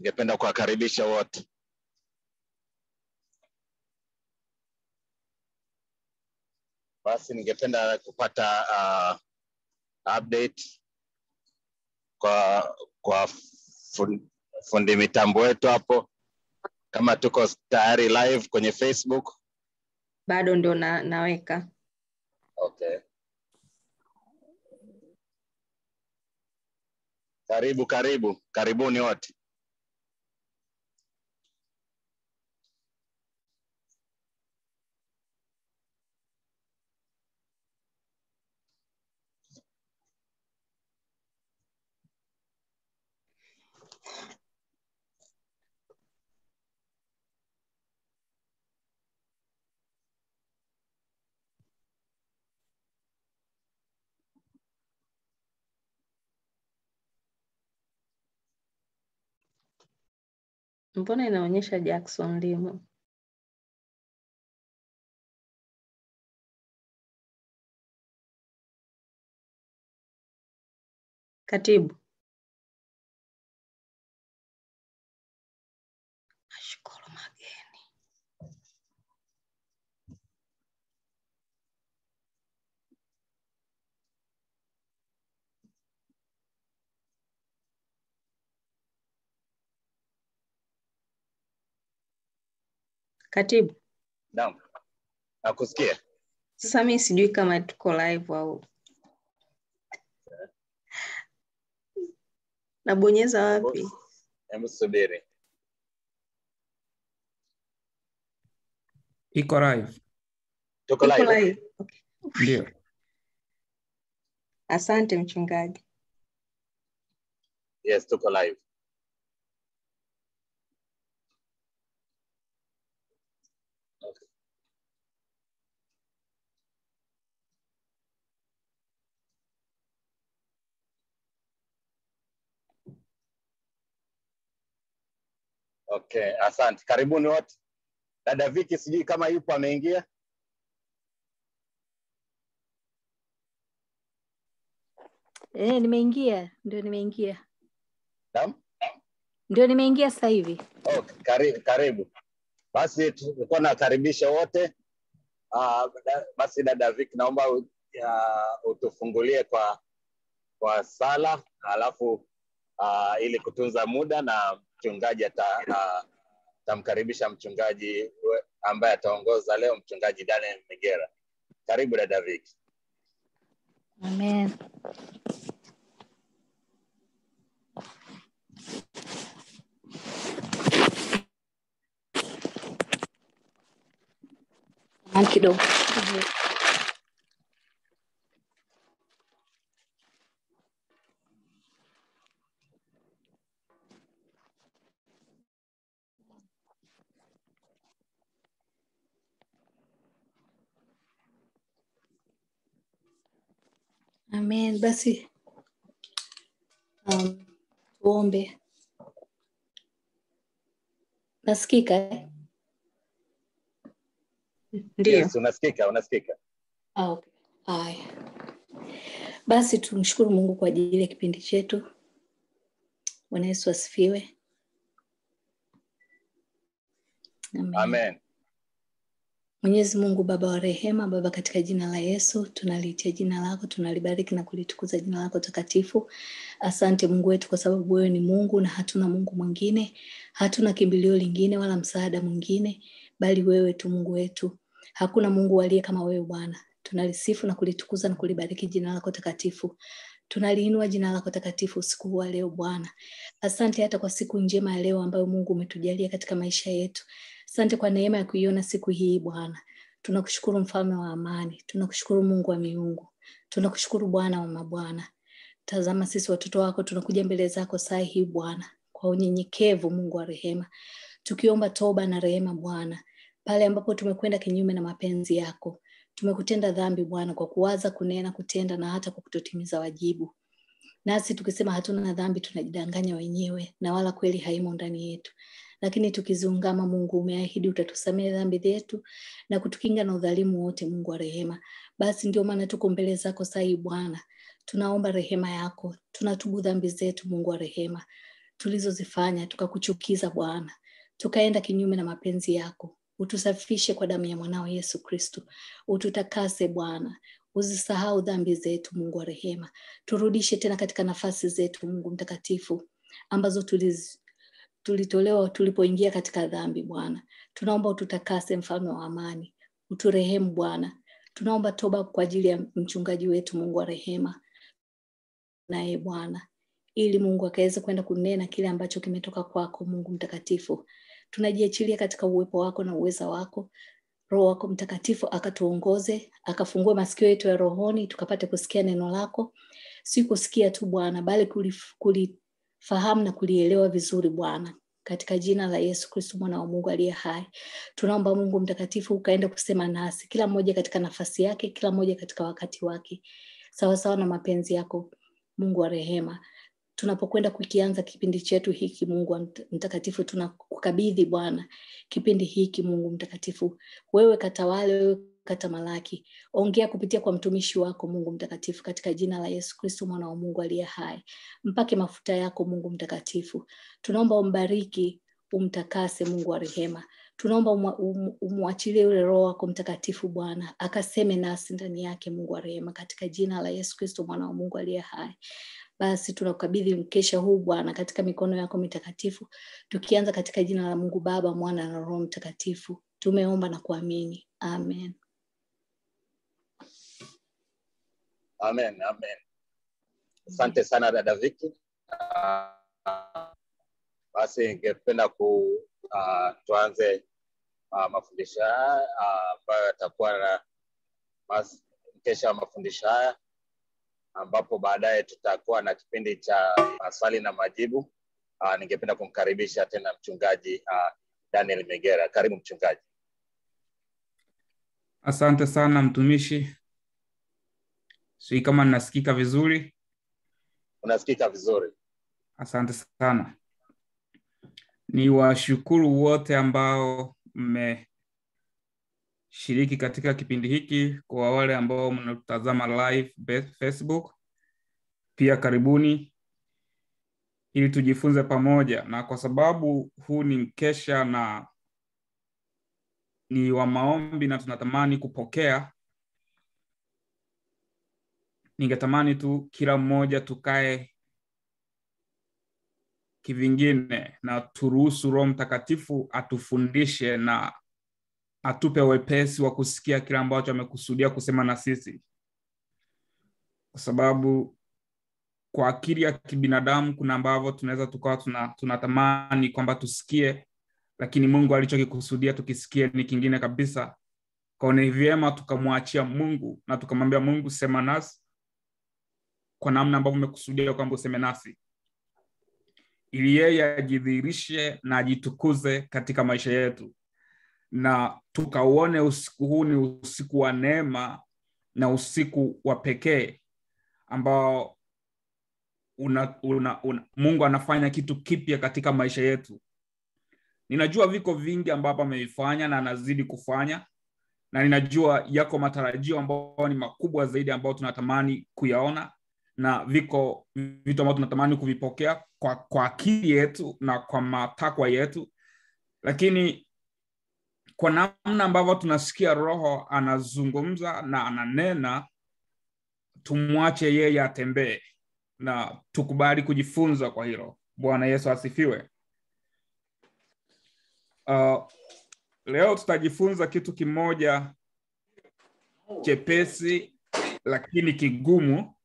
ningependa kuwakaribisha wote. Basi ningependa kupata uh, update kwa kwa fundi, fundi mitambo wetu hapo, kama tuko tayari live kwenye Facebook. bado ndo na, naweka Okay. Karibu, karibu, karibuni wote. mbona inaonyesha Jackson Limo katibu nashukuru mageni katibu Naam, nakusikia. sasa mi sijui kama tuko live au nabonyeza wapi Hebu subiri. iko live Tuko Tuko live. live. Okay. ndio asante mchungaji Yes, tuko live. Okay. Okay, asante. Karibuni wote. Dada Viki sijui kama yupo ameingia. Eh, nimeingia, ndio nimeingia, Naam? ndio nimeingia sasa hivi. Oh, karibu, karibu. Basi tulikuwa nakaribisha wote. Uh, basi dada Viki naomba u- ya, utufungulie kwa kwa sala alafu uh, ili kutunza muda na mchungaji ata uh, tamkaribisha mchungaji we- ambaye ataongoza leo mchungaji Daniel Migera. Karibu dada Viki. Amen. Samahani kidogo. Amen. Basi um, tuombe. Nasikika? eh? ndio Yes, unasikika, unasikika. Ah, okay. Haya, basi tumshukuru Mungu kwa ajili ya kipindi chetu. Bwana Yesu asifiwe. Amen. Amen. Mwenyezi Mungu Baba wa rehema, Baba, katika jina la Yesu tunaliitia jina lako, tunalibariki na kulitukuza jina lako takatifu. Asante Mungu wetu, kwa sababu wewe ni Mungu na hatuna Mungu mwingine, hatuna kimbilio lingine wala msaada mwingine, bali wewe tu Mungu wetu. Hakuna Mungu aliye kama wewe Bwana. Tunalisifu na kulitukuza na kulibariki jina lako takatifu. Tunaliinua jina lako takatifu usiku huu wa leo Bwana. Asante hata kwa siku njema ya leo ambayo Mungu umetujalia katika maisha yetu. Asante kwa neema ya kuiona siku hii Bwana. Tunakushukuru mfalme wa amani, tunakushukuru Mungu wa miungu, tunakushukuru Bwana wa mabwana. Tazama sisi watoto wako tunakuja mbele zako saa hii Bwana, kwa unyenyekevu, Mungu wa rehema, tukiomba toba na rehema Bwana, pale ambapo tumekwenda kinyume na mapenzi yako. Tumekutenda dhambi Bwana kwa kuwaza, kunena, kutenda na hata kwa kutotimiza wajibu. Nasi tukisema hatuna dhambi tunajidanganya wenyewe na wala kweli haimo ndani yetu lakini tukiziungama Mungu umeahidi utatusamehe dhambi zetu na kutukinga na udhalimu wote, Mungu wa rehema. Basi ndio maana tuko mbele zako saa hii Bwana, tunaomba rehema yako, tunatubu dhambi zetu, Mungu wa rehema. tulizozifanya tukakuchukiza Bwana, tukaenda kinyume na mapenzi yako. Utusafishe kwa damu ya mwanao Yesu Kristo, ututakase Bwana, uzisahau dhambi zetu, Mungu wa rehema, turudishe tena katika nafasi zetu, Mungu mtakatifu, ambazo tuliz, tulitolewa tulipoingia katika dhambi. Bwana, tunaomba ututakase, mfalme wa amani, uturehemu Bwana. Tunaomba toba kwa ajili ya mchungaji wetu, Mungu wa rehema, naye Bwana, ili Mungu akaweze kwenda kunena kile ambacho kimetoka kwako, Mungu mtakatifu. Tunajiachilia katika uwepo wako na uweza wako. Roho wako Mtakatifu akatuongoze, akafungue masikio yetu ya rohoni, tukapate kusikia neno lako, si kusikia tu Bwana, bali kulifahamu na kulielewa vizuri Bwana, katika jina la Yesu Kristo mwana wa Mungu aliye hai. Tunaomba Mungu Mtakatifu ukaenda kusema nasi, kila mmoja katika nafasi yake, kila mmoja katika wakati wake, sawasawa na mapenzi yako, Mungu wa rehema tunapokwenda kukianza kipindi chetu hiki Mungu mtakatifu, tunakukabidhi Bwana kipindi hiki Mungu mtakatifu, wewe katawale, wewe katamalaki, ongea kupitia kwa mtumishi wako Mungu mtakatifu, katika jina la Yesu Kristo mwana wa Mungu aliye hai. Mpake mafuta yako Mungu mtakatifu, tunaomba umbariki, umtakase Mungu wa rehema, tunaomba umwachilie yule Roho wako Mtakatifu Bwana akaseme nasi ndani yake Mungu wa rehema, katika jina la Yesu Kristo mwana wa Mungu aliye hai. Basi tunakabidhi mkesha huu Bwana katika mikono yako mitakatifu, tukianza katika jina la Mungu Baba, Mwana na Roho Mtakatifu. Tumeomba na kuamini, amen. Amen, amen. Asante sana dada Viki. Uh, basi ningependa ku uh, tuanze uh, mafundisho haya ambayo uh, yatakuwa na mas, mkesha wa mafundisho haya ambapo baadaye tutakuwa na kipindi cha maswali na majibu. Uh, ningependa kumkaribisha tena mchungaji uh, Daniel Megera. Karibu mchungaji. Asante sana mtumishi, sijui kama ninasikika vizuri. Unasikika vizuri. Asante sana. Ni washukuru wote ambao mmeshiriki katika kipindi hiki, kwa wale ambao mnatazama live Facebook, pia karibuni ili tujifunze pamoja, na kwa sababu huu ni mkesha na ni wa maombi na tunatamani kupokea, ningetamani tu kila mmoja tukae kivingine na turuhusu Roho Mtakatifu atufundishe na atupe wepesi wa kusikia kile ambacho amekusudia kusema na sisi, kwa sababu kwa akili ya kibinadamu kuna ambavyo tunaweza tukawa tuna, tunatamani kwamba tusikie, lakini Mungu alichokikusudia tukisikie ni kingine kabisa. Kwa ni vyema tukamwachia Mungu na tukamwambia Mungu, sema nasi kwa namna ambavyo umekusudia kwamba useme nasi ili yeye ajidhihirishe na ajitukuze katika maisha yetu, na tukauone usiku huu ni usiku wa neema na usiku wa pekee ambao una, una, una, Mungu anafanya kitu kipya katika maisha yetu. Ninajua viko vingi ambavyo amevifanya na anazidi kufanya, na ninajua yako matarajio ambayo ni makubwa zaidi ambayo tunatamani kuyaona na viko vitu ambavyo tunatamani kuvipokea kwa, kwa akili yetu na kwa matakwa yetu, lakini kwa namna ambavyo tunasikia Roho anazungumza na ananena, tumwache yeye atembee na tukubali kujifunza kwa hilo. Bwana Yesu asifiwe. Uh, leo tutajifunza kitu kimoja chepesi lakini kigumu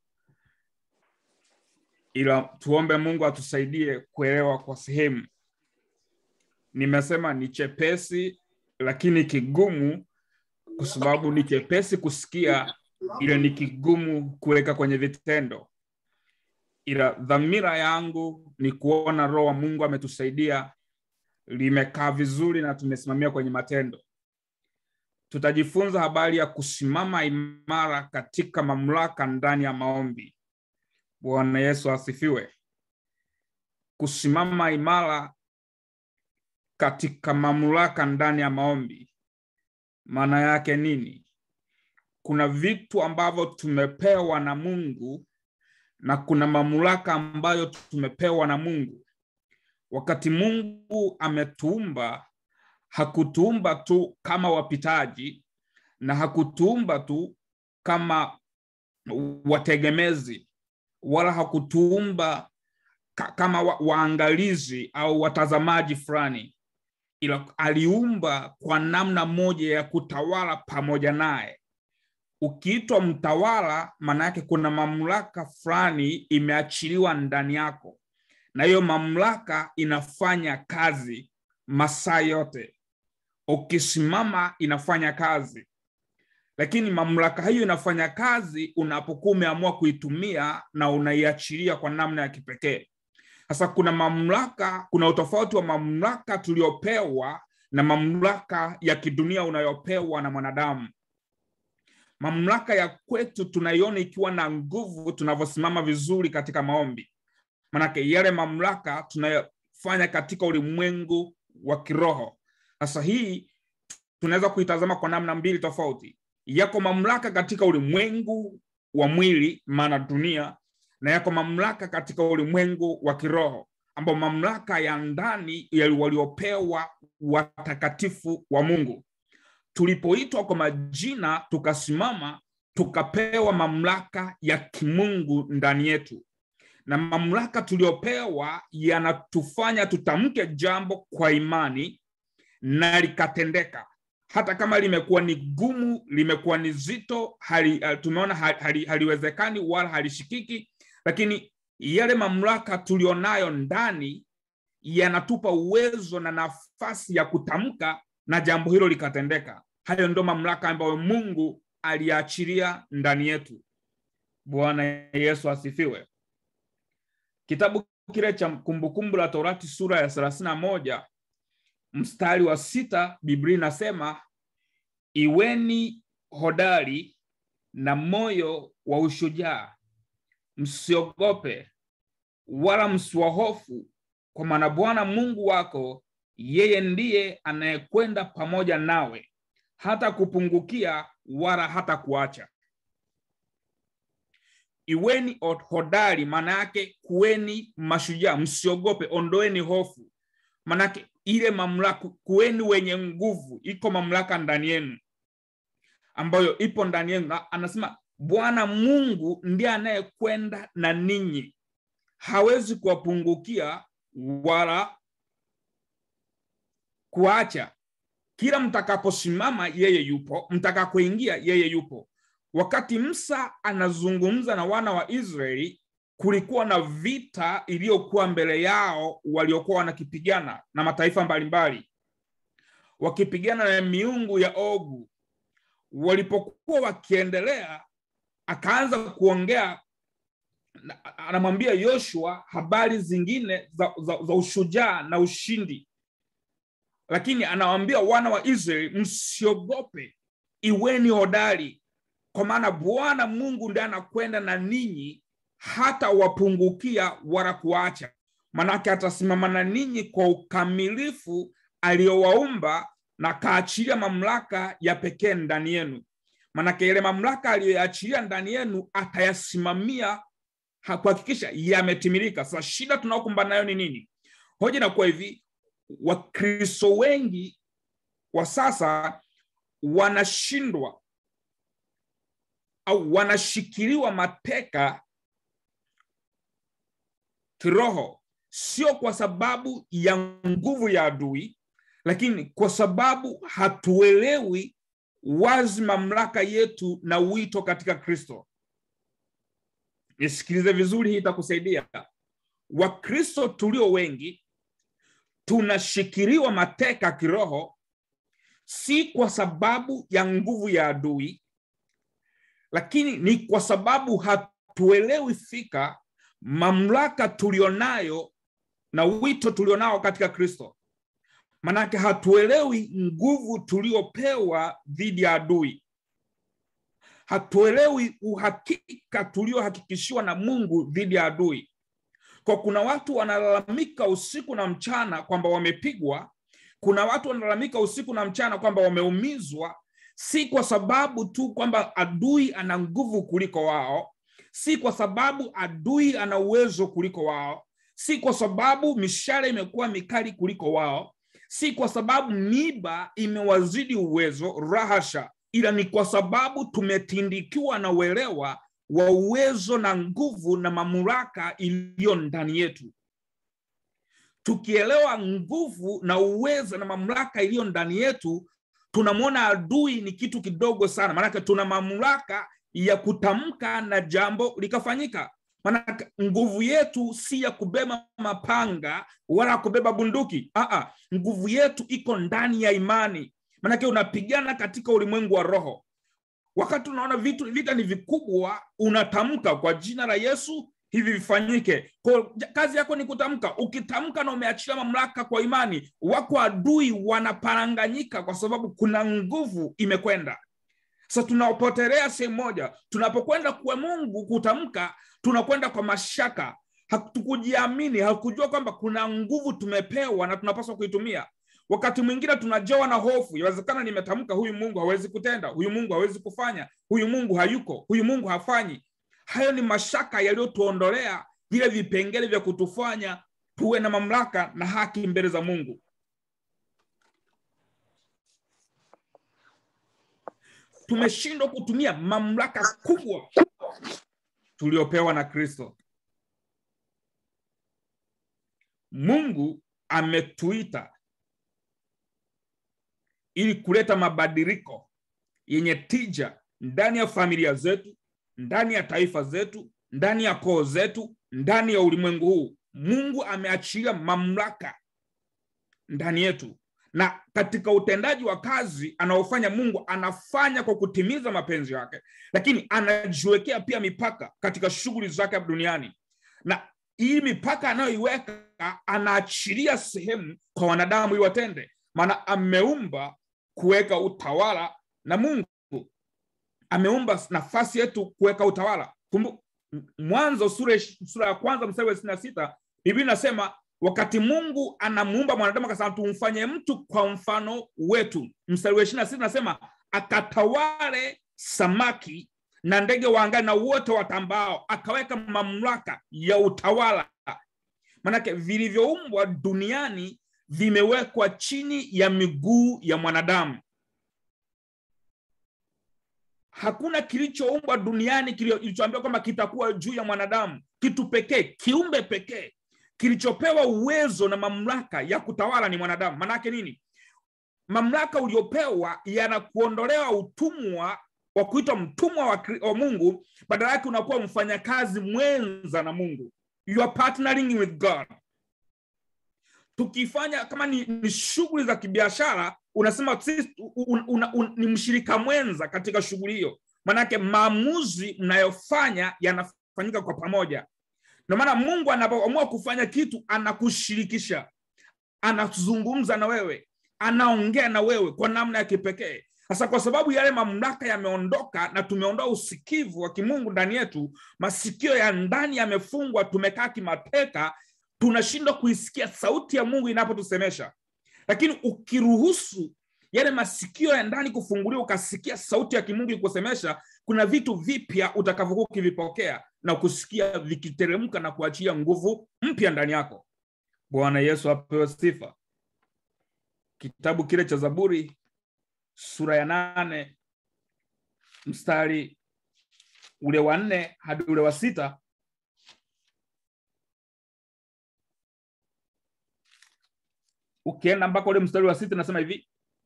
ila tuombe Mungu atusaidie kuelewa kwa sehemu. Nimesema ni chepesi lakini kigumu, kwa sababu ni chepesi kusikia, ila ni kigumu kuweka kwenye vitendo. Ila dhamira yangu ni kuona Roho wa Mungu ametusaidia, limekaa vizuri na tumesimamia kwenye matendo. Tutajifunza habari ya kusimama imara katika mamlaka ndani ya maombi. Bwana Yesu asifiwe. Kusimama imara katika mamlaka ndani ya maombi, maana yake nini? Kuna vitu ambavyo tumepewa na Mungu na kuna mamlaka ambayo tumepewa na Mungu, wakati mungu ametuumba hakutuumba tu kama wapitaji na hakutuumba tu kama wategemezi wala hakutuumba ka, kama wa, waangalizi au watazamaji fulani ila aliumba kwa namna moja ya kutawala pamoja naye ukiitwa mtawala maana yake kuna mamlaka fulani imeachiliwa ndani yako na hiyo mamlaka inafanya kazi masaa yote ukisimama inafanya kazi lakini mamlaka hiyo inafanya kazi unapokuwa umeamua kuitumia na unaiachilia kwa namna ya kipekee sasa kuna mamlaka kuna utofauti wa mamlaka tuliopewa na mamlaka ya kidunia unayopewa na mwanadamu mamlaka ya kwetu tunaiona ikiwa na nguvu tunavyosimama vizuri katika maombi manake yale mamlaka tunayofanya katika ulimwengu wa kiroho sasa hii tunaweza kuitazama kwa namna mbili tofauti yako mamlaka katika ulimwengu wa mwili maana dunia na yako mamlaka katika ulimwengu wa kiroho ambao mamlaka ya ndani waliopewa watakatifu wa mungu tulipoitwa kwa majina tukasimama tukapewa mamlaka ya kimungu ndani yetu na mamlaka tuliopewa yanatufanya tutamke jambo kwa imani na likatendeka hata kama limekuwa ni gumu limekuwa ni zito hali, tumeona hali, haliwezekani wala halishikiki lakini yale mamlaka tulionayo ndani yanatupa uwezo na nafasi ya kutamka na jambo hilo likatendeka hayo ndo mamlaka ambayo mungu aliachilia ndani yetu bwana yesu asifiwe kitabu kile cha kumbukumbu la torati sura ya thelathini na moja mstari wa sita biblia inasema iweni hodari na moyo wa ushujaa msiogope wala msiwahofu kwa maana bwana mungu wako yeye ndiye anayekwenda pamoja nawe hata kupungukia wala hata kuacha iweni hodari maana yake kuweni mashujaa msiogope ondoeni hofu maanake ile mamlaka kuweni wenye nguvu iko mamlaka ndani yenu ambayo ipo ndani yenu anasema bwana mungu ndiye anayekwenda na ninyi hawezi kuwapungukia wala kuacha kila mtakaposimama yeye yupo mtakapoingia yeye yupo wakati msa anazungumza na wana wa israeli kulikuwa na vita iliyokuwa mbele yao waliokuwa wanakipigana na mataifa mbalimbali wakipigana na miungu ya ogu walipokuwa wakiendelea akaanza kuongea anamwambia yoshua habari zingine za, za, za ushujaa na ushindi lakini anawaambia wana wa israeli msiogope iweni hodari kwa maana bwana mungu ndiye anakwenda na ninyi hata wapungukia wala kuacha manake atasimama na ninyi kwa ukamilifu aliyowaumba na kaachilia mamlaka ya pekee ndani yenu manake yale mamlaka aliyoyaachilia ndani yenu atayasimamia kuhakikisha yametimilika sasa shida tunaokumbana nayo ni nini hoja inakuwa hivi wakristo wengi wa sasa wanashindwa au wanashikiliwa mateka kiroho sio kwa sababu ya nguvu ya adui lakini kwa sababu hatuelewi wazi mamlaka yetu na wito katika kristo nisikilize vizuri hii itakusaidia wakristo tulio wengi tunashikiliwa mateka kiroho si kwa sababu ya nguvu ya adui lakini ni kwa sababu hatuelewi fika mamlaka tulionayo na wito tulionao katika kristo manake hatuelewi nguvu tuliopewa dhidi ya adui hatuelewi uhakika tuliohakikishiwa na mungu dhidi ya adui kwa kuna watu wanalalamika usiku na mchana kwamba wamepigwa kuna watu wanalalamika usiku na mchana kwamba wameumizwa si kwa sababu tu kwamba adui ana nguvu kuliko wao si kwa sababu adui ana uwezo kuliko wao si kwa sababu mishale imekuwa mikali kuliko wao si kwa sababu miba imewazidi uwezo rahasha ila ni kwa sababu tumetindikiwa na uelewa wa uwezo na nguvu na mamlaka iliyo ndani yetu tukielewa nguvu na uwezo na mamlaka iliyo ndani yetu tunamwona adui ni kitu kidogo sana maanake tuna mamlaka ya kutamka na jambo likafanyika maanake nguvu yetu si ya kubeba mapanga wala kubeba bunduki Aa, nguvu yetu iko ndani ya imani maanake unapigana katika ulimwengu wa roho wakati unaona vitu vita ni vikubwa unatamka kwa jina la yesu hivi vifanyike kwa kazi yako ni kutamka ukitamka na umeachilia mamlaka kwa imani wako adui wanaparanganyika kwa sababu kuna nguvu imekwenda sasa tunapotelea sehemu moja tunapokwenda kwa mungu kutamka tunakwenda kwa mashaka hatukujiamini hakujua kwamba kuna nguvu tumepewa na tunapaswa kuitumia wakati mwingine tunajawa na hofu inawezekana nimetamka huyu mungu hawezi kutenda huyu mungu hawezi kufanya huyu mungu hayuko huyu mungu hafanyi hayo ni mashaka yaliyotuondolea vile vipengele vya kutufanya tuwe na mamlaka na haki mbele za mungu tumeshindwa kutumia mamlaka kubwa tuliopewa na kristo mungu ametuita ili kuleta mabadiliko yenye tija ndani ya familia zetu ndani ya taifa zetu ndani ya koo zetu ndani ya ulimwengu huu mungu ameachilia mamlaka ndani yetu na katika utendaji wa kazi anaofanya mungu anafanya kwa kutimiza mapenzi yake lakini anajiwekea pia mipaka katika shughuli zake duniani na hii mipaka anayoiweka anaachilia sehemu kwa wanadamu ili watende maana ameumba kuweka utawala na mungu ameumba nafasi yetu kuweka utawala Kumbu, mwanzo sura, sura ya kwanza mstari wa ishirini na sita biblia inasema wakati mungu anamuumba mwanadamu akasema tumfanye mtu kwa mfano wetu mstari wa ishirina sita nasema akatawale samaki na ndege wa angani na wote watambao akaweka mamlaka ya utawala manake vilivyoumbwa duniani vimewekwa chini ya miguu ya mwanadamu hakuna kilichoumbwa duniani kilichoambiwa kwamba kitakuwa juu ya mwanadamu kitu pekee kiumbe pekee kilichopewa uwezo na mamlaka ya kutawala ni mwanadamu maanaake nini mamlaka uliopewa yanakuondolewa utumwa wa kuitwa mtumwa wa, wa mungu badala yake unakuwa mfanyakazi mwenza na mungu you are partnering with god tukifanya kama ni, ni shughuli za kibiashara unasema sisi un, un, un, ni mshirika mwenza katika shughuli hiyo maanake maamuzi mnayofanya yanafanyika kwa pamoja ndio maana mungu anapoamua kufanya kitu anakushirikisha anazungumza na wewe anaongea na wewe kwa namna ya kipekee sasa kwa sababu yale mamlaka yameondoka na tumeondoa usikivu wa kimungu ndani yetu masikio ya ndani yamefungwa tumekaa kimateka tunashindwa kuisikia sauti ya mungu inapotusemesha lakini ukiruhusu yale masikio ya ndani kufunguliwa ukasikia sauti ya kimungu ikusemesha kuna vitu vipya utakavyokuwa ukivipokea na kusikia vikiteremka na kuachia nguvu mpya ndani yako bwana yesu apewe sifa kitabu kile cha zaburi sura ya nane mstari ule wa nne hadi ule wa sita ukienda mpaka ule mstari wa sita nasema hivi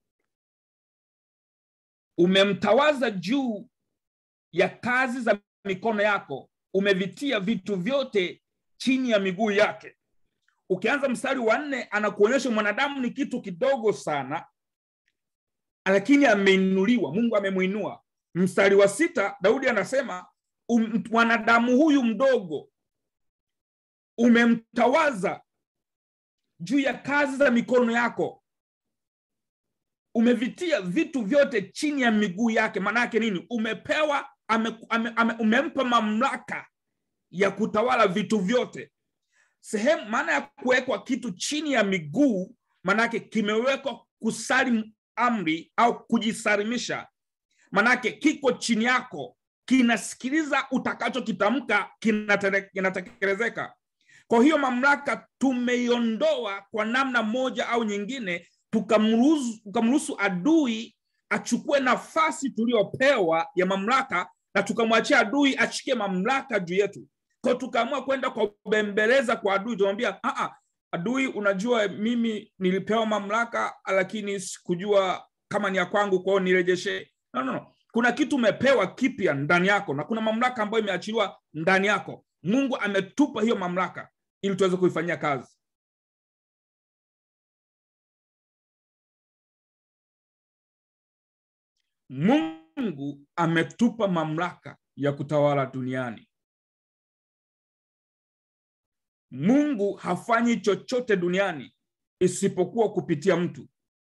umemtawaza juu ya kazi za mikono yako umevitia vitu vyote chini ya miguu yake ukianza mstari wa nne anakuonyesha mwanadamu ni kitu kidogo sana lakini ameinuliwa mungu amemwinua mstari wa sita daudi anasema um, mwanadamu huyu mdogo umemtawaza juu ya kazi za mikono yako umevitia vitu vyote chini ya miguu yake maanaake nini umepewa ame, ame, ame, umempa mamlaka ya kutawala vitu vyote sehemu maana ya kuwekwa kitu chini ya miguu maanake kimewekwa kusali amri au kujisalimisha manake kiko chini yako kinasikiliza utakachokitamka kinatekelezeka kwa hiyo mamlaka tumeiondoa kwa namna moja au nyingine tukamruhusu tukamruhusu adui achukue nafasi tuliyopewa ya mamlaka na tukamwachia adui ashikie mamlaka juu yetu ko tukaamua kwenda kwa kubembeleza kwa adui tunamwambia "Ah, ah, adui unajua mimi nilipewa mamlaka lakini sikujua kama ni ya kwangu kwao nirejeshe no, no, no. kuna kitu umepewa kipya ndani yako na kuna mamlaka ambayo imeachiliwa ndani yako mungu ametupa hiyo mamlaka ili tuweze kuifanyia kazi mungu ametupa mamlaka ya kutawala duniani mungu hafanyi chochote duniani isipokuwa kupitia mtu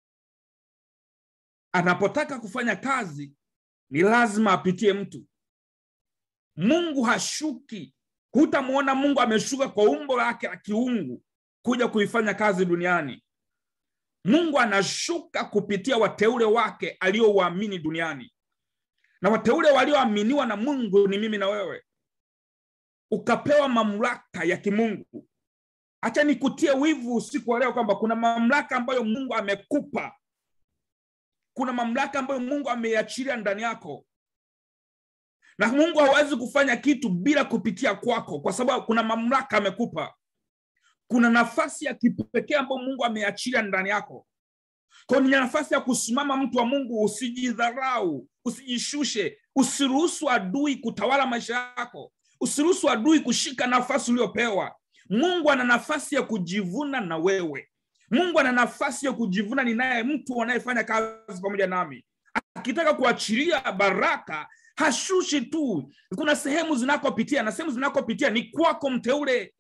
anapotaka kufanya kazi ni lazima apitie mtu mungu hashuki hutamwona mungu ameshuka kwa umbo lake la kiungu kuja kuifanya kazi duniani mungu anashuka kupitia wateule wake aliowaamini duniani na wateule walioaminiwa na mungu ni mimi na wewe ukapewa mamlaka ya kimungu hacha nikutie wivu usiku wa leo kwamba kuna mamlaka ambayo mungu amekupa kuna mamlaka ambayo mungu ameiachilia ndani yako na mungu hawezi kufanya kitu bila kupitia kwako kwa sababu kuna mamlaka amekupa kuna nafasi ya kipekee ambayo mungu ameachilia ndani yako kwa ni nafasi ya kusimama mtu wa mungu usijidharau usijishushe usiruhusu adui kutawala maisha yako usiruhusu adui kushika nafasi uliopewa mungu ana nafasi ya kujivuna na wewe mungu ana nafasi ya kujivuna ni naye mtu anayefanya kazi pamoja nami akitaka kuachilia baraka hashushi tu kuna sehemu zinakopitia na sehemu zinakopitia ni kwako mteule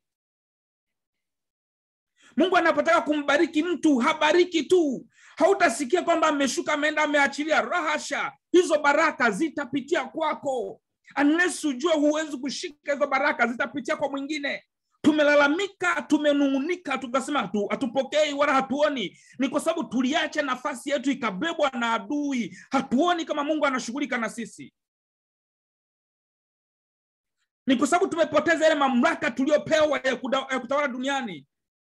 mungu anapotaka kumbariki mtu habariki tu hautasikia kwamba ameshuka ameenda ameachilia rahasha hizo baraka zitapitia kwako unless ujue huwezi kushika hizo baraka zitapitia kwa mwingine tumelalamika tumenung'unika tukasema hatu- hatupokei wala hatuoni ni kwa sababu tuliacha nafasi yetu ikabebwa na adui hatuoni kama mungu anashughulika na sisi ni kwa sababu tumepoteza ile mamlaka tuliyopewa ya, kuda- ya kutawala duniani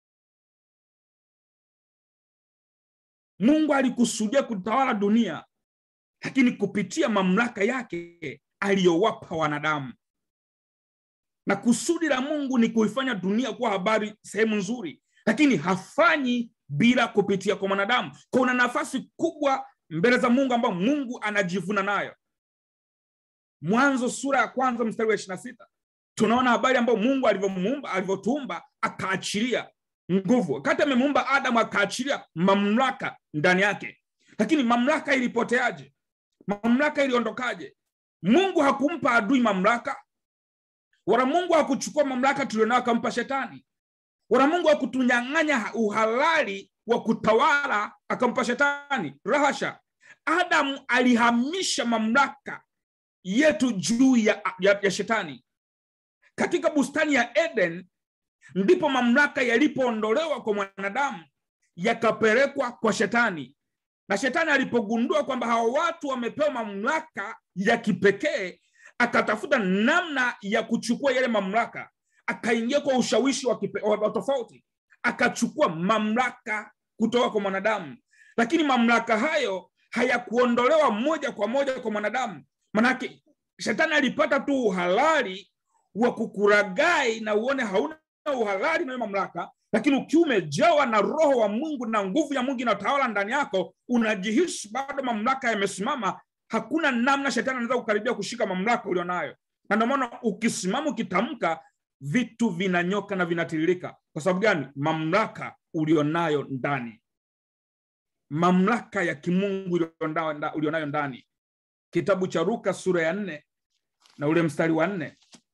mungu alikusudia kutawala dunia lakini kupitia mamlaka yake aliyowapa wanadamu na kusudi la mungu ni kuifanya dunia kuwa habari sehemu nzuri lakini hafanyi bila kupitia kwa mwanadamu kwa una nafasi kubwa mbele za mungu ambayo mungu anajivuna nayo mwanzo sura ya kwanza mstari wa ishiri na sita tunaona habari ambayo mungu alivyomuumba alivyotuumba akaachilia nguvu wakati amemuumba adamu akaachilia mamlaka ndani yake lakini mamlaka ilipoteaje mamlaka iliondokaje mungu hakumpa adui mamlaka wala mungu hakuchukua mamlaka tulionao akampa shetani wala mungu hakutunyang'anya uhalali wa kutawala akampa shetani rahasha adamu alihamisha mamlaka yetu juu ya, ya, ya shetani katika bustani ya eden ndipo mamlaka yalipoondolewa kwa mwanadamu yakapelekwa kwa shetani na shetani alipogundua kwamba hawa watu wamepewa mamlaka ya kipekee akatafuta namna ya kuchukua yale mamlaka akaingia kwa ushawishi wa, kipe, wa, wa tofauti akachukua mamlaka kutoka kwa mwanadamu lakini mamlaka hayo hayakuondolewa moja kwa moja kwa mwanadamu manake shetani alipata tu uhalali wa kukuragai na uone hauna uhalali na hiyo mamlaka lakini ukiwa umejawa na roho wa mungu na nguvu ya mungu inatawala ndani yako unajihisi bado mamlaka yamesimama hakuna namna shetani anaweza kukaribia kushika mamlaka ulionayo na ndio maana ukisimama ukitamka vitu vinanyoka na vinatiririka kwa sababu gani mamlaka ulionayo ndani mamlaka ya kimungu ulionao- ulionayo ndani kitabu cha ruka sura ya nne na ule mstari wa nne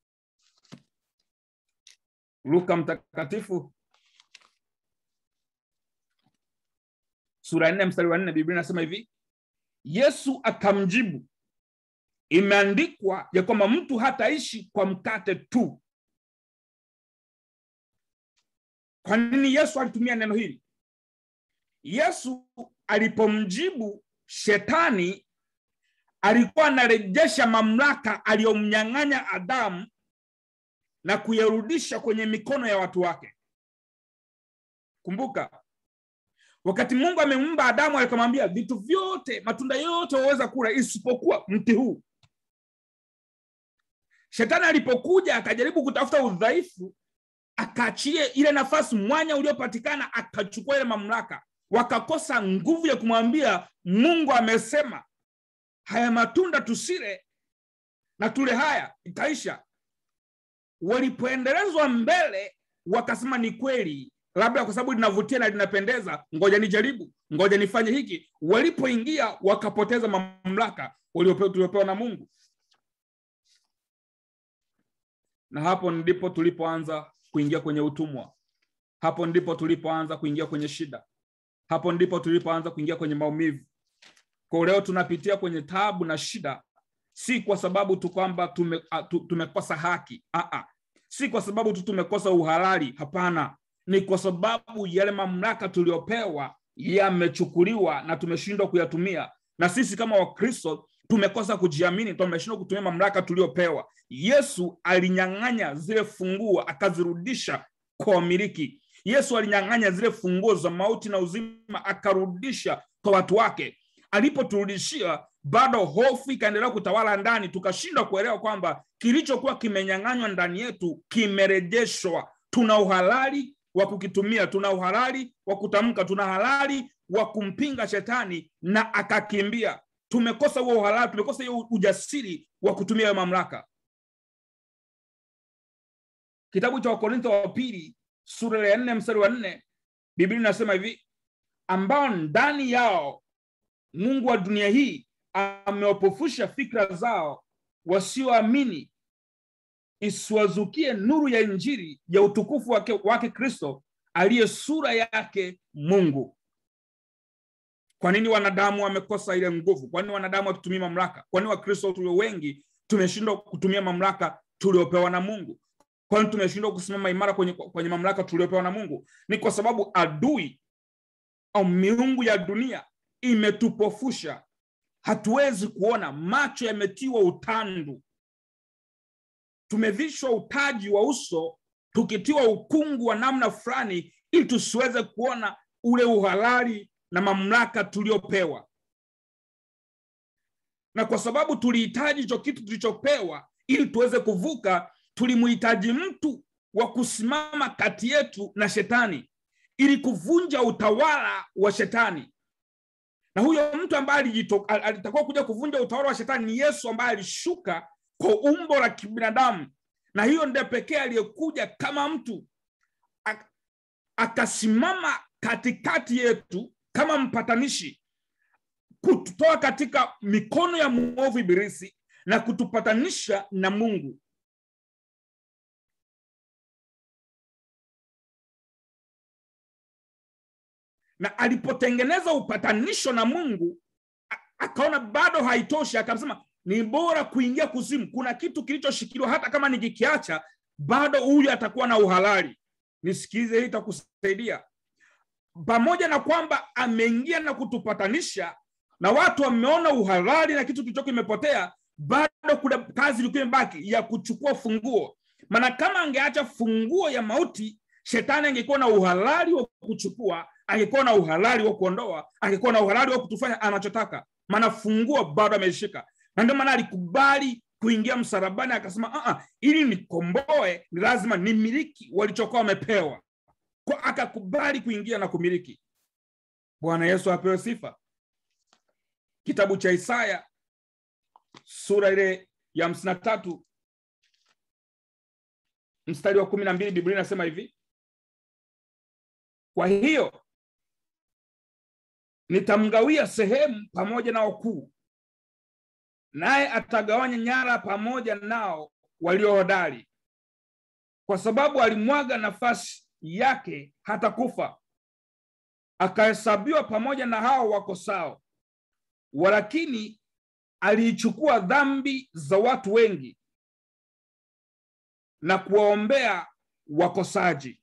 luka mtakatifu sura ya nne mstari wa nne biblia inasema hivi yesu akamjibu imeandikwa ya kwamba mtu hataishi kwa mkate tu kwa nini yesu alitumia neno hili yesu alipomjibu shetani alikuwa anarejesha mamlaka aliyomnyang'anya adamu na kuyarudisha kwenye mikono ya watu wake kumbuka wakati mungu amemumba adamu akamwambia vitu vyote matunda yote waweza kula isipokuwa mti huu shetani alipokuja akajaribu kutafuta udhaifu akaachie ile nafasi mwanya uliopatikana akachukua ile mamlaka wakakosa nguvu ya kumwambia mungu amesema haya matunda tusile na tule haya itaisha walipoendelezwa mbele wakasema ni kweli labda kwa sababu linavutia na linapendeza ngoja nijaribu ngoja nifanye hiki walipoingia wakapoteza mamlaka waliopewa tuliopewa na mungu na hapo ndipo tulipoanza kuingia kwenye utumwa hapo ndipo tulipoanza kuingia kwenye shida hapo ndipo tulipoanza kuingia kwenye maumivu kwa leo tunapitia kwenye tabu na shida si kwa sababu tu kwamba tume, tu, tumekosa haki Aa. si kwa sababu tu tumekosa uhalali hapana ni kwa sababu yale mamlaka tuliopewa yamechukuliwa na tumeshindwa kuyatumia na sisi kama wakristo tumekosa kujiamini tumeshindwa kutumia mamlaka tuliopewa yesu alinyang'anya zile funguo akazirudisha kwa wamiliki yesu alinyang'anya zile funguo za mauti na uzima akarudisha kwa watu wake alipoturudishia bado hofu ikaendelea kutawala ndani tukashindwa kuelewa kwamba kilichokuwa kimenyang'anywa ndani yetu kimerejeshwa tuna uhalali wa kukitumia tuna uhalali wa kutamka tuna halali wa kumpinga shetani na akakimbia tumekosa huo uhalali tumekosa hiyo ujasiri wa kutumia hiyo mamlaka kitabu cha wakorintho wa pili sura ya nne mstari wa nne biblia inasema hivi ambao ndani yao mungu wa dunia hii amewapofusha fikra zao wasioamini isiwazukie nuru ya injili ya utukufu wake, wake kristo aliye sura yake mungu kwa nini wanadamu wamekosa ile nguvu kwa nini wanadamu wakitumia mamlaka kwa nini wakristo tulio wengi tumeshindwa kutumia mamlaka tuliopewa na mungu kwa nini tumeshindwa kusimama imara kwenye, kwenye mamlaka tuliopewa na mungu ni kwa sababu adui au miungu ya dunia imetupofusha hatuwezi kuona macho yametiwa utandu tumevishwa utaji wa uso tukitiwa ukungu wa namna fulani ili tusiweze kuona ule uhalali na mamlaka tuliopewa na kwa sababu tulihitaji hicho kitu tulichopewa ili tuweze kuvuka tulimhitaji mtu wa kusimama kati yetu na shetani ili kuvunja utawala wa shetani na huyo mtu ambaye alitakiwa kuja kuvunja utawala wa shetani ni yesu ambaye alishuka kwa umbo la kibinadamu na hiyo ndiye pekee aliyekuja kama mtu akasimama katikati yetu kama mpatanishi kututoa katika mikono ya mwovu ibilisi na kutupatanisha na mungu na alipotengeneza upatanisho na mungu akaona bado haitoshi akasema ni bora kuingia kuzimu kuna kitu kilichoshikiliwa hata kama nikikiacha bado huyu atakuwa na uhalali nisikilize hii itakusaidia pamoja na kwamba ameingia na kutupatanisha na watu wameona uhalali na kitu kilicho kimepotea bado kuna kazi ilikuwa imebaki ya kuchukua funguo maana kama angeacha funguo ya mauti shetani angekuwa na uhalali wa kuchukua angekuwa na uhalali wa kuondoa angekuwa na uhalali wa kutufanya anachotaka maana funguo bado ameishika na ndio maana alikubali kuingia msalabani akasema uh-uh, ili nikomboe ni lazima nimiliki walichokuwa wamepewa kwa akakubali kuingia na kumiliki bwana yesu apewe sifa kitabu cha isaya sura ile ya hamsini na tatu mstari wa kumi na mbili biblia inasema hivi kwa hiyo nitamgawia sehemu pamoja na wakuu naye atagawanya nyara pamoja nao waliohodari kwa sababu alimwaga nafasi yake hata kufa akahesabiwa pamoja na hao wakosao walakini aliichukua dhambi za watu wengi na kuwaombea wakosaji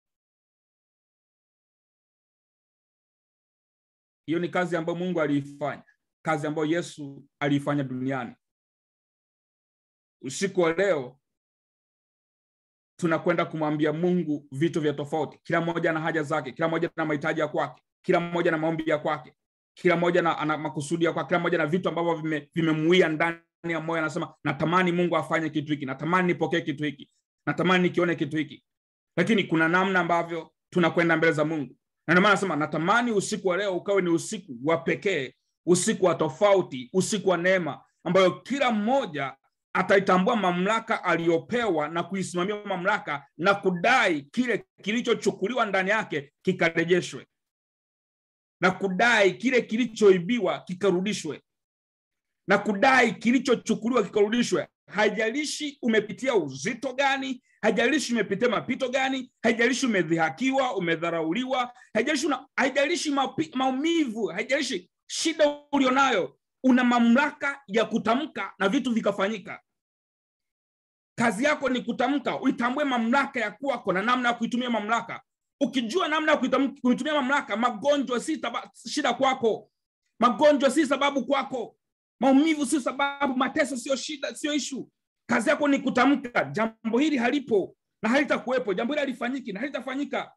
hiyo ni kazi ambayo mungu aliifanya kazi ambayo yesu aliifanya duniani usiku wa leo tunakwenda kumwambia mungu vitu vya tofauti kila mmoja na haja zake kila mmoja na mahitaji ya kwake kila mmoja na maombi ya kwake kila mmoja na ana makusudi ya kwake kila mmoja na vitu ambavyo vime- vimemuia ndani ya moyo anasema natamani mungu afanye kitu hiki natamani nipokee kitu hiki natamani nikione kitu hiki lakini kuna namna ambavyo tunakwenda mbele za mungu na ndio maana nasema natamani usiku wa leo ukawe ni usiku wa pekee usiku wa tofauti usiku wa neema ambayo kila mmoja ataitambua mamlaka aliyopewa na kuisimamia mamlaka na kudai kile kilichochukuliwa ndani yake kikarejeshwe na kudai kile kilichoibiwa kikarudishwe na kudai kilichochukuliwa kikarudishwe haijalishi umepitia uzito gani haijalishi umepitia mapito gani haijalishi umedhihakiwa umedharauliwa haijalishi una- haijalishi mapi- maumivu haijalishi shida ulionayo una mamlaka ya kutamka na vitu vikafanyika kazi yako ni kutamka uitambue mamlaka ya kwako na namna ya kuitumia mamlaka ukijua namna ya kuitam- kuitumia mamlaka magonjwa si taba, shida kwako magonjwa si sababu kwako maumivu sio sababu mateso sio shida sio ishu kazi yako ni kutamka jambo hili halipo na halitakuwepo jambo hili halifanyiki na halitafanyika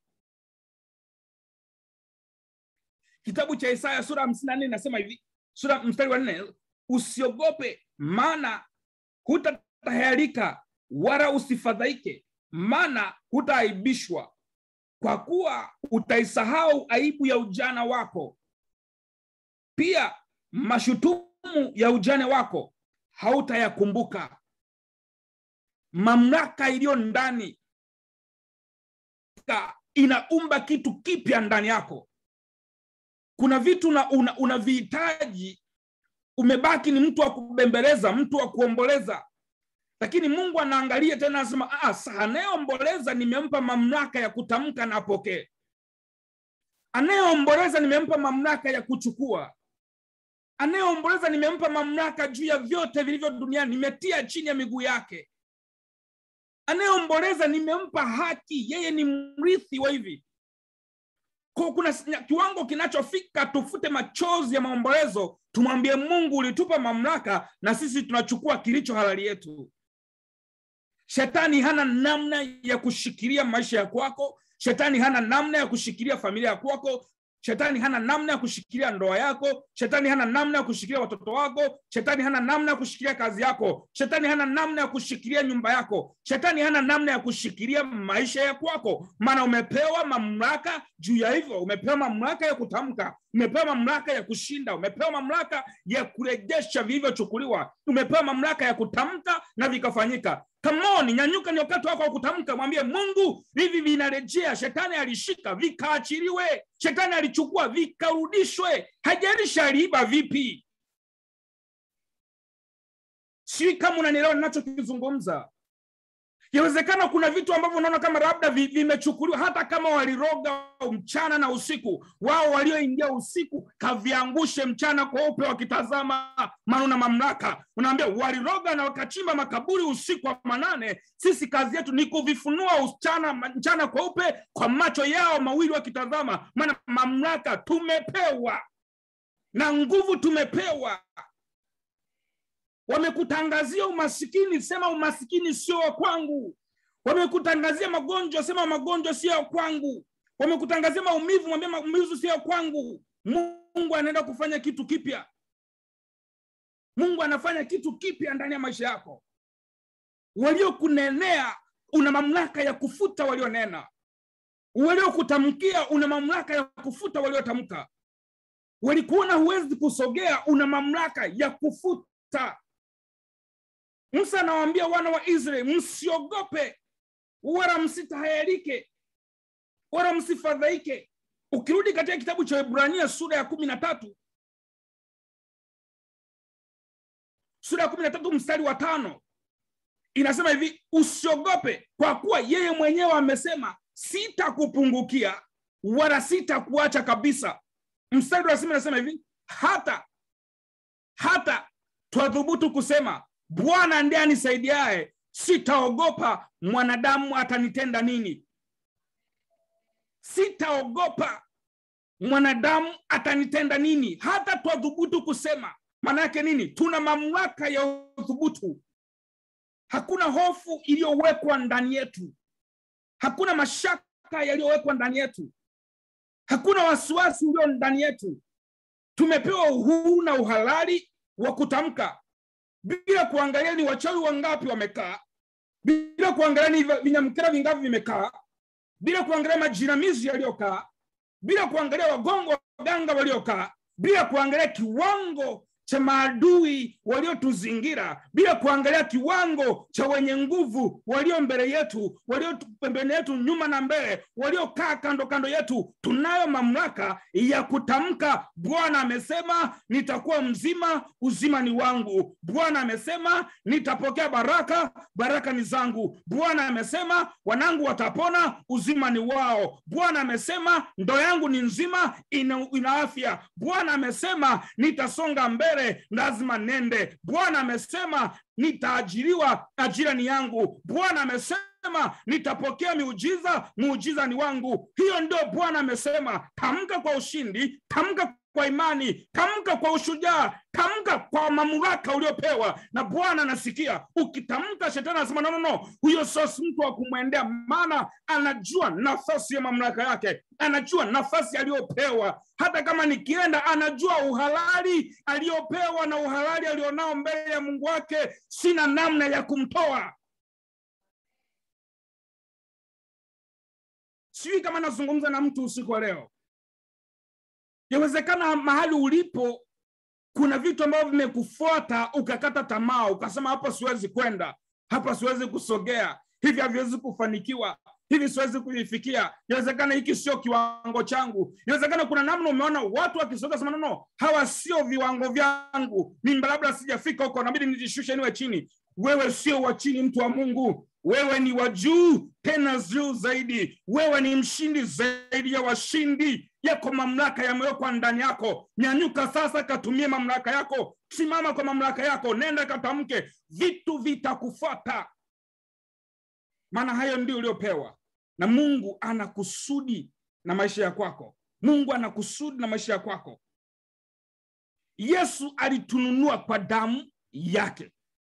kitabu cha isaya sura hamsini na nne inasema hivi sura mstari wa nne usiogope maana hutatahayarika wala usifadhaike maana hutaaibishwa kwa kuwa utaisahau aibu ya ujana wako pia mashutumu ya ujane wako hautayakumbuka mamlaka iliyo ndani ka- inaumba kitu kipya ndani yako kuna vitu una- una- unavihitaji umebaki ni mtu wa kubembeleza mtu wa kuomboleza lakini mungu anaangalia tena anasema "Ah, sa anayeomboleza nimempa mamlaka ya kutamka na apokee anayeomboleza nimempa mamlaka ya kuchukua anayeomboleza nimempa mamlaka juu ya vyote vilivyo duniani nimetia chini ya miguu yake anayeomboleza nimempa haki yeye ni mrithi wa hivi Kwa kuna s- kiwango kinachofika tufute machozi ya maombolezo tumwambie mungu ulitupa mamlaka na sisi tunachukua kilicho halali yetu shetani hana namna ya kushikilia maisha ya kwako shetani hana namna ya kushikilia familia ya kwako shetani hana namna ya kushikilia ndoa yako shetani hana namna ya kushikilia watoto wako shetani hana namna ya kushikilia kazi yako shetani hana namna ya kushikilia nyumba yako shetani hana namna ya kushikilia maisha ya kwako maana umepewa mamlaka juu ya hivyo umepewa mamlaka ya kutamka umepewa mamlaka ya kushinda umepewa mamlaka ya kurejesha vilivyochukuliwa umepewa mamlaka ya kutamka na vikafanyika kamoni nyanyuka ni wakati wako wa kutamka mwambie mungu hivi vinarejea shetani alishika vikaachiliwe shetani alichukua vikarudishwe hajalishi aliiba vipi sijui kama unanielewa ninachokizungumza yawezekana kuna vitu ambavyo unaona kama labda vi- vimechukuliwa hata kama waliroga mchana na usiku wao walioingia usiku kaviangushe mchana kweupe wakitazama maana una mamlaka unaambia waliroga na wakachimba makaburi usiku wa manane sisi kazi yetu ni kuvifunua mchana, mchana kweupe kwa macho yao mawili wakitazama maana mamlaka tumepewa na nguvu tumepewa wamekutangazia umasikini sema umasikini sio wa kwangu wamekutangazia magonjwa sema magonjwa sio ya kwangu wamekutangazia maumivu mwambie maumivu sio ya kwangu mungu anaenda kufanya kitu kipya mungu anafanya kitu kipya ndani ya maisha yako waliokunenea una mamlaka ya kufuta walionena waliokutamkia una mamlaka ya kufuta waliotamka walikuona huwezi kusogea una mamlaka ya kufuta musa anawaambia wana wa israeli msiogope wala msitahayarike wala msifadhaike ukirudi katika kitabu cha ibrania sura ya kumi na tatu sura ya kumi na tatu mstari wa tano inasema hivi usiogope kwa kuwa yeye mwenyewe amesema sitakupungukia wala sitakuacha kabisa mstari wa sima inasema hivi hata hata twadhubutu kusema bwana ndiye anisaidiaye sitaogopa mwanadamu atanitenda nini sitaogopa mwanadamu atanitenda nini hata twadhubutu kusema maana yake nini tuna mamlaka ya uthubutu hakuna hofu iliyowekwa ndani yetu hakuna mashaka yaliyowekwa ndani yetu hakuna wasiwasi ulio ndani yetu tumepewa uhuru na uhalali wa kutamka bila kuangalia ni wachawi wangapi wamekaa bila kuangalia ni vinyamkera vingapi vimekaa bila kuangalia majinamizi yaliyokaa bila kuangalia wagongo waganga waliokaa bila kuangalia kiwango cha maadui waliotuzingira bila kuangalia kiwango cha wenye nguvu walio mbele yetu walio pembeni yetu nyuma na mbele waliokaa kando kando yetu tunayo mamlaka ya kutamka bwana amesema nitakuwa mzima uzima ni wangu bwana amesema nitapokea baraka baraka ni zangu bwana amesema wanangu watapona uzima ni wao bwana amesema ndo yangu ni nzima ina, ina afya bwana amesema nitasonga mbele lazima nende bwana amesema nitaajiriwa ajira ni yangu bwana amesema nitapokea miujiza muujiza ni wangu hiyo ndio bwana amesema tamka kwa ushindi tamka kwa imani tamka kwa ushujaa tamka kwa mamlaka uliopewa na bwana anasikia ukitamka shetani anasema no, no, no. huyo sio mtu wa kumwendea maana anajua nafasi ya mamlaka yake anajua nafasi aliyopewa hata kama nikienda anajua uhalali aliyopewa na uhalali alionao mbele ya mungu wake sina namna ya kumtoa sijui kama nazungumza na mtu usiku wa leo yawezekana mahali ulipo kuna vitu ambavyo vimekufuata ukakata tamaa ukasema hapa siwezi kwenda hapa siwezi kusogea hivi haviwezi kufanikiwa hivi siwezi kuvifikia inawezekana hiki sio kiwango changu inawezekana kuna namna umeona watu wakisogea sema no hawa sio viwango vyangu mimi labda sijafika huko nabidi nijishushe niwe chini wewe sio wa chini mtu wa mungu wewe ni wa juu tena juu zaidi wewe ni mshindi zaidi ya washindi yako mamlaka yamewekwa ndani yako nyanyuka sasa katumie mamlaka yako simama kwa mamlaka yako nenda katamke vitu vitakufuata maana hayo ndio uliopewa na mungu ana kusudi na maisha ya kwako mungu ana kusudi na maisha ya kwako yesu alitununua kwa damu yake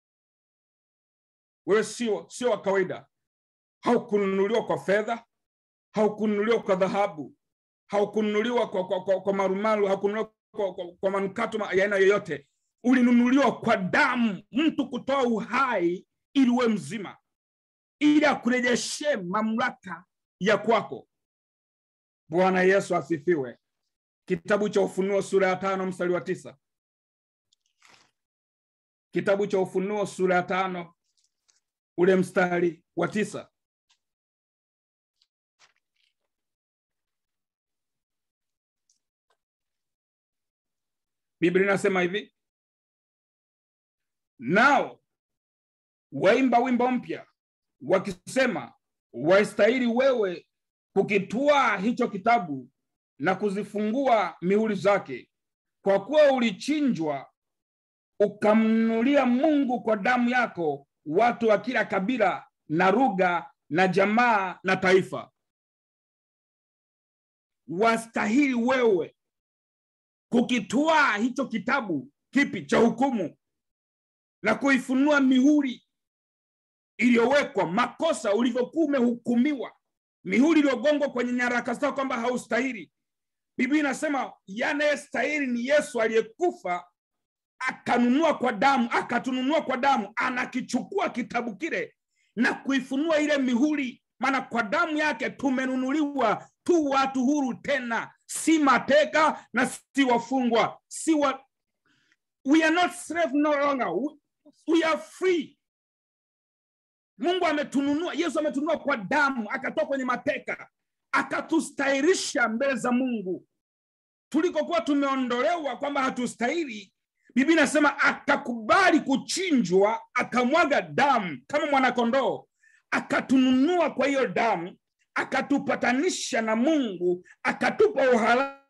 wewe sio sio wa kawaida haukununuliwa kwa fedha haukununuliwa kwa dhahabu haukununuliwa kwa, kwa, kwa, kwa marumaru haukununuliwa kwa, kwa, kwa manukato ya aina yoyote ulinunuliwa kwa damu mtu kutoa uhai ili uwe mzima ili akurejeshe mamlaka ya kwako bwana yesu asifiwe kitabu cha ufunuo sura ya tano mstari wa tisa kitabu cha ufunuo sura ya tano ule mstari wa tisa biblia inasema hivi nao waimba wimbo mpya wakisema wastahili wewe kukitwaa hicho kitabu na kuzifungua mihuri zake kwa kuwa ulichinjwa ukamnunulia mungu kwa damu yako watu wa kila kabila na lugha na jamaa na taifa wastahili wewe kukitwaa hicho kitabu kipi cha hukumu na kuifunua mihuri iliyowekwa makosa ulivyokuwa umehukumiwa mihuri iliyogongwa kwenye nyaraka zao kwamba haustahili biblia inasema yanayestahili ni yesu aliyekufa akanunua kwa damu akatununua kwa damu anakichukua kitabu kile na kuifunua ile mihuri maana kwa damu yake tumenunuliwa tu watu huru tena si mateka na si wafungwa si wa... we are not slave no longer we, we are free mungu ametununua yesu ametununua kwa damu akatoa kwenye mateka akatustahirisha mbele za mungu tulikokuwa tumeondolewa kwamba hatustahili biblia inasema akakubali kuchinjwa akamwaga damu kama mwanakondoo akatununua kwa hiyo damu akatupatanisha na mungu akatupa uhalali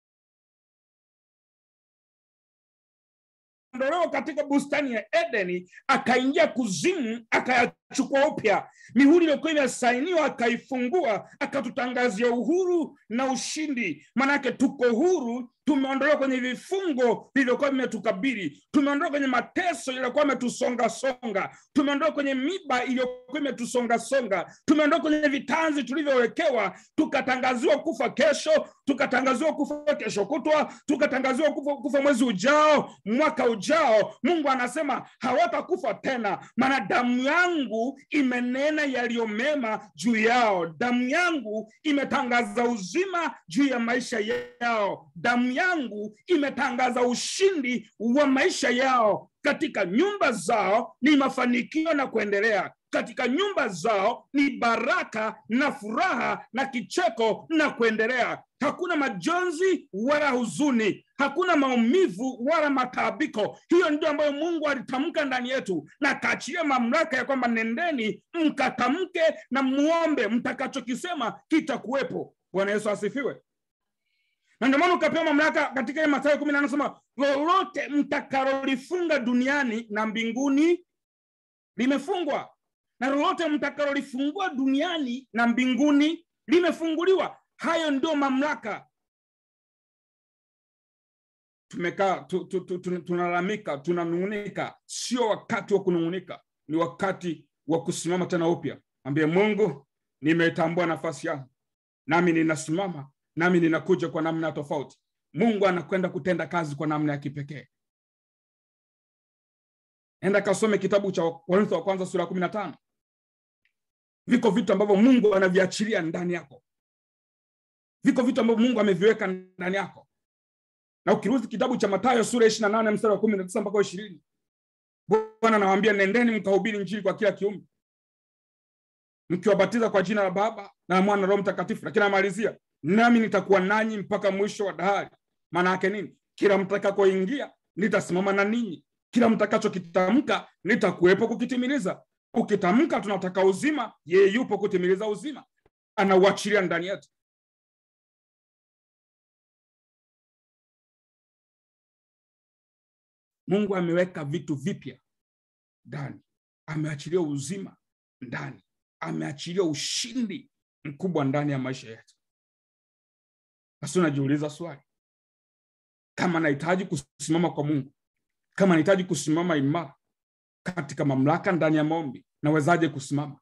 ondolewa katika bustani ya edeni akaingia kuzimu akayachukua upya mihuri iliyokuwa imesainiwa akaifungua akatutangazia uhuru na ushindi manake tuko huru tumeondolewa kwenye vifungo vilivyokuwa vimetukabili tumeondolewa kwenye mateso yaliyokuwa ametusongasonga tumeondolewa kwenye miba iliyokuwa imetusongasonga tumeondolewa kwenye vitanzi tulivyowekewa tukatangaziwa kufa kesho tukatangaziwa kufa kesho kutwa tukatangaziwa kufa, kufa mwezi ujao mwaka ujao mungu anasema hawatakufa tena maana damu yangu imenena yaliyo mema juu yao damu yangu imetangaza uzima juu ya maisha yao damu yangu imetangaza ushindi wa maisha yao katika nyumba zao ni mafanikio na kuendelea katika nyumba zao ni baraka na furaha na kicheko na kuendelea hakuna majonzi wala huzuni hakuna maumivu wala mataabiko hiyo ndio ambayo mungu alitamka ndani yetu na kaachilia mamlaka ya kwamba nendeni mkatamke na muombe mtakachokisema kitakuwepo bwana yesu asifiwe na ndio maana ukapewa mamlaka katika ile Mathayo kumi na anasema lolote mtakalolifunga duniani na mbinguni limefungwa na lolote mtakalolifungua duniani na mbinguni limefunguliwa hayo ndio mamlaka tumekaa tu, tu, tu, tu, tunalalamika tunanung'unika sio wakati wa kunung'unika ni wakati wa kusimama tena upya ambie mungu nimetambua nafasi yangu nami ninasimama nami ninakuja kwa namna tofauti mungu anakwenda kutenda kazi kwa namna ya kipekee enda kasome kitabu cha korintho wa kwanza sura ya kumi na tano viko vitu ambavyo mungu anaviachilia ndani yako viko vitu ambavyo mungu ameviweka ndani yako na ukirudi kitabu cha matayo sura ya ishiri na nane mstari wa kumi na tisa mpaka ishirini bwana anawaambia nendeni mkahubiri njiri kwa kila kiumbe mkiwabatiza kwa jina la baba na mwana na roho mtakatifu lakini anamalizia nami nitakuwa nanyi mpaka mwisho wa dahari maana yake nini kila mtakakoingia nitasimama na ninyi kila mtakachokitamka nitakuwepo kukitimiliza ukitamka tunataka uzima yeye yupo kutimiliza uzima anauachilia ndani yetu mungu ameweka vitu vipya ndani ameachilia uzima ndani ameachilia ushindi mkubwa ndani ya maisha yetu basi unajiuliza swali kama nahitaji kusimama kwa mungu kama nahitaji kusimama imara katika mamlaka ndani ya maombi nawezaje kusimama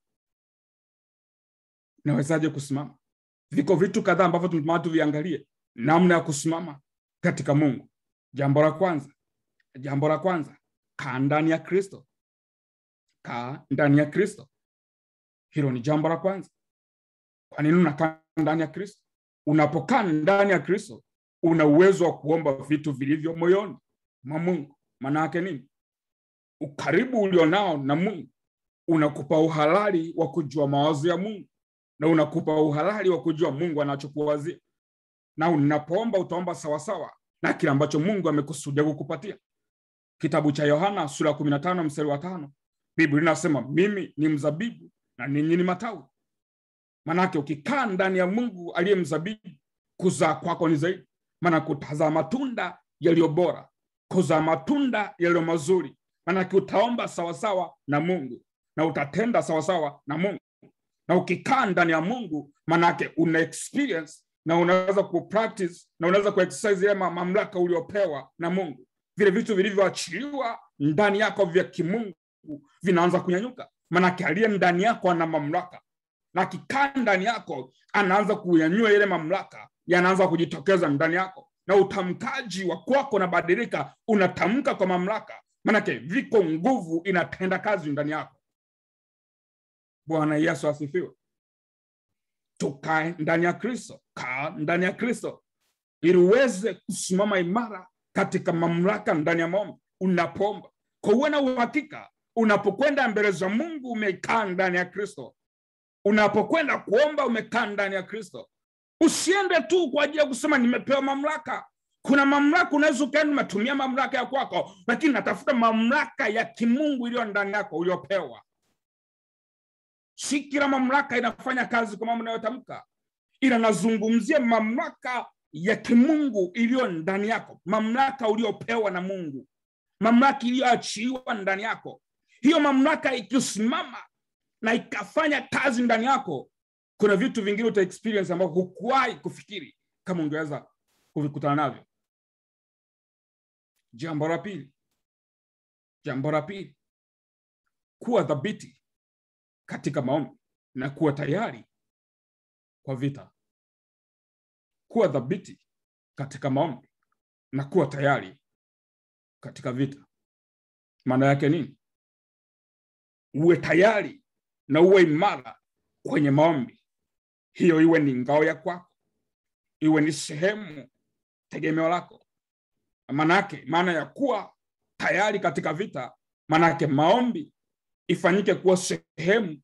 nawezaje kusimama viko vitu kadhaa ambavyo tunatamani tuviangalie namna ya kusimama katika mungu jambo la kwanza jambo la kwanza kaa ndani ya kristo kaa ndani ya kristo hilo ni jambo la kwanza kwa nini unakaa ndani ya kristo unapokaa ndani ya kristo una uwezo wa kuomba vitu vilivyo moyoni mwa mungu maana yake nini ukaribu ulionao na mungu unakupa uhalali wa kujua mawazo ya mungu na unakupa uhalali wa kujua mungu anachokuwazia na unapoomba utaomba sawasawa na kile ambacho mungu amekusudia kukupatia kitabu cha yohana sura ya kumi na tano mstari wa tano biblia inasema mimi ni mzabibu na ninyi ni matawi manake ukikaa ndani ya mungu aliye mzabibu kuzaa kwako ni zaidi maana kutazaa matunda yaliyo bora kuzaa matunda yaliyo mazuri manake utaomba sawasawa na mungu na utatenda sawasawa na mungu na ukikaa ndani ya mungu manake una experience na unaweza kupractice na unaweza kuexercise ile mamlaka uliopewa na mungu vile vitu vilivyoachiliwa ndani yako vya kimungu vinaanza kunyanyuka manake aliye ndani yako ana mamlaka na akikaa ndani yako anaanza kunyanyua ile mamlaka yanaanza kujitokeza ndani yako na utamkaji wa kwako unabadilika unatamka kwa mamlaka manake viko nguvu inatenda kazi ndani yako bwana yesu asifiwe tukae ndani ya kristo kaa ndani ya kristo ili uweze kusimama imara katika mamlaka ndani ya maombi unapomba kwa uwe na uhakika unapokwenda mbele za mungu umekaa ndani ya kristo unapokwenda kuomba umekaa ndani ya kristo usiende tu kwa ajili ya kusema nimepewa mamlaka kuna mamlaka unaweza ukaenda umetumia mamlaka ya kwako lakini natafuta mamlaka ya kimungu iliyo ndani yako uliopewa si kila mamlaka inafanya kazi kwa mambo inayotamka ila nazungumzia mamlaka ya kimungu iliyo ndani yako mamlaka uliopewa na mungu mamlaka iliyoachiliwa ndani yako hiyo mamlaka ikisimama na ikafanya kazi ndani yako kuna vitu vingine uta experience ambavyo hukuwahi kufikiri kama ungeweza kuvikutana navyo jambo la pili jambo la pili kuwa dhabiti katika maombi na kuwa tayari kwa vita kuwa dhabiti katika maombi na kuwa tayari katika vita maana yake nini uwe tayari na uwe imara kwenye maombi hiyo iwe ni ngao ya kwako iwe ni sehemu tegemeo lako maanake maana ya kuwa tayari katika vita maanake maombi ifanyike kuwa sehemu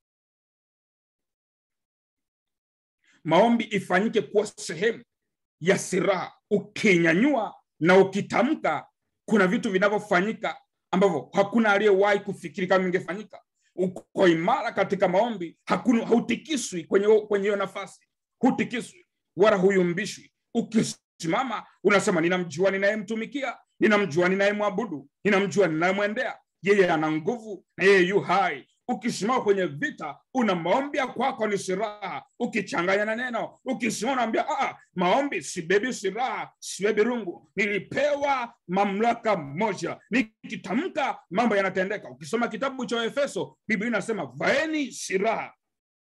maombi ifanyike kuwa sehemu ya silaha ukinyanyua na ukitamka kuna vitu vinavyofanyika ambavyo hakuna aliyewahi kufikiri kama ingefanyika uko imara katika maombi hakuna hautikiswi kwenye kwenye hiyo nafasi hutikiswi wala huyumbishwi ukisimama unasema ninamjua ninayemtumikia ninamjua ninayemwabudu ninamjua ninayemwendea yeye ana nguvu na yeye yu hai ukisimama kwenye vita una maombi ya kwako ni silaha ukichanganya na neno ukisimama unaambia "Ah, maombi sibebi silaha sibebi rungu nilipewa mamlaka moja nikitamka mambo yanatendeka ukisoma kitabu cha efeso biblia inasema vaeni silaha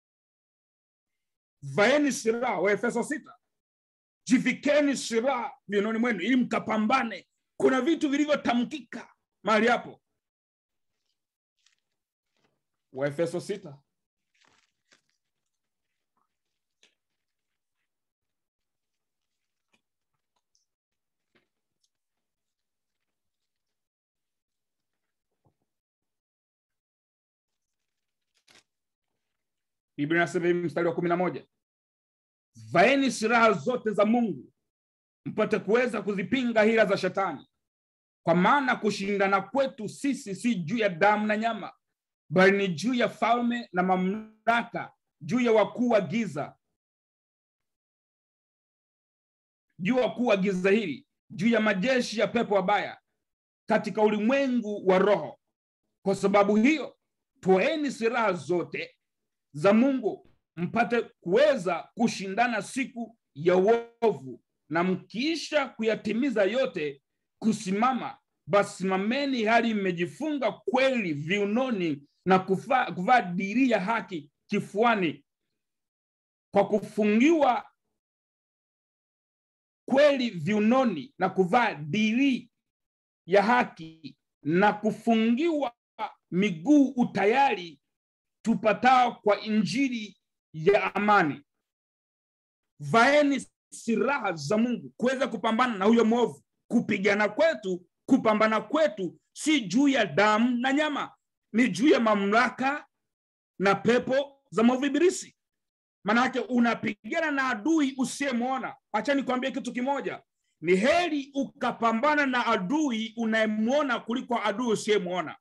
vaeni silaha waefeso sita jivikeni silaha viunoni mwenu ili mkapambane kuna vitu vilivyotamkika mahali hapo waefeso sita biblia inasema hivi mstari wa kumi na moja vaeni silaha zote za mungu mpate kuweza kuzipinga hila za shetani kwa maana kushindana kwetu sisi si juu ya damu na nyama bali ni juu ya falme na mamlaka juu ya wakuu wa giza juu ya wakuu wa giza hili juu ya majeshi ya pepo wabaya katika ulimwengu wa roho kwa sababu hiyo toeni silaha zote za mungu mpate kuweza kushindana siku ya uovu na mkiisha kuyatimiza yote kusimama basi simameni hali mmejifunga kweli viunoni na kuvaa kuvaa dirii ya haki kifuani kwa kufungiwa kweli viunoni na kuvaa dirii ya haki na kufungiwa miguu utayari tupatao kwa injili ya amani vaeni silaha za mungu kuweza kupambana na huyo mwovu kupigana kwetu kupambana kwetu si juu ya damu na nyama ni juu ya mamlaka na pepo za mwovu ibilisi maanake unapigana na adui usiyemwona hacha nikwambie kitu kimoja ni heri ukapambana na adui unayemwona kuliko adui usiyemwona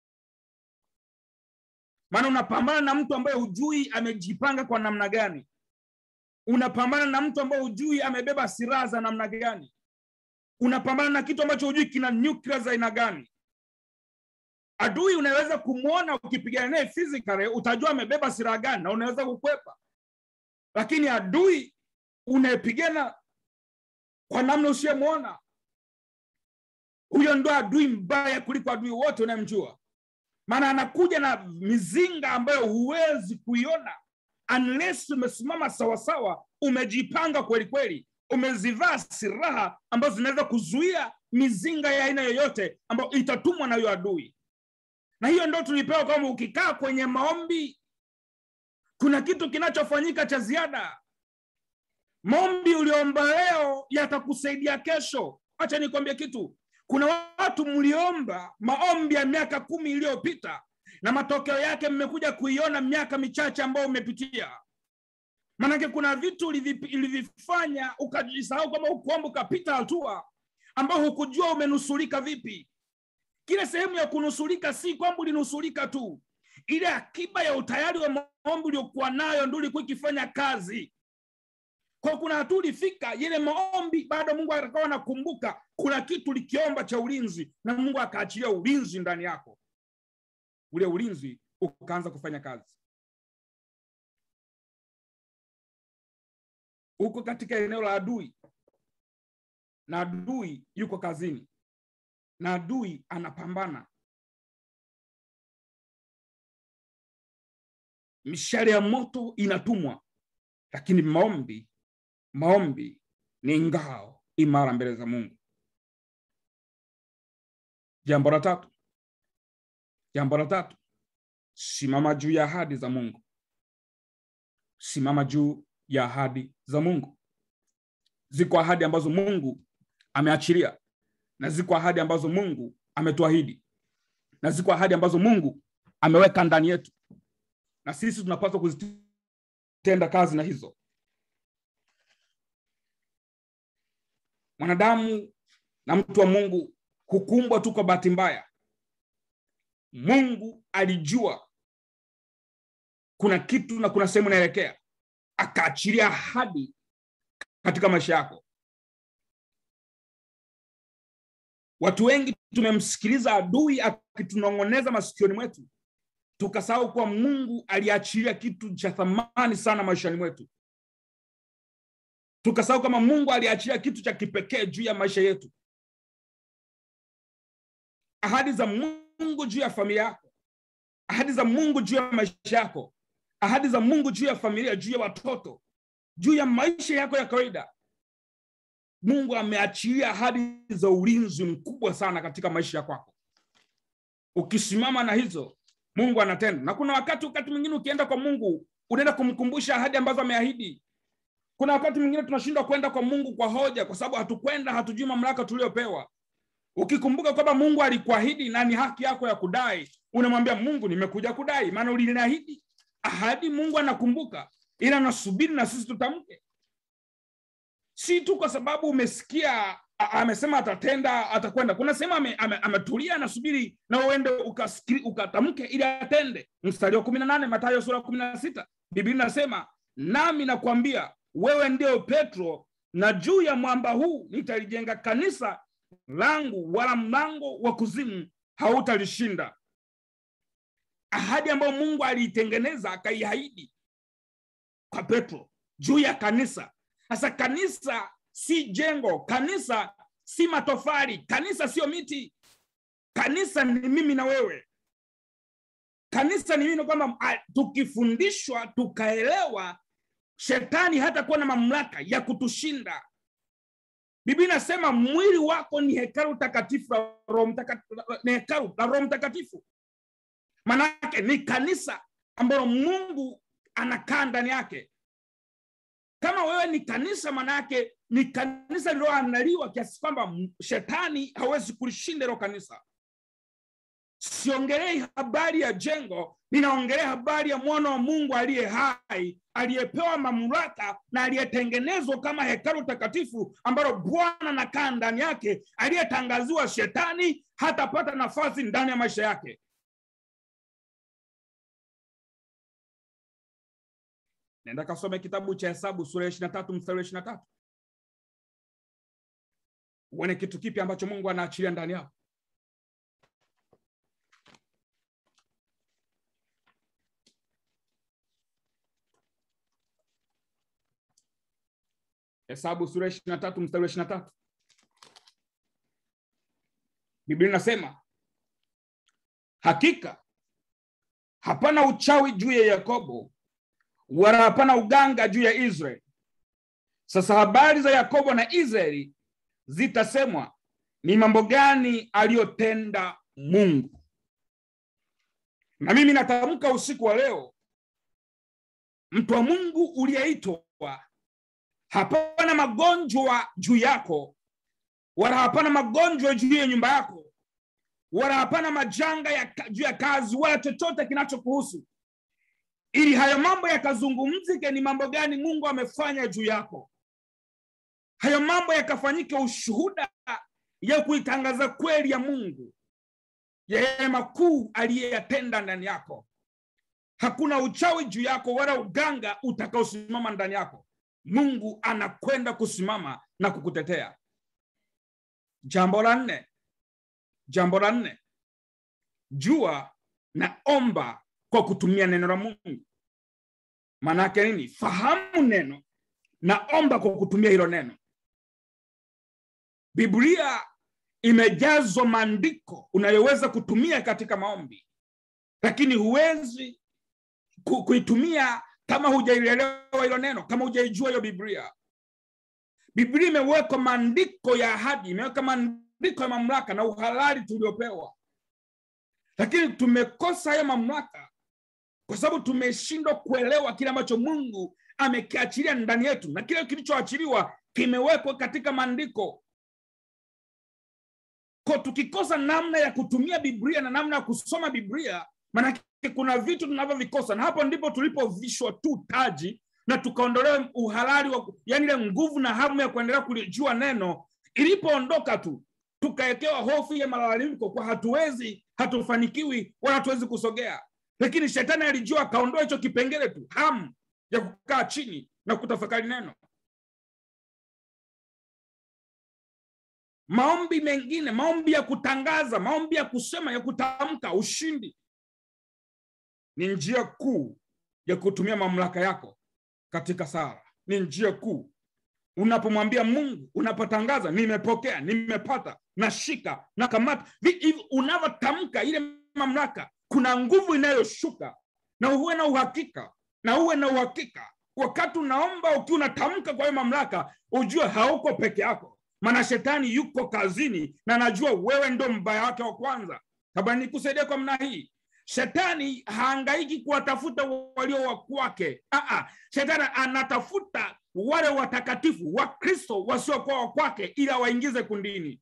maana unapambana na mtu ambaye hujui amejipanga kwa namna gani unapambana na mtu ambaye hujui amebeba silaha za namna gani unapambana na kitu ambacho hujui kina nyuklia za aina gani adui unaweza kumwona ukipigana naye physically utajua amebeba silaha gani na unaweza kukwepa lakini adui unayepigana kwa namna usiyemwona huyo ndo adui mbaya kuliko adui wote unayemjua maana anakuja na mizinga ambayo huwezi kuiona unless umesimama sawasawa umejipanga kweli kweli umezivaa silaha ambazo zinaweza kuzuia mizinga ya aina yoyote ambayo itatumwa na huyo adui na hiyo ndo tulipewa kwamba ukikaa kwenye maombi kuna kitu kinachofanyika cha ziada maombi uliomba leo yatakusaidia kesho hacha nikwambie kitu kuna watu mliomba maombi ya miaka kumi iliyopita na matokeo yake mmekuja kuiona miaka michache ambayo umepitia maanake kuna vitu ulivifanya ukajisahau kwamba ukuomba ukapita hatua ambao hukujua umenusurika vipi kile sehemu ya kunusurika si kwamba ulinusurika tu ile akiba ya utayari wa maombi uliokuwa nayo ndo ulikuwa ikifanya kazi kwa kuna hatua ulifika ile maombi bado mungu akawa anakumbuka kuna kitu likiomba cha ulinzi na mungu akaachilia ulinzi ndani yako ule ulinzi ukaanza kufanya kazi uko katika eneo la adui na adui yuko kazini na adui anapambana mishale ya moto inatumwa lakini maombi maombi ni ngao imara mbele za mungu jambo la tatu jambo la tatu simama juu ya ahadi za mungu simama juu ya ahadi za mungu ziko ahadi ambazo mungu ameachilia na ziko ahadi ambazo mungu ametuahidi na ziko ahadi ambazo mungu ameweka ndani yetu na sisi tunapaswa kuzitenda kazi na hizo mwanadamu na mtu wa mungu hukumbwa tu kwa bahati mbaya mungu alijua kuna kitu na kuna sehemu inaelekea akaachilia ahadi katika maisha yako watu wengi tumemsikiliza adui akitunong'oneza masikioni mwetu tukasahau kuwa mungu aliachilia kitu cha thamani sana maishani mwetu tukasahau kama mungu aliachilia kitu cha kipekee juu ya maisha yetu ahadi za mungu juu ya familia yako ahadi za mungu juu ya maisha yako ahadi za mungu juu ya familia juu ya watoto juu ya maisha yako ya kawaida mungu ameachilia ahadi za ulinzi mkubwa sana katika maisha ya kwako ukisimama na hizo mungu anatenda na kuna wakati wakati mwingine ukienda kwa mungu unaenda kumkumbusha ahadi ambazo ameahidi kuna wakati mwingine tunashindwa kwenda kwa mungu kwa hoja kwa sababu hatukwenda hatujui mamlaka tuliopewa ukikumbuka kwamba mungu alikuahidi na ni haki yako ya kudai unamwambia mungu nimekuja kudai maana uliniahidi ahadi mungu anakumbuka ila nasubiri na sisi tutamke si tu kwa sababu umesikia amesema atatenda atakwenda kuna sehemu ametulia ame, ame anasubiri na uende ukatamke ili atende mstari wa kumi na nane matayo sura kumi na sita biblia inasema nami nakwambia wewe ndio petro na juu ya mwamba huu nitalijenga kanisa langu wala mlango wa kuzimu hautalishinda ahadi ambayo mungu aliitengeneza akaiahidi kwa petro juu ya kanisa sasa kanisa si jengo kanisa si matofali kanisa sio miti kanisa ni mimi na wewe kanisa ni mimi kwamba tukifundishwa tukaelewa shetani hata kuwa na mamlaka ya kutushinda biblia inasema mwili wako ni hekalu takatifu la roho mtakatifu, ni hekalu la roho mtakatifu manake ni kanisa ambalo mungu anakaa ndani yake kama wewe ni kanisa manake ni kanisa lililoandaliwa kiasi kwamba shetani hawezi kulishinda hilo kanisa siongelei habari ya jengo ninaongelea habari ya mwana wa mungu aliye hai aliyepewa mamlaka na aliyetengenezwa kama hekalu takatifu ambalo bwana anakaa ndani yake aliyetangaziwa shetani hatapata nafasi ndani ya maisha yake nenda kasome kitabu cha hesabu sura ya ishiri na tatu mstari wa ishiri na tatu uone kitu kipi ambacho mungu anaachilia ndani yako hesabu sura ishiri na tatu mstari wa ishiri na tatu biblia inasema hakika hapana uchawi juu ya yakobo wala hapana uganga juu ya israeli sasa habari za yakobo na israeli zitasemwa ni mambo gani aliyotenda mungu na mimi natamka usiku wa leo mtu wa mungu uliyeitwa hapana magonjwa juu yako wala hapana magonjwa juu ya nyumba yako wala hapana majanga ya, juu ya kazi wala chochote kinachokuhusu ili hayo mambo yakazungumzike ni mambo gani mungu amefanya juu yako hayo mambo yakafanyike ushuhuda ya kuitangaza kweli ya mungu yeye makuu aliyeyatenda ndani yako hakuna uchawi juu yako wala uganga utakaosimama ndani yako mungu anakwenda kusimama na kukutetea jambo la nne jambo la nne jua na omba kwa kutumia neno la mungu maanaake nini fahamu neno na omba kwa kutumia hilo neno biblia imejazwa maandiko unayoweza kutumia katika maombi lakini huwezi ku, kuitumia kama hujaielewa hilo neno kama hujaijua hiyo biblia biblia imewekwa maandiko ya ahadi imeweka maandiko ya mamlaka na uhalali tuliopewa lakini tumekosa hayo mamlaka kwa sababu tumeshindwa kuelewa kile ambacho mungu amekiachilia ndani yetu na kile kilichoachiliwa kimewekwa katika maandiko ko tukikosa namna ya kutumia biblia na namna ya kusoma biblia maanake kuna vitu tunavyovikosa na hapo ndipo tulipovishwa tu taji na tukaondolewa uhalali wa yani ile nguvu na hamu ya kuendelea kulijua neno ilipoondoka tu tukawekewa hofu ya malalamiko kwa hatuwezi hatufanikiwi wala hatuwezi kusogea lakini shetani alijua akaondoa hicho kipengele tu hamu ya kukaa chini na kutafakari neno maombi mengine maombi ya kutangaza maombi ya kusema ya kutamka ushindi ni njia kuu ya kutumia mamlaka yako katika sala ni njia kuu unapomwambia mungu unapotangaza nimepokea nimepata nashika nakamata hivi unavyotamka ile mamlaka kuna nguvu inayoshuka na uwe na uhakika na uwe na uhakika wakati unaomba ukiwa unatamka kwa hiyo mamlaka ujue hauko peke yako maana shetani yuko kazini na anajua wewe ndo mbaya wake wa kwanza labda nikusaidia kwa mna hii shetani haangaiki kuwatafuta walio wa kwake Aa, shetani anatafuta wale watakatifu wa kristo wasiokuwa wa kwake ili awaingize kundini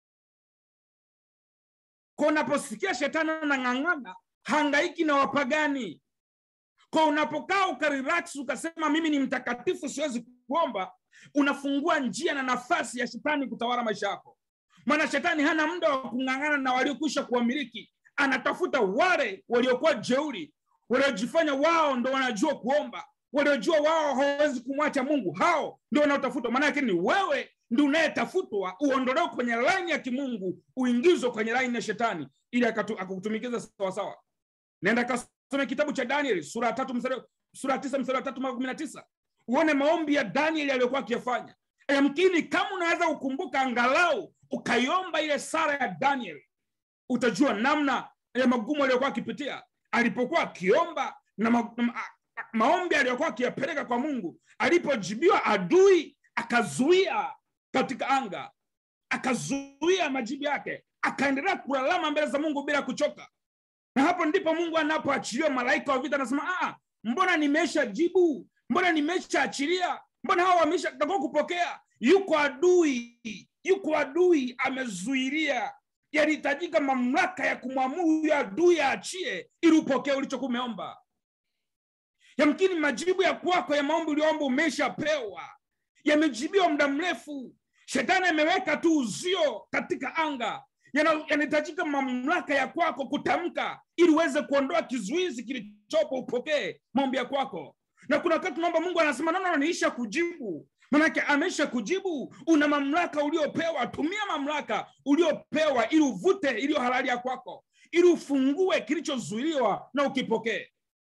kwa unaposikia shetani anang'ang'ana hangaiki na wapagani kwa unapokaa ukarelax ukasema mimi ni mtakatifu siwezi kuomba unafungua njia na nafasi ya shetani kutawala maisha yako maana shetani hana muda wa kung'ang'ana na waliokwisha kuwamiliki anatafuta wale waliokuwa jeuri waliojifanya wao ndo wanajua kuomba waliojua wao hawawezi kumwacha mungu hao ndio wanaotafutwa maanake ni wewe ndi unayetafutwa uondolewe kwenye laini ya kimungu uingizwe kwenye laini ya shetani ili akakutumikiza sawasawa naenda kasome kitabu cha danieli sura ya tatu mstari sura ya tisa mstari wa tatu mpaka kumi na tisa uone maombi ya danieli aliyokuwa akiyafanya yamkini kama unaweza kukumbuka angalau ukaiomba ile sara ya danieli utajua namna ya magumu aliyokuwa akipitia alipokuwa akiomba na ma, ma, ma, maombi aliyokuwa akiyapeleka kwa mungu alipojibiwa adui akazuia katika anga akazuia majibu yake akaendelea kulalama mbele za mungu bila kuchoka na hapo ndipo mungu anapoachiliwa malaika wa vita anasema ah, mbona nimesha jibu mbona nimesha achilia mbona hawa wameshatakiwa kupokea yuko adui yuko adui amezuilia yalihitajika mamlaka ya kumwamuru huyo adui aachie ili upokee ulichokuwa umeomba yamkini majibu ya kwako ya maombi ulioomba umeshapewa yamejibiwa muda mrefu shetani ameweka tu uzio katika anga yanahitajika mamlaka ya kwako kutamka ili uweze kuondoa kizuizi kilichopo upokee maombi ya kwako na kuna wakati tunaomba mungu anasema nono niisha kujibu manake amesha kujibu una mamlaka uliopewa tumia mamlaka uliopewa ili uvute iliyo halali ya kwako ili ufungue kilichozuiliwa na ukipokee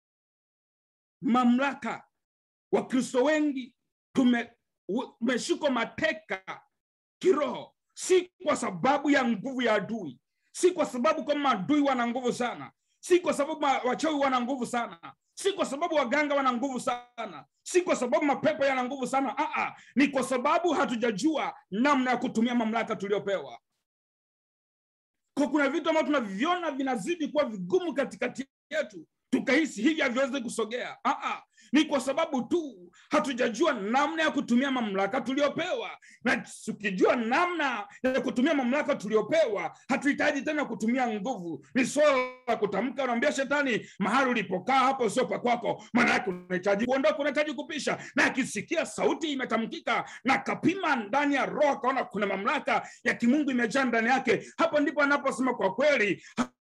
mamlaka wakristo wengi tumeshikwa mateka kiroho si kwa sababu ya nguvu ya adui si kwa sababu kama adui wana nguvu sana si kwa sababu wachawi wana nguvu sana si kwa sababu waganga wana nguvu sana si kwa sababu mapepo yana nguvu sana Aa, ni kwa sababu hatujajua namna ya kutumia mamlaka tuliopewa kwa kuna vitu ambavyo tunaviona vinazidi kuwa vigumu katikati yetu tukahisi hivi haviwezi kusogea Aa, ni kwa sababu tu hatujajua namna ya kutumia mamlaka tuliopewa na tukijua namna ya kutumia mamlaka tuliopewa hatuhitaji tena kutumia nguvu ni swala la kutamka unaambia shetani mahali ulipokaa hapo sio pakwako maanayake unahitaji kuondoka unahitaji kupisha na akisikia sauti imetamkika na kapima ndani ya roho akaona kuna mamlaka ya kimungu imejaa ndani yake hapo ndipo anaposema kwa kweli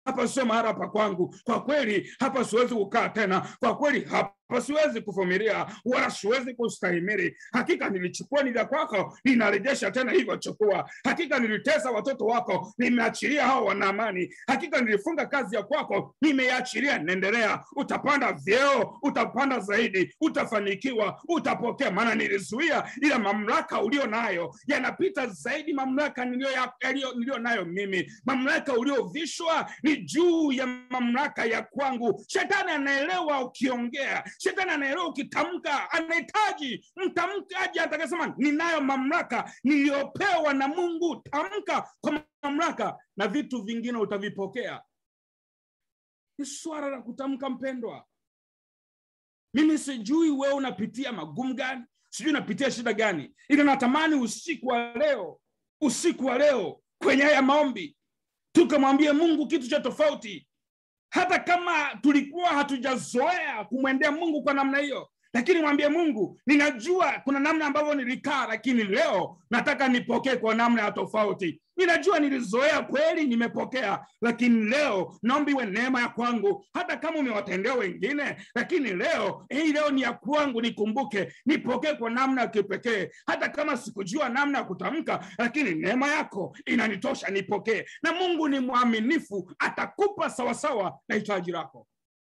hapa sio mahala pa kwangu kwa kweli hapa siwezi kukaa tena kwa kweli hapa siwezi kuvumilia wala siwezi kustahimili hakika nilichukua ni vya kwako ninarejesha tena hivyo chukua hakika nilitesa watoto wako nimeachilia hao wana amani hakika nilifunga kazi ya kwako nimeiachilia naendelea utapanda vyeo utapanda zaidi utafanikiwa utapokea maana nilizuia ila mamlaka ulio nayo yanapita zaidi mamlaka niliyo ya- yaliyo- niliyo nayo mimi mamlaka uliovishwa ni juu ya mamlaka ya kwangu shetani anaelewa ukiongea shetani anaelewa ukitamka anahitaji mtamkaji atakasema ninayo mamlaka niliyopewa na mungu tamka kwa mamlaka na vitu vingine utavipokea ni swala la kutamka mpendwa mimi sijui wewe unapitia magumu gani sijui unapitia shida gani ila natamani usiku wa leo usiku wa leo kwenye haya maombi tukamwambie mungu kitu cha tofauti hata kama tulikuwa hatujazoea kumwendea mungu kwa namna hiyo lakini mwambie mungu ninajua kuna namna ambavyo nilikaa lakini leo nataka nipokee kwa namna ya tofauti ninajua nilizoea kweli nimepokea lakini leo naomba iwe neema ya kwangu hata kama umewatendea wengine lakini leo hii leo ni ya kwangu nikumbuke nipokee kwa namna ya kipekee hata kama sikujua namna ya kutamka lakini neema yako inanitosha nipokee na mungu ni mwaminifu atakupa sawasawa na hitaji lako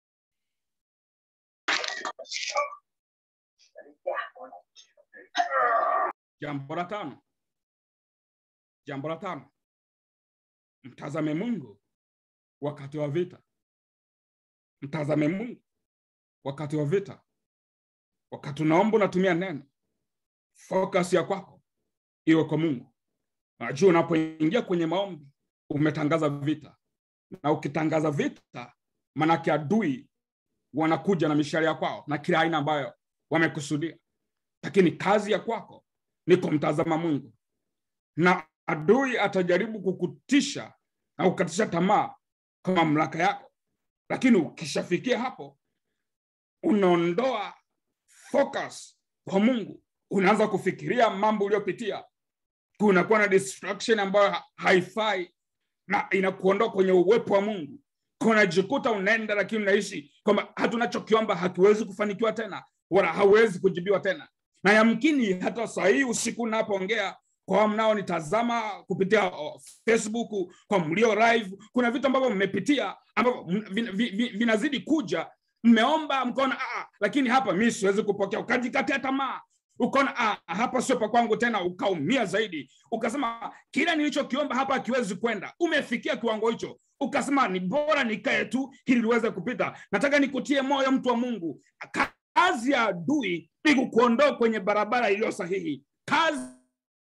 jambo la tano jambo la tano mtazame mungu wakati wa vita mtazame mungu wakati wa vita wakati unaomba unatumia neno focus ya kwako iwe kwa mungu najua unapoingia kwenye maombi umetangaza vita na ukitangaza vita manake adui wanakuja na mishale ya kwao na kila aina ambayo wamekusudia lakini kazi ya kwako ni kumtazama mungu na adui atajaribu kukutisha na kukatisha tamaa kwa mamlaka yako lakini ukishafikia hapo unaondoa focus kwa mungu unaanza kufikiria mambo uliyopitia kunakuwa na distraction ambayo ha- haifai na inakuondoa kwenye uwepo wa mungu Kwa unajikuta unaenda lakini unaishi kwamba hatunachokiomba hakiwezi kufanikiwa tena wala hawezi kujibiwa tena na yamkini hata saa hii usiku unapoongea kwa mnaonitazama kupitia oh, facebook kwa mlio live kuna vitu ambavyo mmepitia ambavyo m- vin- vi- vi- vinazidi kuja mmeomba mkaona "Ah, lakini hapa mi siwezi kupokea ukajikatia tamaa ukaona "Ah, hapa sio pa kwangu tena ukaumia zaidi ukasema kila nilichokiomba hapa akiwezi kwenda umefikia kiwango hicho ukasema ni bora nikae tu ili liweze kupita nataka nikutie moyo mtu wa mungu kazi ya adui ni kukuondoa kwenye barabara iliyo sahihi kazi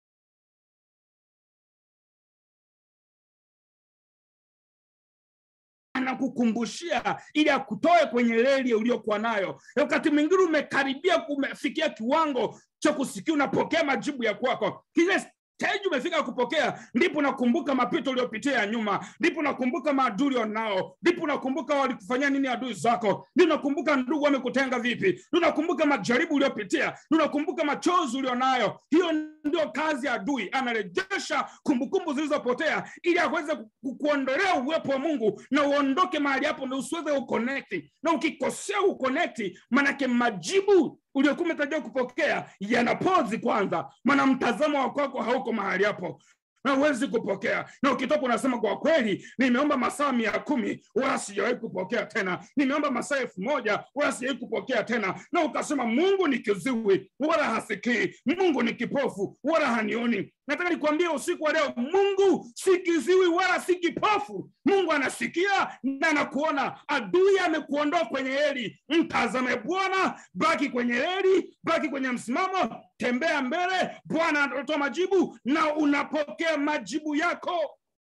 anakukumbushia ili akutoe kwenye reli uliokuwa nayo wakati mwingine umekaribia umefikia kiwango cha kusikia unapokea majibu ya kwako kile stage umefika kupokea ndipo unakumbuka mapito uliopitia ya nyuma ndipo unakumbuka maadui ulionao ndipo unakumbuka walikufanyia nini adui zako ndio unakumbuka ndugu wamekutenga vipi ndio unakumbuka majaribu uliopitia ndio unakumbuka machozi ulionayo hiyo ndio kazi ya adui anarejesha kumbukumbu zilizopotea ili aweze ku- kuondolea uwepo wa mungu na uondoke mahali hapo na usiweze uconnect na ukikosea uconnect manake majibu uliokuwa umetarajia kupokea yanapozi kwanza maana mtazamo wa kwako hauko mahali hapo na huwezi kupokea na ukitoka unasema kwa kweli nimeomba masaa mia kumi wala sijawahi kupokea tena nimeomba masaa elfu moja wala sijawahi kupokea tena na ukasema mungu ni kiziwi wala hasikii mungu ni kipofu wala hanioni nataka nikuambie usiku wa leo mungu si kiziwi wala si kipofu mungu anasikia na anakuona adui amekuondoa kwenye heli mtazame bwana baki kwenye heli baki kwenye msimamo tembea mbele bwana anatoa majibu na unapokea majibu yako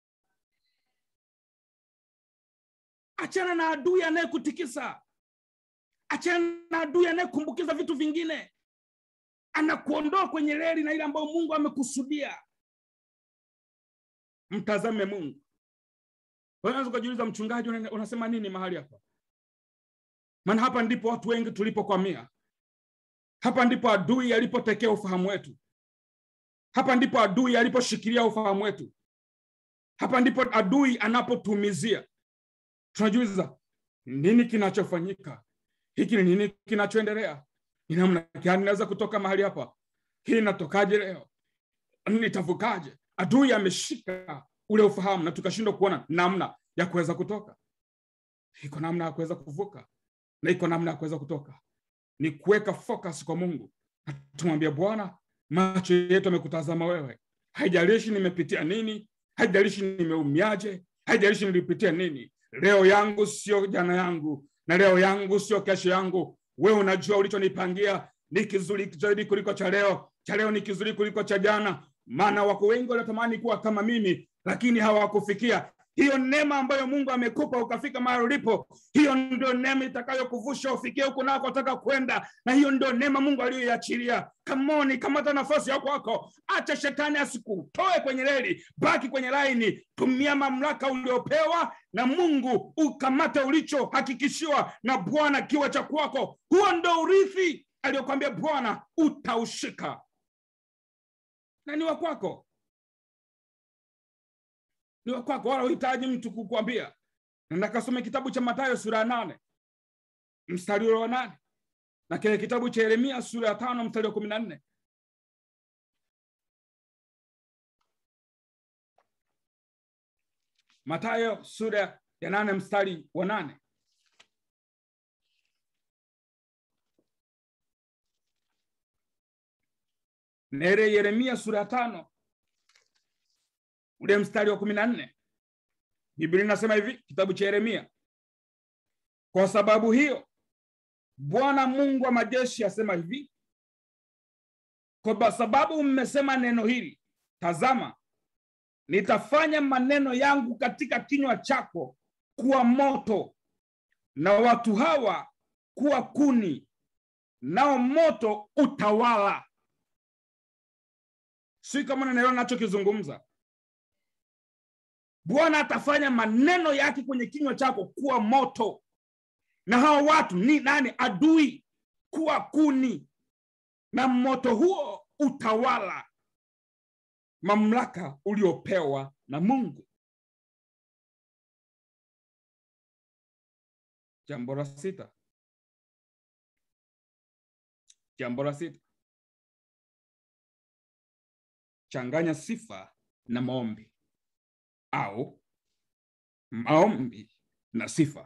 achana na adui anayekutikisa achana na adui anayekumbukiza vitu vingine anakuondoa kwenye reli na ile ambayo mungu amekusudia mtazame mungu unaweza ukajiuliza mchungaji una- unasema nini mahali hapa maana hapa ndipo watu wengi tulipokwamia hapa ndipo adui alipotekea ufahamu wetu hapa ndipo adui aliposhikilia ufahamu wetu hapa ndipo adui anapotumizia tunajiuliza nini kinachofanyika hiki ni nini kinachoendelea ni namna gani naweza kutoka mahali hapa hii inatokaje leo nitavukaje adui ameshika ule ufahamu na tukashindwa kuona namna ya kuweza kutoka iko namna ya kuweza kuvuka na iko namna ya kuweza kutoka ni kuweka focus kwa mungu na tumwambia bwana macho yetu amekutazama wewe haijalishi nimepitia nini haijalishi nimeumiaje haijalishi nilipitia nini leo yangu sio jana yangu na leo yangu sio kesho yangu wewe unajua ulichonipangia ni kizuri zaidi kuliko cha leo cha leo ni kizuri kuliko cha jana maana wako wengi wanatamani kuwa kama mimi lakini hawakufikia hiyo neema ambayo mungu amekupa ukafika mahali ulipo hiyo ndio neema itakayokuvusha ufikie huko nakotaka kwenda na hiyo ndio neema mungu aliyoiachilia kamoni kamata nafasi ya kwako acha shetani asikutoe kwenye reli baki kwenye laini tumia mamlaka uliopewa na mungu ukamate ulichohakikishiwa na bwana kiwa cha kwako huo ndo urithi aliyokwambia bwana utaushika na ni wa kwako ni wa kwako wala uhitaji mtu kukwambia nenda kasome kitabu cha matayo sura ya nane mstari ule wa nane na kile kitabu cha yeremia sura ya tano mstari wa kumi na nne matayo sura ya nane mstari wa nane nere yeremia sura ya tano ule mstari wa kumi na nne biblia inasema hivi kitabu cha yeremia kwa sababu hiyo bwana mungu wa majeshi asema hivi kwa sababu mmesema neno hili tazama nitafanya maneno yangu katika kinywa chako kuwa moto na watu hawa kuwa kuni nao moto utawala si kama nanaelewa nachokizungumza bwana atafanya maneno yake kwenye kinywa chako kuwa moto na hawa watu ni nani adui kuwa kuni na moto huo utawala mamlaka uliopewa na mungu jambo la sita jambo la sita changanya sifa na maombi au maombi na sifa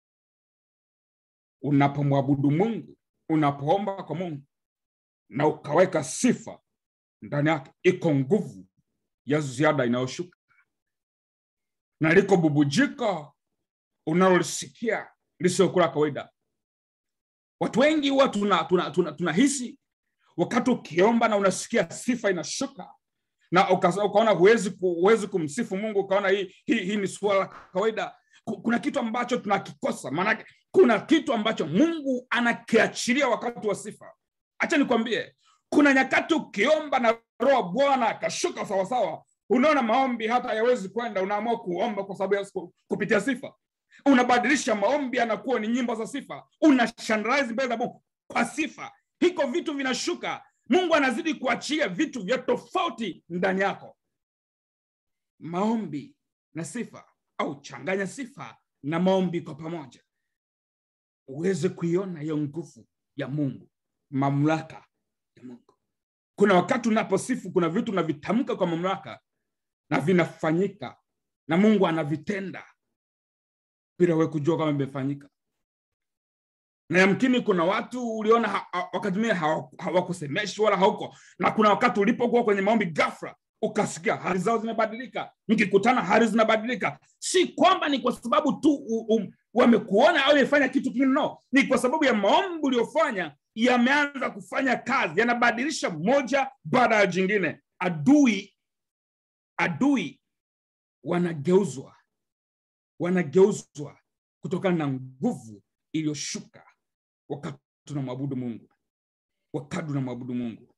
unapomwabudu mungu unapoomba kwa mungu na ukaweka sifa ndani yake iko nguvu ya ziada inayoshuka na liko bubujiko unalolisikia lisiokula kawaida watu wengi huwa tunahisi tuna, tuna, tuna, tuna wakati ukiomba na unasikia sifa inashuka na uka, ukaona huwezi huwezi kumsifu mungu ukaona hii, hii, hii ni suala la kawaida kuna kitu ambacho tunakikosa maanake kuna kitu ambacho mungu anakiachilia wakati wa sifa hacha nikwambie kuna nyakati ukiomba na roho bwana akashuka sawasawa unaona maombi hata hayawezi kwenda unaamua kuomba kwa sababu ya kupitia sifa unabadilisha maombi anakuwa ni nyimbo za sifa unashandalize mbele za mungu kwa sifa hiko vitu vinashuka mungu anazidi kuachia vitu vya tofauti ndani yako maombi na sifa au changanya sifa na maombi kwa pamoja uweze kuiona hiyo nguvu ya mungu mamlaka ya mungu kuna wakati unaposifu kuna vitu unavitamka kwa mamlaka na vinafanyika na mungu anavitenda bila we kujua kama imefanyika na yamkini kuna watu uliona ha, ha, wakati mwingine hawakusemeshi wala hauko na kuna wakati ulipokuwa kwenye maombi gafra ukasikia hali zao zimebadilika mkikutana hali zinabadilika si kwamba ni kwa sababu tu um, wamekuona au imefanya kitu kingine no ni kwa sababu ya maombi uliofanya yameanza kufanya kazi yanabadilisha moja baada ya jingine adui adui wanageuzwa wanageuzwa kutokana na nguvu iliyoshuka wakati tunamwabudu mungu wakati tunamwabudu mungu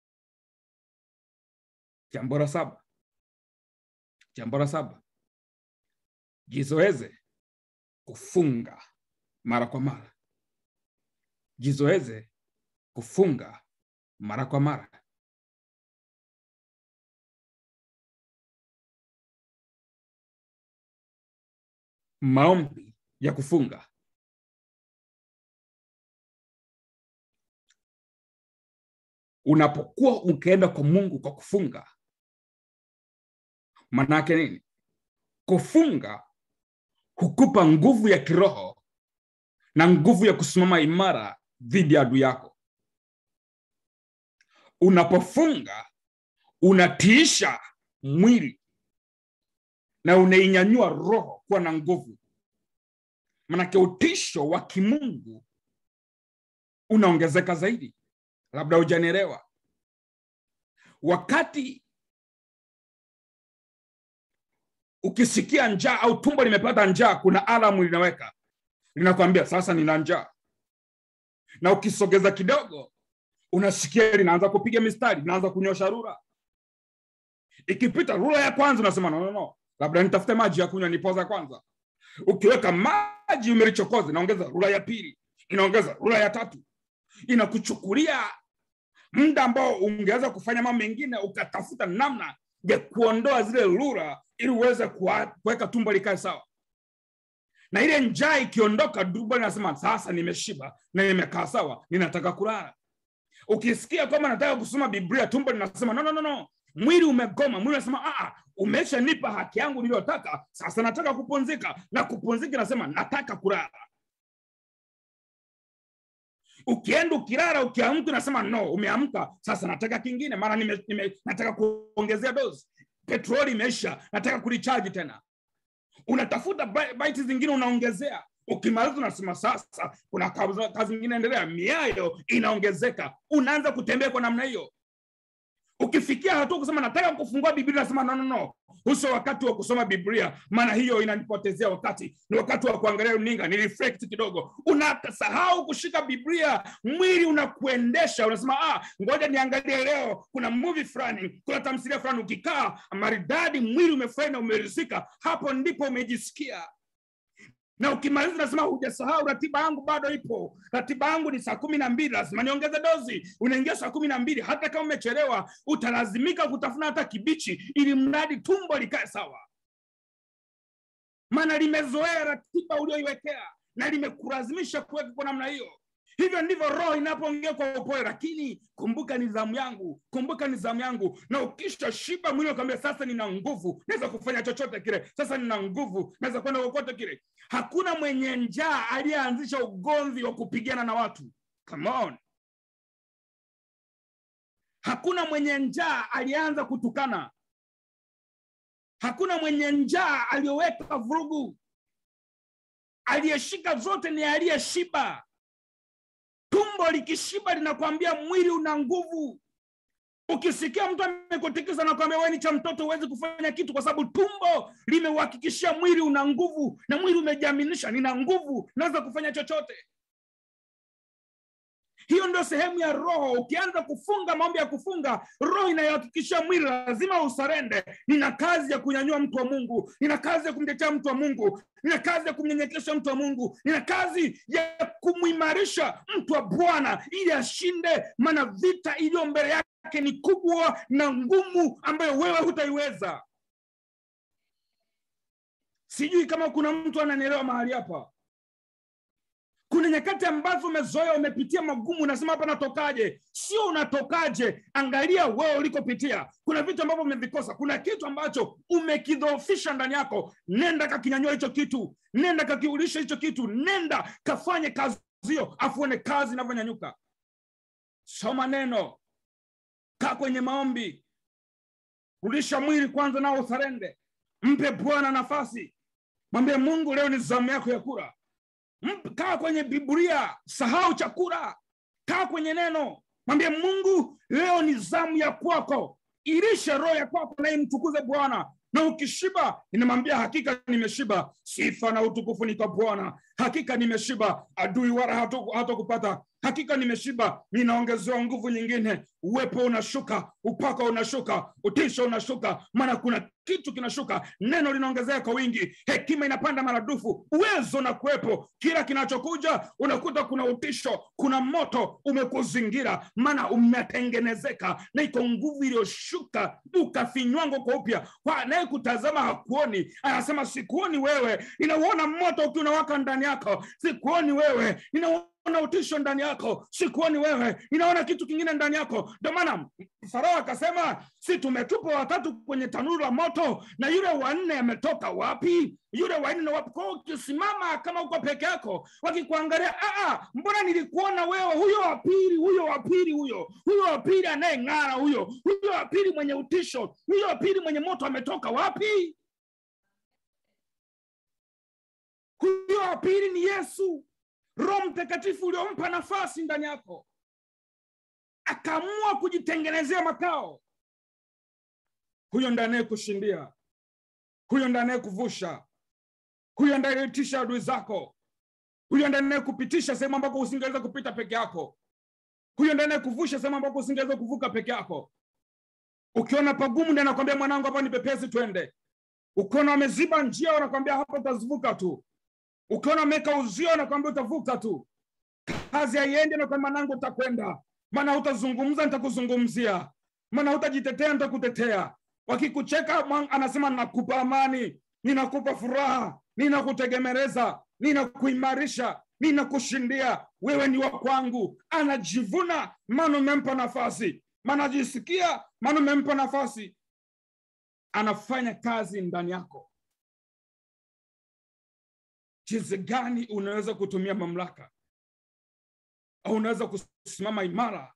jambo la saba jambo la saba jizoeze kufunga mara kwa mara jizoeze kufunga mara kwa mara maombi ya kufunga unapokuwa ukienda kwa mungu kwa kufunga manake nini kufunga hukupa nguvu ya kiroho na nguvu ya kusimama imara dhidi ya adui yako unapofunga unatiisha mwili na unainyanyua roho kuwa na nguvu manake utisho wa kimungu unaongezeka zaidi labda hujanielewa wakati ukisikia njaa au tumbo limepata njaa kuna alamu linaweka linakwambia sasa nina njaa na ukisogeza kidogo unasikia linaanza kupiga mistari linaanza kunyosha rura ikipita rura ya kwanza unasema no, no, no. labda nitafute maji ya kunywa nipoza kwanza ukiweka maji umelichokoza inaongeza rura ya pili inaongeza rura ya tatu inakuchukulia muda ambao ungeweza kufanya mambo mengine ukatafuta namna ya kuondoa zile lura ili uweze kuweka tumbo likae sawa na ile njaa ikiondoka tumbo linasema sasa nimeshiba na nimekaa sawa ninataka kulala ukisikia kwamba nataka kusoma biblia tumbo linasema no, no, no, no. mwili umegoma mwili unasema umeshanipa haki yangu niliyotaka sasa nataka kupumzika na kupumzika inasema nataka kulala ukienda ukilala ukiamka unasema no umeamka sasa nataka kingine maana nime, nime, nataka kuongezea dozi petroli imeisha nataka kulichaji tena unatafuta baiti zingine unaongezea ukimaliza unasema sasa kuna kazi, kazi ingine endelea miayo inaongezeka unaanza kutembea kwa namna hiyo ukifikia hatua kusema nataka kufungua biblia nasema no, no, no. huso wakati wa kusoma biblia maana hiyo inanipotezea wakati ni wakati wa kuangalia runinga ni reflect kidogo unasahau kushika biblia mwili unakuendesha unasema ah, ngoja niangalie leo kuna movie fulani kuna tamthilia fulani ukikaa maridadi mwili umefurahi na umerizika hapo ndipo umejisikia na ukimaliza unasema hujasahau ratiba yangu bado ipo ratiba yangu ni saa kumi na mbili lazima niongeze dozi unaingia saa kumi na mbili hata kama umechelewa utalazimika kutafuna hata kibichi ili mradi tumbo likae sawa maana limezoea ratiba ulioiwekea na limekulazimisha kuweka kwa namna hiyo hivyo ndivyo roho inapoongea kwa upole lakini kumbuka nidhamu yangu kumbuka nidhamu yangu na ukisha shiba mwili ukaambia sasa nina nguvu naweza kufanya chochote kile sasa nina nguvu naweza kwenda kokote kile hakuna mwenye njaa aliyeanzisha ugomvi wa kupigana na watu Come on. hakuna mwenye njaa aliyeanza kutukana hakuna mwenye njaa aliyoweka vurugu aliyeshika zote ni aliyeshiba tumbo likishiba linakwambia mwili una nguvu ukisikia mtu amekutikisa nakwambia wewe ni cha mtoto huwezi kufanya kitu kwa sababu tumbo limeuhakikishia mwili una nguvu na mwili umejiaminisha nina nguvu naweza kufanya chochote hiyo ndio sehemu ya roho ukianza kufunga mambo ya kufunga roho inayohakikishia mwili lazima usarende nina kazi ya kunyanyua mtu wa mungu nina kazi ya kumtetea mtu wa mungu nina kazi ya kumnyenyekesha mtu wa mungu nina kazi ya kumwimarisha mtu wa bwana ili ashinde maana vita iliyo mbele yake ni kubwa na ngumu ambayo wewe hutaiweza sijui kama kuna mtu ananielewa mahali hapa kuna nyakati ambazo umezoea umepitia magumu unasema hapa natokaje sio unatokaje angalia wewe ulikopitia kuna vitu ambavyo umevikosa kuna kitu ambacho umekidhoofisha ndani yako nenda kakinyanyua hicho kitu nenda kakiulisha hicho kitu nenda kafanye kazi hiyo afuone kazi inavyonyanyuka soma neno kaa kwenye maombi rudisha mwili kwanza nao usarende mpe bwana nafasi mwambie mungu leo ni zamu yako ya kura kaa kwenye biblia sahau chakula kaa kwenye neno mwambie mungu leo ni zamu ya kwako ilishe roho ya kwako naye mtukuze bwana na ukishiba inamwambia hakika nimeshiba sifa na utukufu ni kwa bwana hakika nimeshiba adui wala hatu- hatakupata hakika nimeshiba ninaongezewa nguvu nyingine uwepo unashuka upako unashuka utisho unashuka maana kuna kitu kinashuka neno linaongezeka kwa wingi hekima inapanda maradufu uwezo na kuwepo kila kinachokuja unakuta kuna utisho kuna moto umekuzingira maana umetengenezeka na iko nguvu iliyoshuka ukafinywango kwa upya kwa anayekutazama hakuoni anasema sikuoni wewe ninauona moto ukiwa unawaka ndani yako sikuoni wewe ninaona utisho ndani yako sikuoni wewe ninaona kitu kingine ndani yako ndio maana farao akasema si tumetupa watatu kwenye tanuru la moto na yule wanne ametoka wapi yule wanne wapi kwao ukisimama kama uko peke yako wakikuangalia "Ah, ah, mbona nilikuona wewe huyo wa pili huyo wa pili huyo huyo wa pili anayeng'ara huyo huyo wa pili mwenye utisho huyo wa pili mwenye moto ametoka wapi huyo wa pili ni yesu roho mtakatifu uliompa nafasi ndani yako akaamua kujitengenezea makao huyo ndiye anayekushindia huyo ndiye anayekuvusha huyo ndiye anayetisha adui zako huyo ndiye anayekupitisha sehemu ambako usingeweza kupita peke yako huyo ndiye anayekuvusha sehemu ambako usingeweza kuvuka peke yako ukiona pagumu ndiye anakwambia mwanangu hapa ni pepesi twende ukiona wameziba njia wanakwambia hapa utazivuka tu ukiona wameweka uzio wanakwambia utavuka tu kazi haiendi nakwambia mwanangu utakwenda maana hutazungumza nitakuzungumzia maana hutajitetea nitakutetea wakikucheka mwa- anasema nakupa amani ninakupa furaha ninakutegemereza ninakuimarisha ninakushindia wewe ni wa kwangu anajivuna maana umempa nafasi maana ajisikia maana umempa nafasi anafanya kazi ndani yako jinsi gani unaweza kutumia mamlaka au unaweza kusimama imara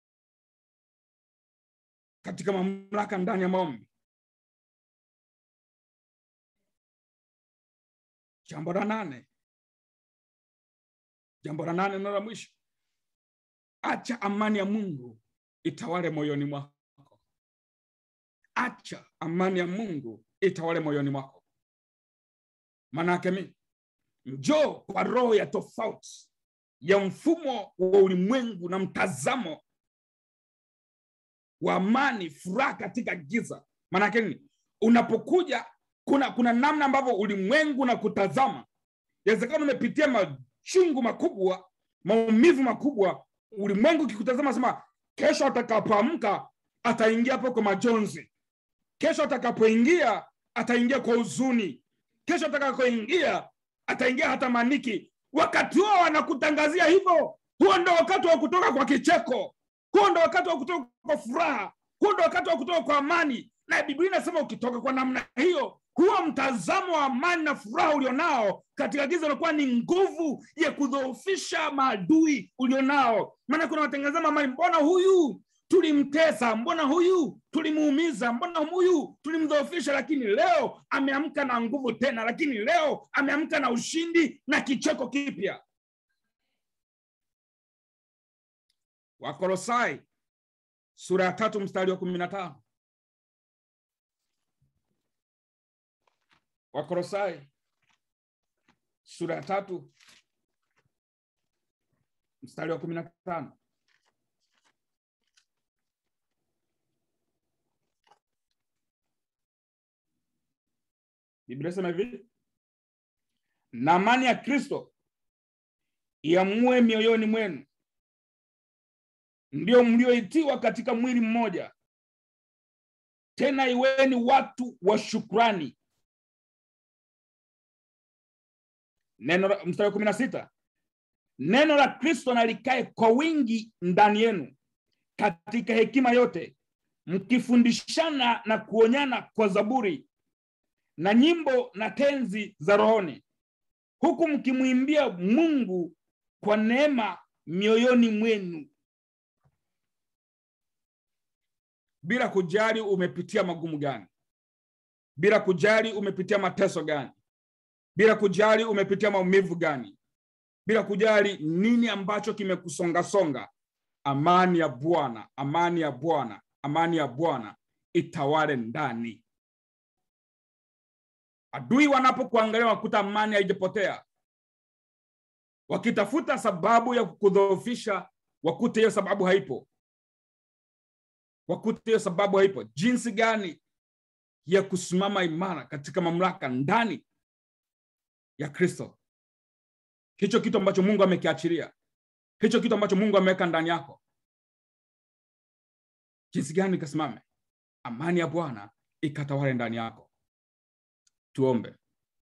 katika mamlaka ndani ya maombi jambo la nane jambo la nane neno la mwisho acha amani ya mungu itawale moyoni mwako acha amani ya mungu itawale moyoni mwako maanaake mi njoo kwa roho ya tofauti ya mfumo wa ulimwengu na mtazamo wa amani furaha katika giza maanake nini unapokuja kuna kuna namna ambavyo ulimwengu na kutazama yawezekana umepitia machungu makubwa maumivu makubwa ulimwengu ukikutazama sema kesho atakapoamka ataingia hapo kwa majonzi kesho atakapoingia ataingia kwa huzuni kesho atakapoingia ataingia hata maniki wakati huo wanakutangazia hivyo huo ndo wakati wa kutoka kwa kicheko huo ndo wakati wa kutoka kwa furaha huo ndo wakati wa kutoka kwa amani na biblia inasema ukitoka kwa namna hiyo huo mtazamo wa amani na furaha ulionao katika giza unakuwa ni nguvu ya kudhoofisha maadui ulionao maana kuna watengezama amani mbona huyu tulimtesa mbona huyu tulimuumiza mbona huyu tulimdhoofisha lakini leo ameamka na nguvu tena lakini leo ameamka na ushindi na kicheko kipya wakolosai sura ya tatu mstari wa kumi na tano wakolosai sura ya tatu mstari wa kumi na tano biblia sema hivi na amani ya kristo iamue mioyoni mwenu ndio mlioitiwa katika mwili mmoja tena iweni watu wa shukrani neno la- mstari wa kumi na sita neno la kristo na likae kwa wingi ndani yenu katika hekima yote mkifundishana na kuonyana kwa zaburi na nyimbo na tenzi za rohoni huku mkimwimbia mungu kwa neema mioyoni mwenu bila kujali umepitia magumu gani bila kujali umepitia mateso gani bila kujali umepitia maumivu gani bila kujali nini ambacho kimekusongasonga amani ya bwana amani ya bwana amani ya bwana itawale ndani adui wanapokuangalia wakuta amani haijapotea wakitafuta sababu ya kukudhoofisha wakute hiyo sababu haipo wakute hiyo sababu haipo jinsi gani ya kusimama imara katika mamlaka ndani ya kristo hicho kitu ambacho mungu amekiachilia hicho kitu ambacho mungu ameweka ndani yako jinsi gani ikasimame amani ya bwana ikatawale ndani yako tuombe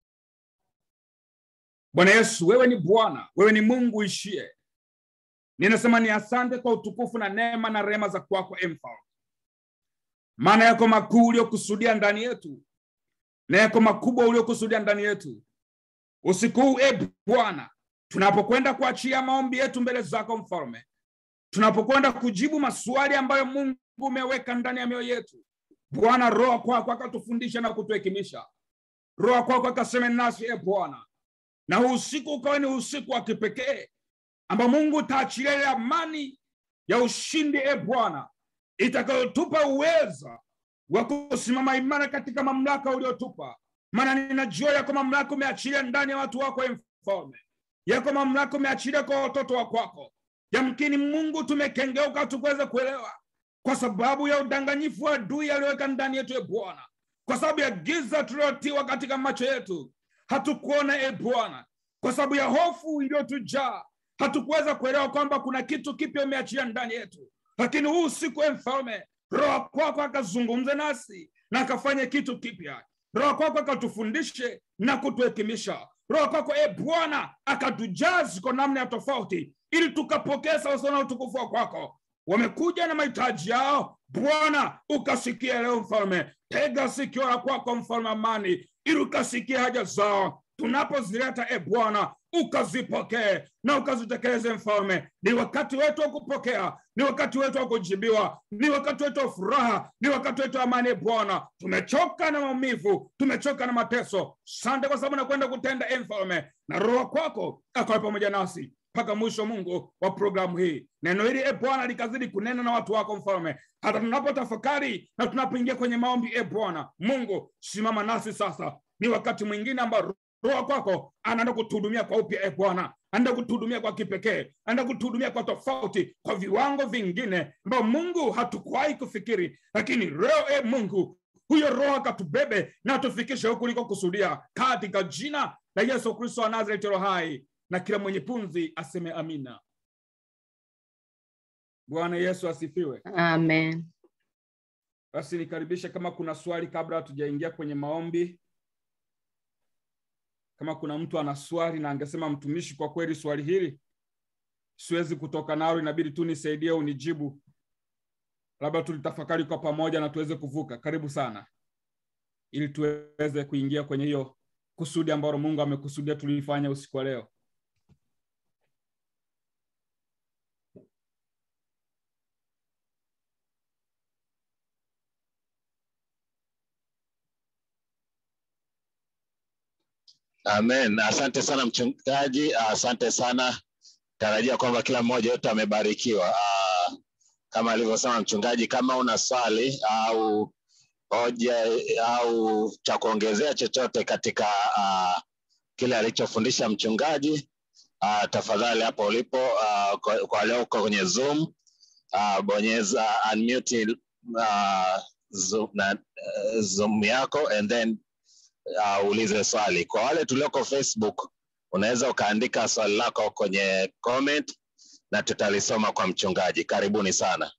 bwana yesu wewe ni bwana wewe ni mungu ishie ninasema ni asante kwa utukufu na neema na rehema za kwako mfalme maana yako makuu uliokusudia ndani yetu na yako makubwa uliokusudia ndani yetu usiku huu e bwana tunapokwenda kuachia maombi yetu mbele zako mfalme tunapokwenda kujibu maswali ambayo mungu umeweka ndani ya mioyo yetu bwana roho kwako akatufundisha na kutuhekimisha roho kwako akaseme nasi e bwana na huu usiku ukawe ni usiku wa kipekee ambao mungu utaachilia ile amani ya ushindi e bwana itakayotupa uweza wa kusimama imara katika mamlaka uliotupa maana ninajua yako mamlaka umeachilia ndani ya watu wako e mfalme yako mamlaka umeachilia kwa watoto wa kwako yamkini mungu tumekengeuka tukuweze kuelewa kwa sababu ya udanganyifu wa adui aliyoweka ndani yetu e bwana kwa sababu ya giza tuliotiwa katika macho yetu hatukuona e bwana kwa sababu ya hofu iliyotujaa hatukuweza kuelewa kwamba kuna kitu kipya umeachia ndani yetu lakini huu usiku e mfalme roho kwako akazungumze nasi na akafanye kitu kipya roho kwako akatufundishe na kutuhekimisha roho kwako e bwana akatujazi kwa namna ya tofauti ili tukapokea sawasawa na utukufu wa kwako wamekuja na mahitaji yao bwana ukasikia leo mfalme tega sikio la kwako mfalme amani ili ukasikia haja zao tunapozileta e bwana ukazipokee na ukazitekeleze mfalme ni wakati wetu wa kupokea ni wakati wetu wa kujibiwa ni wakati wetu wa furaha ni wakati wetu wa amani e bwana tumechoka na maumivu tumechoka na mateso sante kwa sababu nakwenda kutenda e mfalme na roho kwako akawe pamoja nasi mpaka mwisho mungu wa programu hii neno hili e bwana likazidi kunena na watu wako mfalme hata tunapotafakari na tunapoingia kwenye maombi e bwana mungu simama nasi sasa ni wakati mwingine ambao roho kwako anaenda kutuhudumia kwa upya e bwana anaenda kutuhudumia kwa kipekee anaenda kutuhudumia kwa tofauti kwa viwango vingine ambao mungu hatukuwahi kufikiri lakini leo e mungu huyo roho akatubebe na tufikishe huku ulikokusudia katika jina la yesu kristo wa nazareti roho hai na kila mwenye pumzi aseme amina bwana yesu asifiwe amen basi nikaribishe kama kuna swali kabla hatujaingia kwenye maombi kama kuna mtu ana swali na angesema mtumishi kwa kweli swali hili siwezi kutoka nalo inabidi tu nisaidie unijibu labda tulitafakari kwa pamoja na tuweze kuvuka karibu sana ili tuweze kuingia kwenye hiyo kusudi ambalo mungu amekusudia tulifanya usiku wa leo Amen. Asante sana mchungaji, asante sana. Tarajia kwamba kila mmoja wetu amebarikiwa. Ah, Kama alivyosema mchungaji, kama una swali au hoja au cha kuongezea chochote katika ah, kile alichofundisha mchungaji, ah, tafadhali hapo ulipo, ah, kwa, kwa leo uko kwenye Zoom, ah, bonyeza unmute ah, Zoom, na, uh, Zoom yako and then uh, uulize swali. Kwa wale tulioko Facebook, unaweza ukaandika swali lako kwenye comment na tutalisoma kwa mchungaji. Karibuni sana.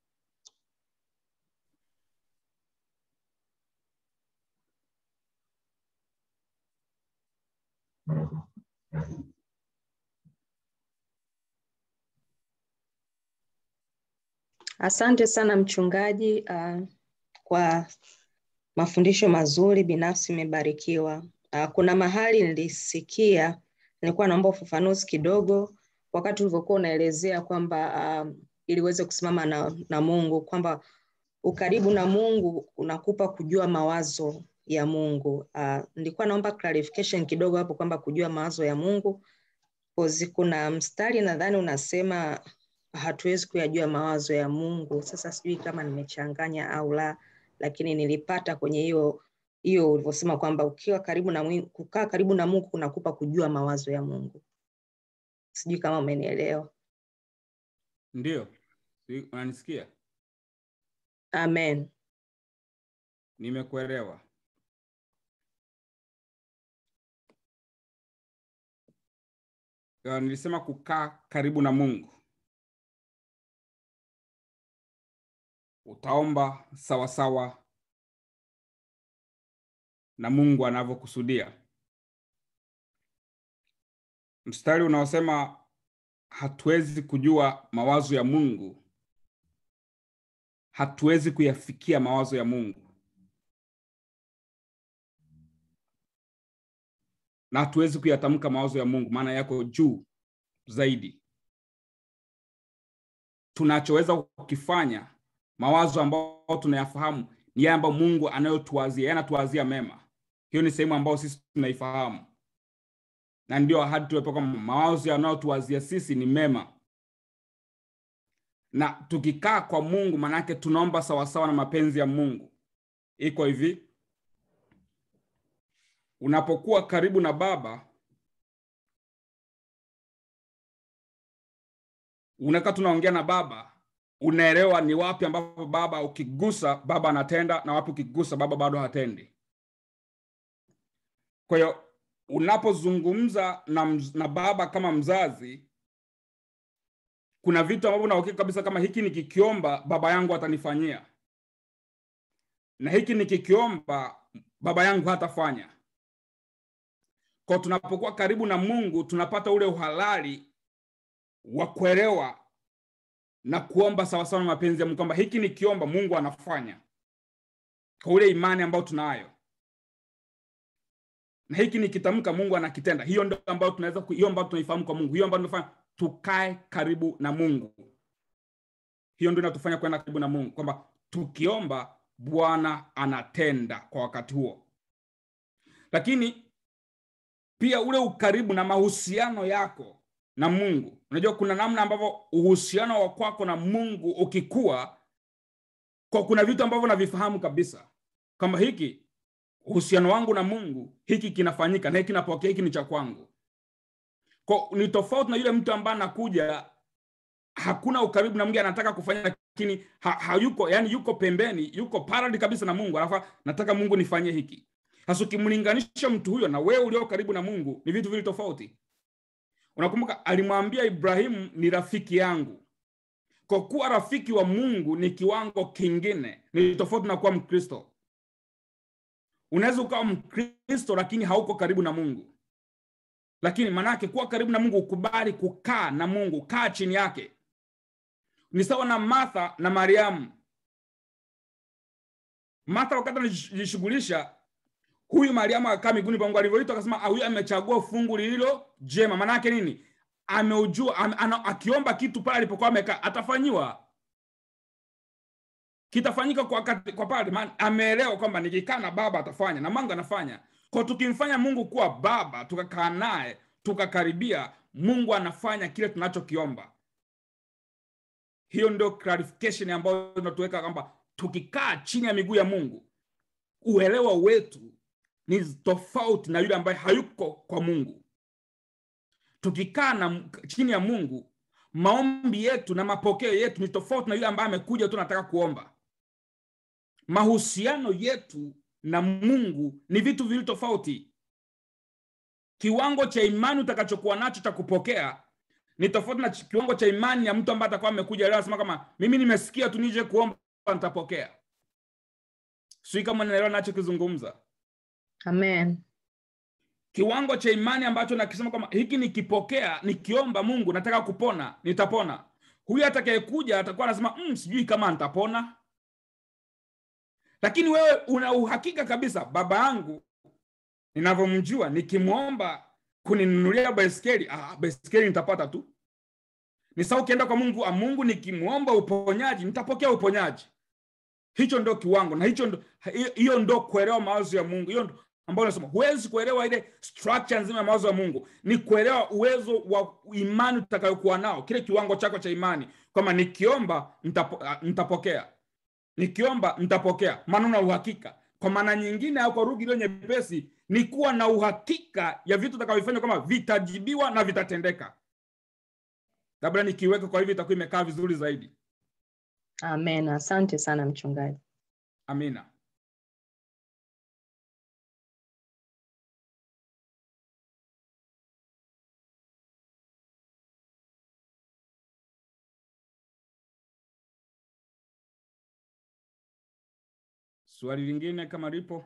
Asante sana mchungaji uh, kwa mafundisho mazuri. Binafsi imebarikiwa. Uh, kuna mahali nilisikia, nilikuwa naomba ufafanuzi kidogo wakati ulivyokuwa unaelezea kwamba uh, ili uweze kusimama na, na Mungu kwamba ukaribu na Mungu unakupa kujua mawazo ya Mungu. Uh, nilikuwa naomba clarification kidogo hapo kwamba kujua mawazo ya Mungu kozi, kuna mstari nadhani unasema hatuwezi kuyajua mawazo ya Mungu. Sasa sijui kama nimechanganya au la, lakini nilipata kwenye hiyo hiyo ulivyosema kwamba ukiwa karibu na Mungu, kukaa karibu na Mungu kunakupa kujua mawazo ya Mungu. sijui kama umenielewa ndio Si- unanisikia amen nimekuelewa Ya, nilisema kukaa karibu na mungu utaomba sawasawa na mungu anavyokusudia mstari unaosema hatuwezi kujua mawazo ya mungu hatuwezi kuyafikia mawazo ya mungu na hatuwezi kuyatamka mawazo ya mungu maana yako juu zaidi tunachoweza kukifanya mawazo ambayo tunayafahamu ni yale ambayo mungu anayotuwazia yeye anatuwazia mema hiyo ni sehemu ambayo sisi tunaifahamu na ndio ahadi tuwepa kwamba mawazo yanayotuwazia sisi ni mema na tukikaa kwa mungu manake tunaomba sawasawa na mapenzi ya mungu iko hivi unapokuwa karibu na baba unakaa tunaongea na baba unaelewa ni wapi ambapo baba ukigusa baba anatenda na wapi ukigusa baba bado hatendi kwa hiyo unapozungumza na, mz- na baba kama mzazi kuna vitu ambavyo unauhakika kabisa kama hiki nikikiomba baba yangu atanifanyia na hiki nikikiomba baba yangu hatafanya kwa tunapokuwa karibu na mungu tunapata ule uhalali wa kuelewa na kuomba sawasawa na mapenzi ya mungu kwamba hiki nikiomba mungu anafanya kwa ule imani ambayo tunayo na hiki nikitamka mungu anakitenda hiyo ndio ambayo tunaweza ku- hiyo ambayo tunaifahamu kwa mungu hiyo ambayo tunafanya tukae karibu na mungu hiyo ndio inatufanya kwenda karibu na mungu kwamba tukiomba bwana anatenda kwa wakati huo lakini pia ule ukaribu na mahusiano yako na mungu unajua kuna namna ambavyo uhusiano wa kwako na mungu ukikua kwa kuna vitu ambavyo navifahamu kabisa kwamba hiki uhusiano wangu na mungu hiki kinafanyika na hiki kinapokea hiki ni cha kwangu kwa ni tofauti na yule mtu ambaye anakuja hakuna ukaribu na mungu anataka kufanya lakini ha, hayuko yani yuko pembeni yuko paradi kabisa na mungu alafu nataka mungu nifanyie hiki sasa ukimlinganisha mtu huyo na wewe ulio karibu na mungu ni vitu vili tofauti unakumbuka alimwambia ibrahimu ni rafiki yangu kwa kuwa rafiki wa mungu ni kiwango kingine ni tofauti na kuwa mkristo unaweza ukawa mkristo lakini hauko karibu na mungu lakini maanake kuwa karibu na mungu ukubali kukaa na mungu kaa chini yake ni sawa na martha na mariamu martha wakati anajishughulisha huyu mariamu akakaa miguuni pa mungu alivyoitwa akasema "Ah, huyu amechagua fungu lililo jema maanake nini ameujua ame, ana, akiomba kitu pale alipokuwa amekaa atafanyiwa kitafanyika kwa, wakati- kwa pale maana ameelewa kwamba nikikaa na baba atafanya na mungu anafanya kwa tukimfanya mungu kuwa baba tukakaa naye tukakaribia mungu anafanya kile tunachokiomba hiyo ndio clarification ambayo inatuweka kwamba tukikaa chini ya miguu ya mungu uelewa wetu ni tofauti na yule ambaye hayuko kwa mungu tukikaa na chini ya mungu maombi yetu na mapokeo yetu ni tofauti na yule ambaye amekuja tu nataka kuomba mahusiano yetu na mungu ni vitu viwili tofauti kiwango cha imani utakachokuwa nacho cha kupokea ni tofauti na ch- kiwango cha imani ya mtu ambaye atakuwa amekuja leo anasema kama mimi nimesikia tu nije kuomba nitapokea sijui kama naelewa nachokizungumza amen kiwango cha imani ambacho nakisema kwamba hiki nikipokea nikiomba mungu nataka kupona nitapona huyu atakayekuja atakuwa anasema mm, sijui kama nitapona lakini wewe una uhakika kabisa baba yangu ninavyomjua nikimwomba kuninunulia baiskeli ah, baiskeli nitapata tu ni sawa ukienda kwa mungu ah, mungu nikimwomba uponyaji nitapokea uponyaji hicho ndo kiwango na hicho ndo hiyo- hiyo ndo kuelewa mawazo ya mungu hiyo ndo ambayo nasema huwezi kuelewa ile structure nzima ya mawazo ya mungu ni kuelewa uwezo wa imani utakayokuwa nao kile kiwango chako cha imani kwamba nikiomba nitapo, ah, nitapokea nikiomba nitapokea maana una uhakika kwa maana nyingine au kwa lugha iliyo nyepesi ni kuwa na uhakika ya vitu utakavyofanya kwamba vitajibiwa na vitatendeka labda nikiweka kwa hivi itakuwa imekaa vizuri zaidi Amen. Asante sana mchungaji. amina swali lingine kama lipo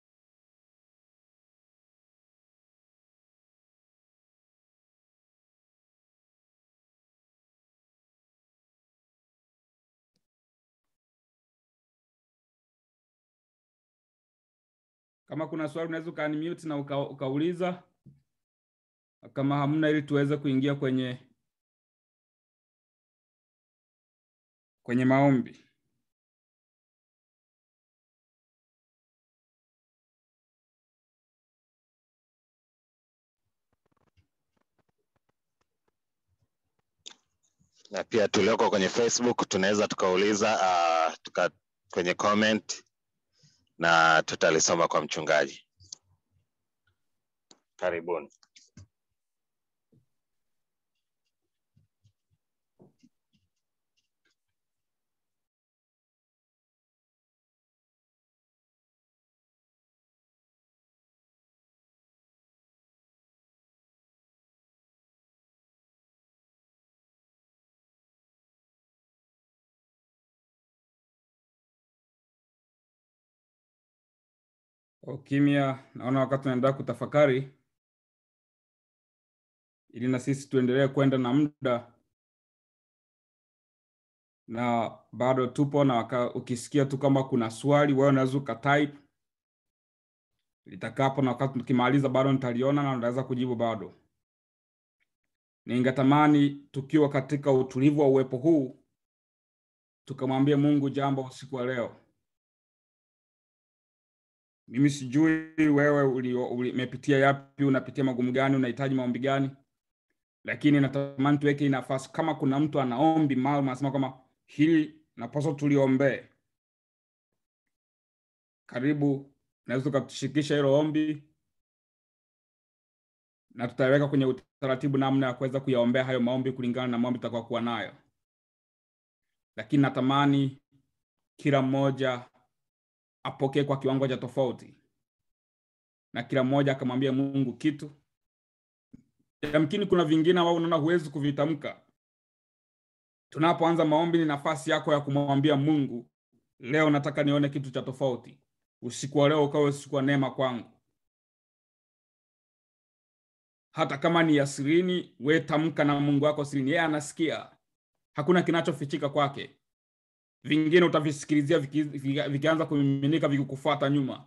kama kuna swali unaweza ukaunmute na uka, ukauliza kama hamna ili tuweze kuingia kwenye kwenye maombi na pia tulioko kwenye facebook tunaweza tukauliza uh, tuka, kwenye comment na tutalisoma kwa mchungaji karibuni ukimya naona wakati tunaendelea kutafakari ili na sisi tuendelee kwenda na muda na bado tupo na waka, ukisikia tu kama kuna swali wewe unaweza ukatype litakapo na wakati tukimaliza bado nitaliona na unaweza kujibu bado ningetamani tukiwa katika utulivu wa uwepo huu tukamwambia mungu jambo usiku wa leo mimi sijui wewe umepitia uli, yapi unapitia magumu gani unahitaji maombi gani lakini natamani tuweke hii nafasi kama kuna mtu anaombi maalum anasema kama hili napaswa tuliombee karibu naweza tukatushirikisha hilo ombi na tutaweka kwenye utaratibu namna ya kuweza kuyaombea hayo maombi kulingana na maombi tutakayokuwa nayo lakini natamani kila mmoja apokee kwa kiwango cha tofauti na kila mmoja akamwambia mungu kitu yamkini kuna vingine ambao unaona huwezi kuvitamka tunapoanza maombi ni nafasi yako ya kumwambia mungu leo nataka nione kitu cha tofauti usiku wa leo ukawe usiku wa neema kwangu hata kama ni ya sirini we tamka na mungu wako sirini yeye anasikia hakuna kinachofichika kwake vingine utavisikilizia viki, viki, vikianza kumiminika vikikufuata nyuma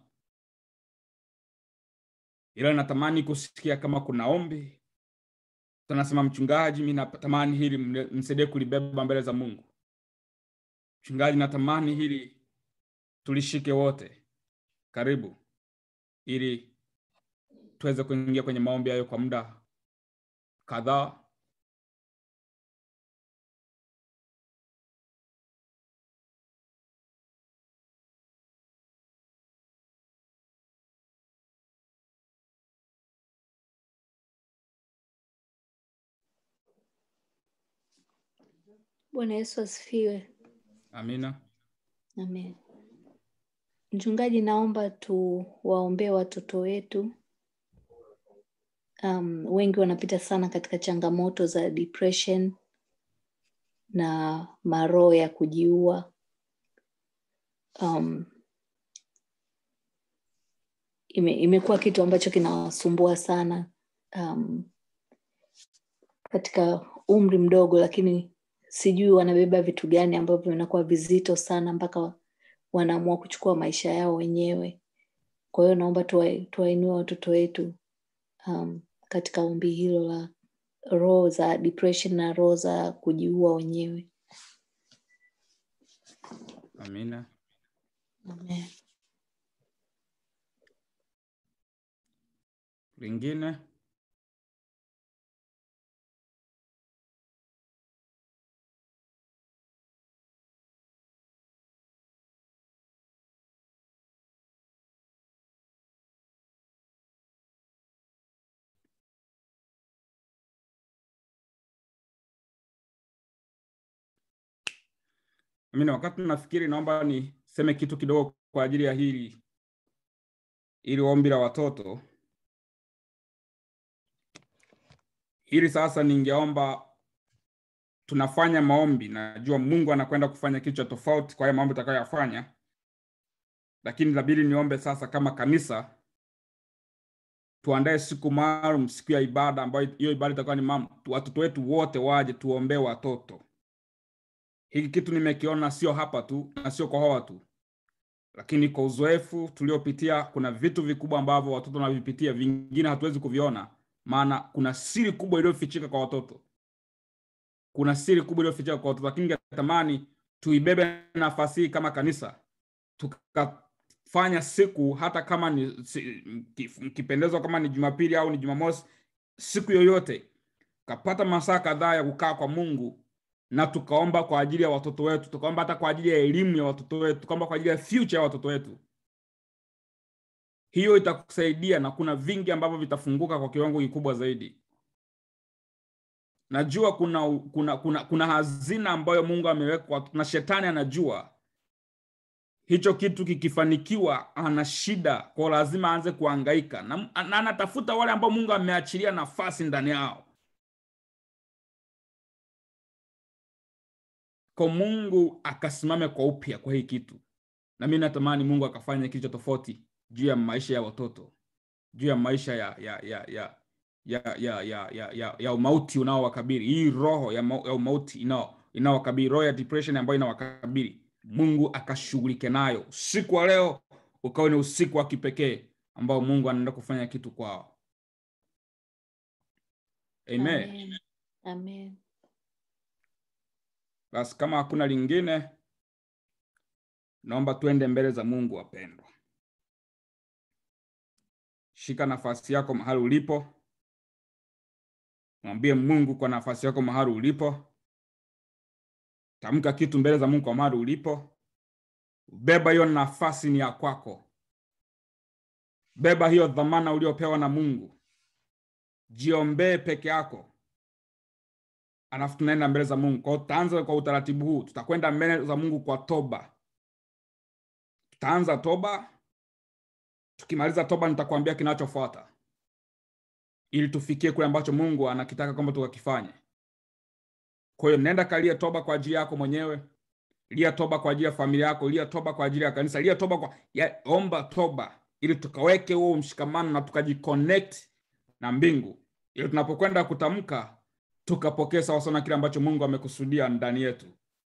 ila natamani kusikia kama kuna ombi tunasema mchungaji mi natamani hili msaidie kulibeba mbele za mungu mchungaji natamani hili tulishike wote karibu ili tuweze kuingia kwenye maombi hayo kwa muda kadhaa Bwana Yesu asifiwe. amina Amen. Mchungaji, naomba tuwaombee watoto wetu. Um, wengi wanapita sana katika changamoto za depression na maroho ya kujiua. Um, ime, imekuwa kitu ambacho kinawasumbua sana um, katika umri mdogo, lakini sijui wanabeba vitu gani ambavyo vinakuwa vizito sana mpaka wanaamua kuchukua maisha yao wenyewe. Kwa hiyo naomba tuwainue watoto wetu um, katika ombi hilo la roho za depression na roho za kujiua wenyewe. amina Amen. lingine Mimi wakati nafikiri, naomba niseme kitu kidogo kwa ajili ya hili ili ombi la watoto hili. Sasa ningeomba tunafanya maombi, najua Mungu anakwenda kufanya kitu cha tofauti kwa haya maombi tutakayoyafanya, lakini inabidi niombe sasa kama kanisa tuandae siku maalum, siku ya ibada, ambayo hiyo ibada itakuwa ni maalum, watoto wetu wote waje tuombee watoto. Hiki kitu nimekiona sio hapa tu na sio kwa hawa tu, lakini kwa uzoefu tuliopitia, kuna vitu vikubwa ambavyo watoto wanavipitia, vingine hatuwezi kuviona, maana kuna siri kubwa iliyofichika kwa watoto, kuna siri kubwa iliyofichika kwa watoto. Lakini ningetamani tuibebe nafasi hii kama kanisa tukafanya siku, hata kama ni si, mkipendezwa, kama ni Jumapili au ni Jumamosi, siku yoyote, kapata masaa kadhaa ya kukaa kwa Mungu na tukaomba kwa ajili ya watoto wetu, tukaomba hata kwa ajili ya elimu ya watoto wetu, tukaomba kwa ajili ya future ya watoto wetu. Hiyo itakusaidia na kuna vingi ambavyo vitafunguka kwa kiwango kikubwa zaidi. Najua kuna kuna kuna, kuna hazina ambayo Mungu ameweka na shetani anajua hicho kitu kikifanikiwa, ana shida kwa lazima aanze kuhangaika na, na anatafuta wale ambao Mungu ameachilia nafasi ndani yao kwa Mungu akasimame kwa upya kwa hii kitu, na mimi natamani Mungu akafanya kitu cha tofauti juu ya maisha ya watoto, juu ya maisha ya ya ya ya ya ya ya ya, ya, ya umauti unaowakabili, hii roho ya, ma, ya umauti inao inaowakabili, roho ya depression ambayo inawakabili, Mungu akashughulike nayo. Usiku wa leo ukawa ni usiku wa kipekee ambao Mungu anaenda kufanya kitu kwao. Amen. Amen. Amen. Basi kama hakuna lingine, naomba tuende mbele za Mungu. Wapendwa, shika nafasi yako mahali ulipo, mwambie Mungu kwa nafasi yako mahali ulipo. Tamka kitu mbele za Mungu kwa mahali ulipo. Beba hiyo nafasi, ni ya kwako. Beba hiyo dhamana uliopewa na Mungu, jiombee peke yako alafu tunaenda mbele za Mungu. Kwa tutaanza kwa utaratibu huu, tutakwenda mbele za Mungu kwa toba. Tutaanza toba, tukimaliza toba nitakwambia kinachofuata, ili tufikie kule ambacho Mungu anakitaka kwamba tukakifanye. Kwa hiyo nenda kalia toba kwa ajili yako mwenyewe, lia toba kwa ajili ya familia yako, lia toba kwa ajili ya kanisa, lia toba kwa ya, omba toba, ili tukaweke huo mshikamano na tukajiconnect na mbingu, ili tunapokwenda kutamka tukapokea sawasawa na kile ambacho Mungu amekusudia ndani yetu.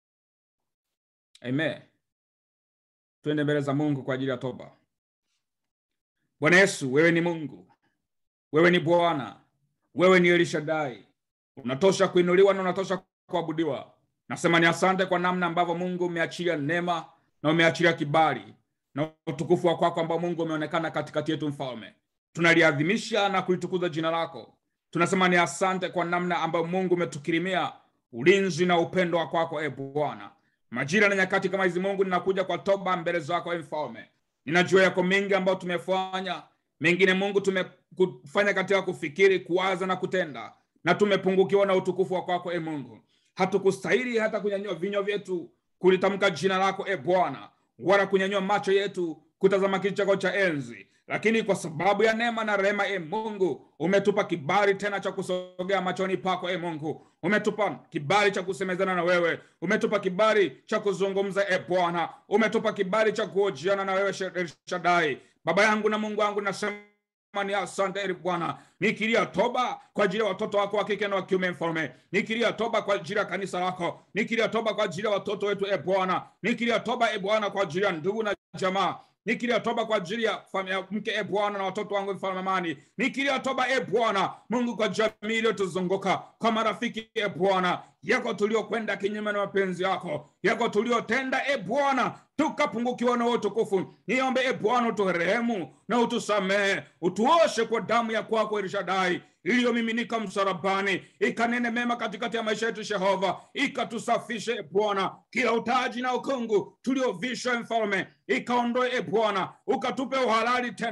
Amen. Twende mbele za Mungu kwa ajili ya toba. Bwana Yesu, wewe ni Mungu, wewe ni Bwana, wewe ni Elishadai, unatosha kuinuliwa na unatosha kuabudiwa. Nasema ni asante kwa namna ambavyo Mungu umeachilia neema na umeachilia kibali na utukufu wa kwako ambao Mungu umeonekana katikati yetu. Mfalme, tunaliadhimisha na kulitukuza jina lako tunasema ni asante kwa namna ambayo Mungu umetukirimia ulinzi na upendo wa kwako, e Bwana. Majira na nyakati kama hizi, Mungu, ninakuja kwa toba mbele zako, e Mfalme. Ninajua yako mengi ambayo tumefanya, mengine Mungu tumefanya katika kufikiri, kuwaza na kutenda, na tumepungukiwa na utukufu wa kwako, e Mungu. Hatukustahili hata kunyanyua vinywa vyetu kulitamka jina lako, e Bwana, wala kunyanyua macho yetu kutazama kiti chako cha enzi lakini kwa sababu ya neema na rehema, e Mungu, umetupa kibali tena cha kusogea machoni pako. E Mungu, umetupa kibali cha kusemezana na wewe, umetupa kibali cha kuzungumza. E Bwana, umetupa kibali cha kuhojiana na wewe, Shadai. Baba yangu na Mungu wangu, nasema ni asante e Bwana, nikilia toba kwa ajili ya watoto wako wa kike na wa kiume, Mfalme, nikilia toba kwa ajili ya kanisa lako, nikilia toba kwa ajili ya watoto wetu, e Bwana, nikilia toba e Bwana kwa ajili ya ndugu na jamaa nikilia toba kwa ajili ya familia mke e Bwana na watoto wangu mfalme amani. Nikilia toba e Bwana Mungu kwa jamii iliyotuzunguka kwa marafiki e Bwana yako tuliokwenda kinyume na mapenzi yako yako tuliotenda e Bwana tukapungukiwa na utukufu. Niombe e Bwana uturehemu na utusamehe, utuoshe kwa damu ya kwako Elishadai iliyomiminika msalabani, ikanene mema katikati ya maisha yetu Jehova, ikatusafishe e Bwana kila utaji na ukungu tuliovishwa mfalme, ikaondoe e Bwana, ukatupe uhalali tena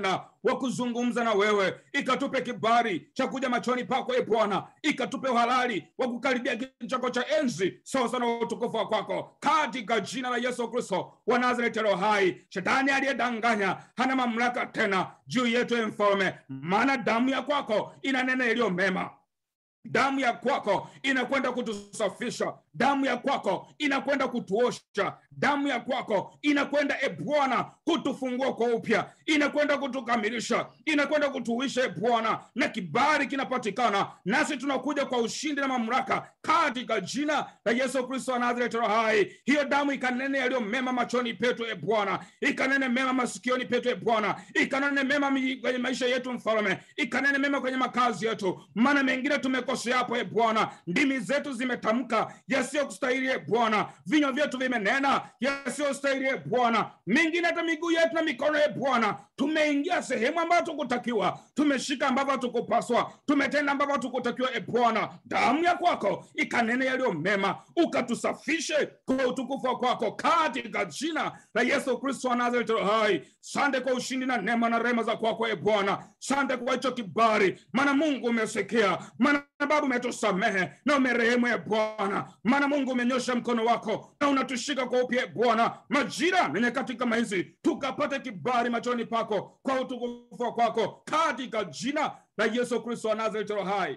wa kuzungumza na wewe ikatupe kibali cha kuja machoni pako e bwana ikatupe uhalali wa kukaribia kiti chako cha enzi sawasawa na utukufu wa kwako katika jina la yesu kristo wa nazareti roho hai shetani aliyedanganya hana mamlaka tena juu yetu e mfalme maana damu ya kwako ina neno iliyo mema damu ya kwako inakwenda kutusafisha damu ya kwako inakwenda kutuosha damu ya kwako inakwenda e bwana kutufungua kwa upya inakwenda kutukamilisha inakwenda kutuisha e bwana na kibali kinapatikana nasi tunakuja kwa ushindi na mamlaka katika jina la yesu kristo wa nazareti roho hai hiyo damu ikanene yaliyo mema machoni petu e bwana ikanene mema masikioni petu e bwana ikanene mema mi- kwenye maisha yetu mfalme ikanene mema kwenye makazi yetu maana mengine tumekosea hapo e bwana ndimi zetu zimetamka yasiyokustahili e bwana vinywa vyetu vimenena yasiyostahili e bwana mengine hata miguu yetu na mikono e bwana tumeingia sehemu ambayo tukutakiwa tumeshika ambavyo hatukupaswa tumetenda ambavyo hatukutakiwa e bwana damu ya kwako ikanene yaliyo mema ukatusafishe kwa utukufu wa kwako katika jina la yesu kristo wa nazareti roho hai sante kwa ushindi na neema na rehema za kwako e bwana sante kwa hicho kibali maana mungu umesikia maana baba umetusamehe na umerehemu e bwana maana mungu umenyosha mkono wako na unatushika kwa upya e bwana majira na nyakati kama hizi tukapate kibali machoni pako kwa utukufu wa kwako katika jina la yesu kristo wa nazareti roho hai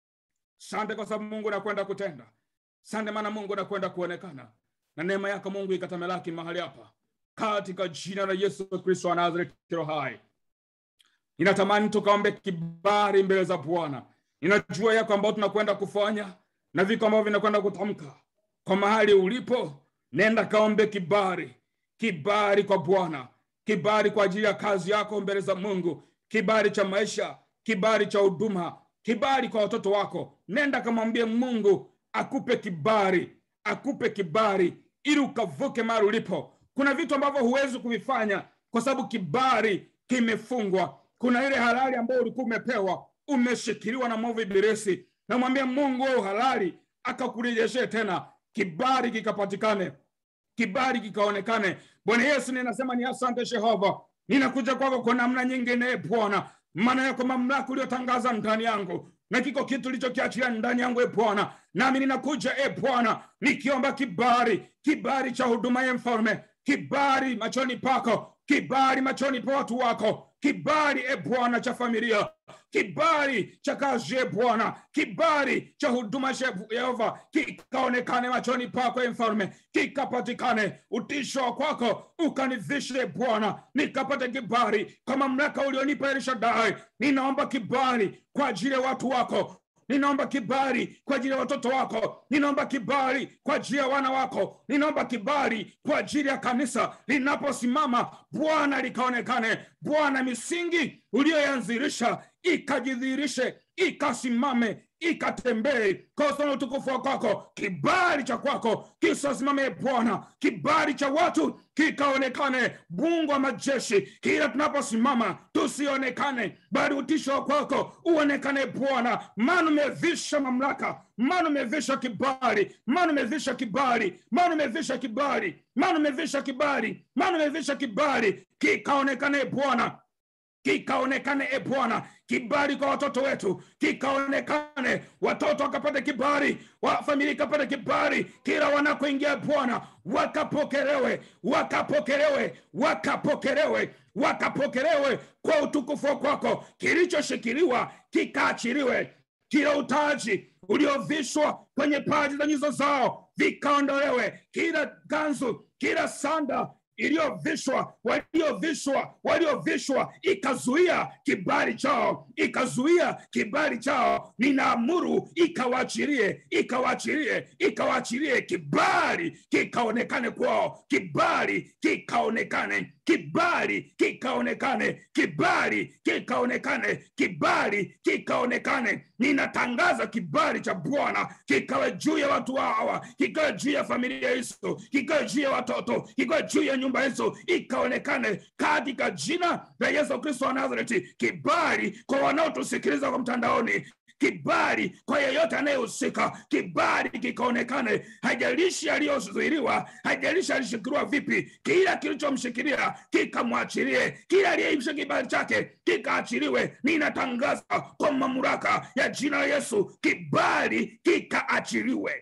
sante kwa sababu mungu nakwenda kutenda sante maana mungu nakwenda kuonekana na neema yako mungu ikatamelaki mahali hapa katika jina la yesu kristo wa nazareti roho hai ninatamani tukaombe kibali mbele za bwana ninajua yako ambao tunakwenda kufanya na viko ambavyo vinakwenda kutamka kwa mahali ulipo nenda kaombe kibali kibali kwa bwana kibali kwa ajili ya kazi yako mbele za mungu kibali cha maisha kibali cha huduma kibali kwa watoto wako nenda kamwambie mungu akupe kibali akupe kibali ili ukavuke mahali ulipo kuna vitu ambavyo huwezi kuvifanya kwa sababu kibali kimefungwa kuna ile halali ambayo ulikuwa umepewa umeshikiliwa na mwovu ibilisi namwambia mungu wa uhalali akakurejeshee tena kibali kikapatikane kibali kikaonekane bwana yesu ninasema ni asante jehova ninakuja kwako kwa namna nyingine e bwana maana yako mamlaka uliotangaza ndani yangu na kiko kitu ulichokiachilia ndani yangu e bwana nami ninakuja e bwana nikiomba kibali kibali cha huduma ye mfalme kibali machoni pako kibali machoni pa watu wako kibali e bwana cha familia kibali cha kazi e bwana kibali cha huduma cha yehova kikaonekane machoni pako e mfalme kikapatikane utisho wa kwako ukanivishe bwana nikapate kibali kwa mamlaka ulionipa elishadai ninaomba kibali kwa ajili ya watu wako ninaomba kibali kwa ajili ya watoto wako ninaomba kibali kwa ajili ya wana wako ninaomba kibali kwa ajili ya kanisa linaposimama bwana likaonekane bwana misingi uliyoyanzirisha ikajidhihirishe ikasimame ikatembee kwa sana utukufu wa kwako kibali cha kwako kisasimame bwana kibali cha watu kikaonekane mungu wa majeshi kila tunaposimama tusionekane bali utisho wa kwako uonekane bwana maana umevisha mamlaka maana umevisha kibali maana umevisha kibali maana umevisha kibali maana umevisha kibali maana umevisha kibali kikaonekane bwana kikaonekane e bwana kibali kwa watoto wetu kikaonekane watoto wakapate kibali wa familia ikapate kibali kila wanakoingia bwana wakapokelewe wakapokelewe wakapokelewe wakapokelewe kwa utukufu wa kwako kilichoshikiliwa kikaachiliwe kila utaji uliovishwa kwenye paji za nyuso zao vikaondolewe kila ganzu kila sanda iliyovishwa waliovishwa waliovishwa ikazuia kibali chao ikazuia kibali chao ninaamuru ikawaachilie ikawaachilie ikawaachilie kibali kikaonekane kwao kibali kikaonekane kibali kikaonekane kibali kikaonekane kibali kikaonekane ninatangaza kibali cha bwana kikawe juu ya watu hawa kikawe juu ya familia hizo kikawe juu ya watoto kikawe juu ya nyumba hizo ikaonekane katika jina la yesu kristo wa nazareti kibali kwa wanaotusikiliza kwa mtandaoni kibali kwa yeyote anayehusika kibali kikaonekane haijalishi aliyozuiliwa haijalishi alishikiliwa vipi kila kilichomshikilia kikamwachilie kila aliyeisha kibali chake kikaachiliwe ninatangaza kwa mamlaka ya jina la yesu kibali kikaachiliwe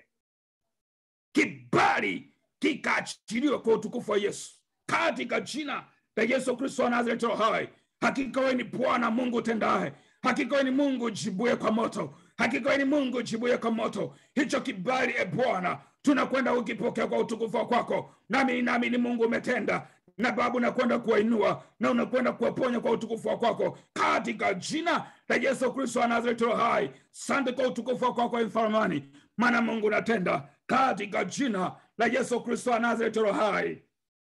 kibali kikaachiliwe kwa utukufu wa yesu katika jina la yesu kristo wa nazareti roho hai hakika wewe ni bwana mungu utendaye hakika wewe ni mungu jibuye kwa moto hakika wewe ni mungu jibuye kwa moto hicho kibali e bwana tunakwenda ukipokea kwa utukufu wa kwako nami nami ni mungu umetenda na babu unakwenda kuwainua na unakwenda kuwaponya kwa utukufu wa kwako katika jina la yesu kristo wa nazareti roho hai sante kwa utukufu wa kwako mfaramani maana mungu unatenda katika jina la yesu kristo wa nazareti roho hai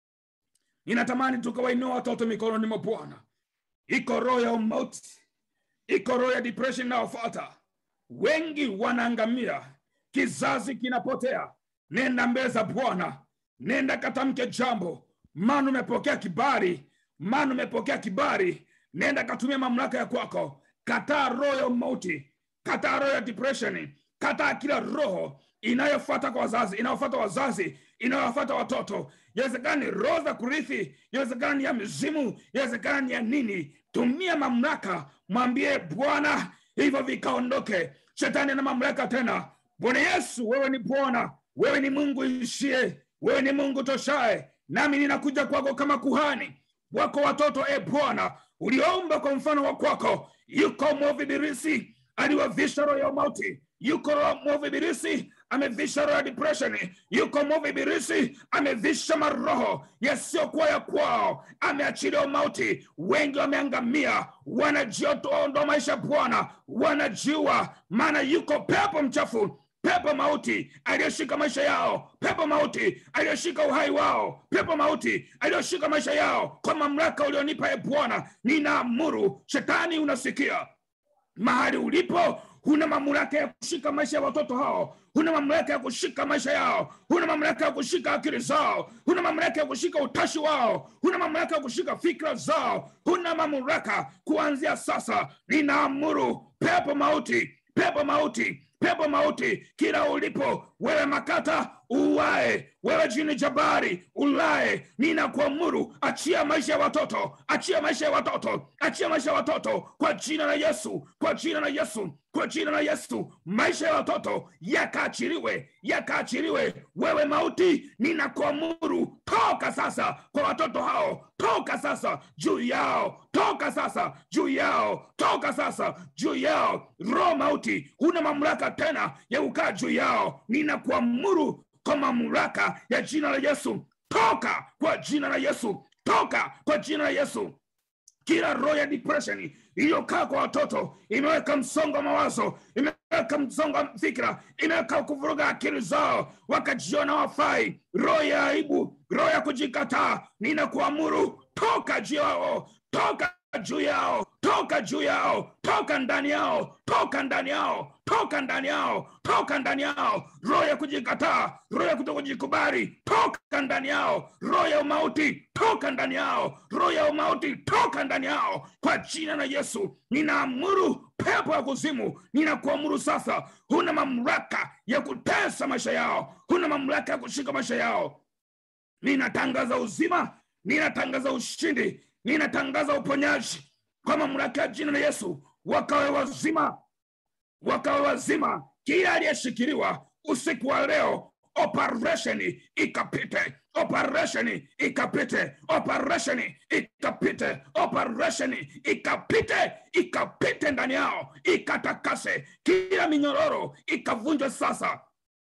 ninatamani tukawainua watoto mikononi mwa bwana iko roho ya umauti iko roho ya depression inayofuata wengi wanaangamia kizazi kinapotea nenda mbele za bwana nenda katamke jambo maana umepokea kibali maana umepokea kibali nenda katumia mamlaka ya kwako kataa roho ya umauti kataa roho ya depression kataa kila roho inayofuata kwa wazazi inayofuata wazazi inayofuata watoto yawezekana ni roho za kurithi yawezekana ni ya mizimu yawezekana ni ya nini tumia mamlaka mwambie bwana hivyo vikaondoke shetani ana mamlaka tena bwana yesu wewe ni bwana wewe ni mungu ishie wewe ni mungu toshae nami ninakuja kwako kama kuhani wako watoto e bwana uliomba kwa mfano wa kwako yuko mwovu ibilisi aliwavisha roho ya mauti yuko mwovu ibilisi amevisha roho ya depression yuko mwovu ibilisi amevisha maroho yasiyokuwa ya kwao ameachilia mauti wengi wameangamia wanajiondoa maisha bwana wanajiua maana yuko pepo mchafu pepo mauti aliyoshika maisha yao pepo mauti aliyoshika uhai wao pepo mauti aliyoshika maisha yao kwa mamlaka ulionipa e bwana ninaamuru shetani unasikia mahali ulipo huna mamlaka ya kushika maisha ya watoto hao huna mamlaka ya kushika maisha yao huna mamlaka ya kushika akili zao huna mamlaka ya kushika utashi wao huna mamlaka ya kushika fikra zao huna mamlaka kuanzia sasa ninaamuru pepo mauti pepo mauti pepo mauti kila ulipo wewe makata uwae wewe jini jabari ulae ninakuamuru achia maisha ya watoto achia maisha ya watoto achia maisha ya watoto kwa jina la yesu kwa jina la yesu kwa jina la yesu maisha ya watoto yakaachiliwe yakaachiliwe wewe mauti ninakuamuru toka sasa kwa watoto hao toka sasa juu yao toka sasa juu yao toka sasa juu yao roho mauti huna mamlaka tena ya kukaa juu yao ninakuamuru kwa mamlaka ya jina la yesu toka kwa jina la yesu toka kwa jina la yesu kila roho ya depression iliyokaa kwa watoto imeweka msongo wa mawazo imeweka msongo wa fikra imeweka kuvuruga akili zao wakajiona wafai roho ya aibu roho ya kujikataa ninakuamuru toka juu yao toka juu yao toka juu yao toka ndani yao toka ndani yao toka ndani yao toka ndani yao roho ya kujikataa roho ya kutokujikubali toka ndani yao roho ya umauti toka ndani yao roho ya umauti toka ndani yao kwa jina la yesu ninaamuru pepo ya kuzimu ninakuamuru sasa huna mamlaka ya kutesa maisha yao huna mamlaka ya kushika maisha yao ninatangaza uzima ninatangaza ushindi ninatangaza uponyaji kwa mamlaka ya jina la yesu wakawe wazima wakawe wazima kila aliyeshikiliwa usiku wa leo operesheni ikapite operesheni ikapite operesheni ikapite operesheni ikapite ikapite ndani yao ikatakase kila minyororo ikavunjwe sasa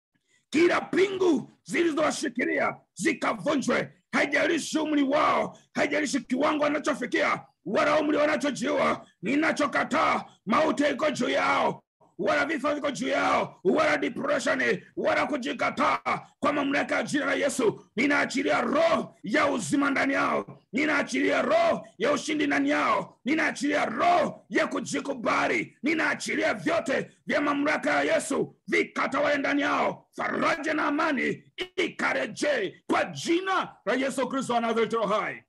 kila pingu zilizowashikilia zikavunjwe haijalishi umri wao haijalishi kiwango wanachofikia wala umri wanachojiua ninachokataa mauti iko juu yao wala vifo viko juu yao wala depression wala kujikataa kwa mamlaka ya jina la yesu ninaachilia roho ya uzima ndani yao ninaachilia roho ya ushindi ndani yao ninaachilia roho ya kujikubali ninaachilia vyote vya mamlaka ya yesu vikatawale ndani yao faraja na amani ikarejee kwa jina la yesu kristo anazareti hai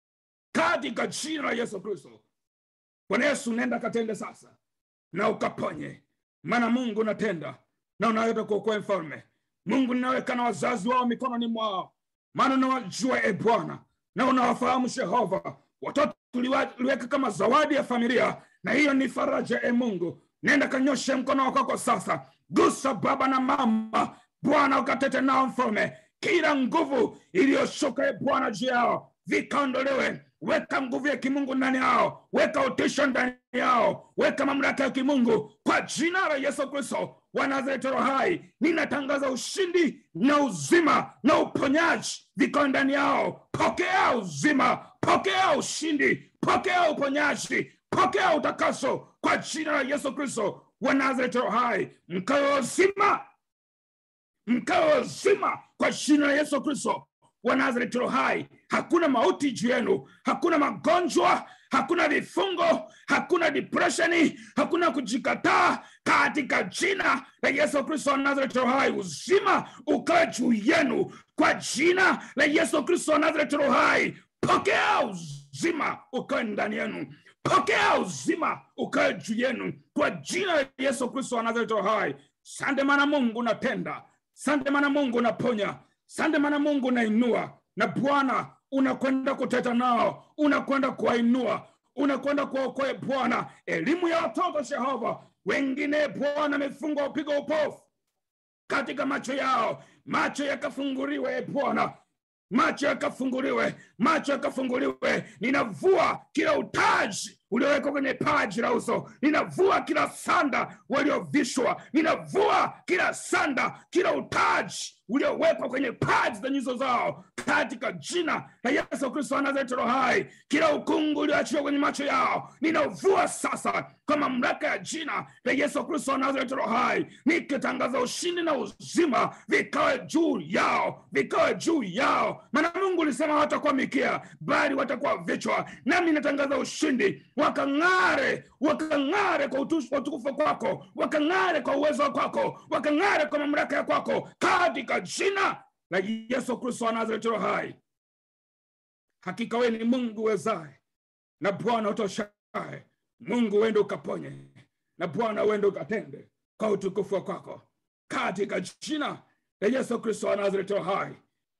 katika jina la yesu kristo bwana yesu nenda katende sasa na ukaponye maana mungu unatenda na unaweza kuokoa mfalme mungu ninaweka na wazazi wao mikononi mwao maana unawajua e bwana na unawafahamu jehova watoto tuliweka kama zawadi ya familia na hiyo ni faraja e mungu nenda kanyoshe mkono wako kwa sasa gusa baba na mama bwana ukatete nao mfalme kila nguvu iliyoshuka e bwana juu yao vikaondolewe weka nguvu ya kimungu ndani yao weka utisho ndani yao weka mamlaka ya kimungu kwa jina la yesu kristo wa nazareti roho hai ninatangaza ushindi na uzima na uponyaji viko ndani yao pokea uzima pokea ushindi pokea uponyaji pokea utakaso kwa jina la yesu kristo wa nazareti roho hai mkawe uzima mkawe uzima kwa jina la yesu kristo wa nazareti roho hai hakuna mauti juu yenu hakuna magonjwa hakuna vifungo hakuna depresheni hakuna kujikataa katika jina la yesu kristo wa nazareti roho hai uzima ukawe juu yenu kwa jina la yesu kristo wa nazareti roho hai pokea uzima ukawe ndani yenu pokea uzima ukawe juu yenu kwa jina la yesu kristo wa nazareti roho hai sande mana mungu unatenda sande mana mungu unaponya sande mana mungu unainua na bwana unakwenda kuteta nao unakwenda kuwainua unakwenda kuwaokoe bwana elimu ya watoto jehova wengine bwana amefungwa upiga upofu katika macho yao macho yakafunguliwe e bwana macho yakafunguliwe macho yakafunguliwe ninavua kila utaji uliowekwa kwenye paji la uso ninavua kila sanda waliovishwa ninavua kila sanda kila utaji uliowekwa kwenye paji za nyuso zao katika jina la yesu kristo wa nazareti roho hai kila ukungu ulioachiwa kwenye macho yao ninauvua sasa kwa mamlaka ya jina la yesu kristo wa nazareti roho hai nikitangaza ushindi na uzima vikawe juu yao vikawe juu yao maana mungu ulisema watakuwa mikia bali watakuwa vichwa nami natangaza ushindi wakang'are wakang'are kwa utu- utukufu kwako wakang'are kwa uwezo kwako wakang'are kwa mamlaka ya kwako katika jina la yesu kristo wa nazareti roho hai hakika wewe ni mungu wezaye na bwana utoshaye mungu uende ukaponye na bwana uende ukatende kwa utukufu wa kwako katika jina la yesu kristo wa nazareti roho hai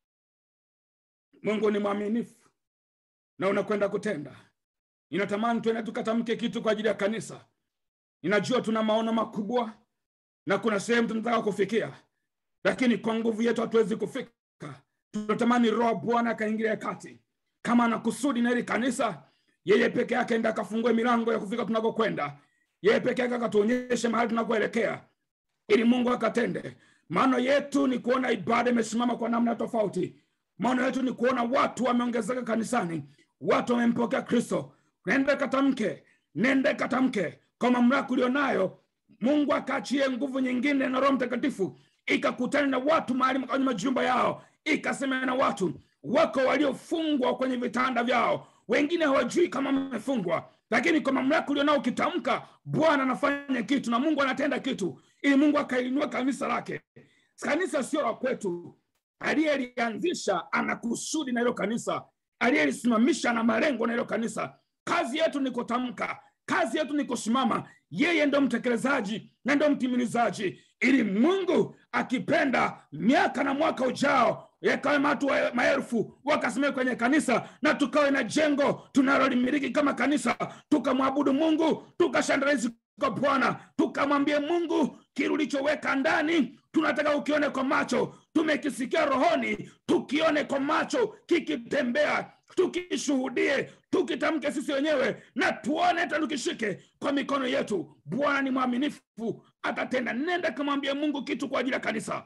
mungu ni mwaminifu na unakwenda kutenda ninatamani tuende tukatamke kitu kwa ajili ya kanisa ninajua tuna maono makubwa na kuna sehemu tunataka kufikia lakini kwa nguvu yetu hatuwezi kufika tunatamani roho wa bwana akaingilia kati kama ana kusudi na hili kanisa yeye peke yake enda akafungue milango ya kufika tunakokwenda yeye peke yake akatuonyeshe mahali tunakoelekea ili mungu akatende maano yetu ni kuona ibada imesimama kwa namna tofauti maono yetu ni kuona watu wameongezeka kanisani watu wamempokea kristo nende katamke nende katamke kwa mamlaka ulionayo mungu akaachie nguvu nyingine na roho mtakatifu ikakutana na watu mahali kwenye majumba yao ikasema na watu wako waliofungwa kwenye vitanda vyao wengine hawajui kama wamefungwa lakini kwa mamlaka ulionao ukitamka bwana anafanya kitu na mungu anatenda kitu ili mungu akainua kanisa lake kanisa sio la kwetu aliyelianzisha ana kusudi na hilo kanisa aliyelisimamisha na malengo na hilo kanisa kazi yetu ni kutamka kazi yetu ni kusimama yeye ndo mtekelezaji na ndo mtimilizaji ili mungu akipenda miaka na mwaka ujao yakawe watu wa maelfu wakasimama kwenye kanisa na tukawe na jengo tunalolimiliki kama kanisa tukamwabudu mungu tukashandalizi kwa bwana tukamwambie mungu kile ulichoweka ndani tunataka ukione kwa macho tumekisikia rohoni tukione kwa macho kikitembea tukishuhudie tukitamke sisi wenyewe na tuone hata tukishike kwa mikono yetu bwana ni mwaminifu atatenda nenda kamwambia mungu kitu kwa ajili ya kanisa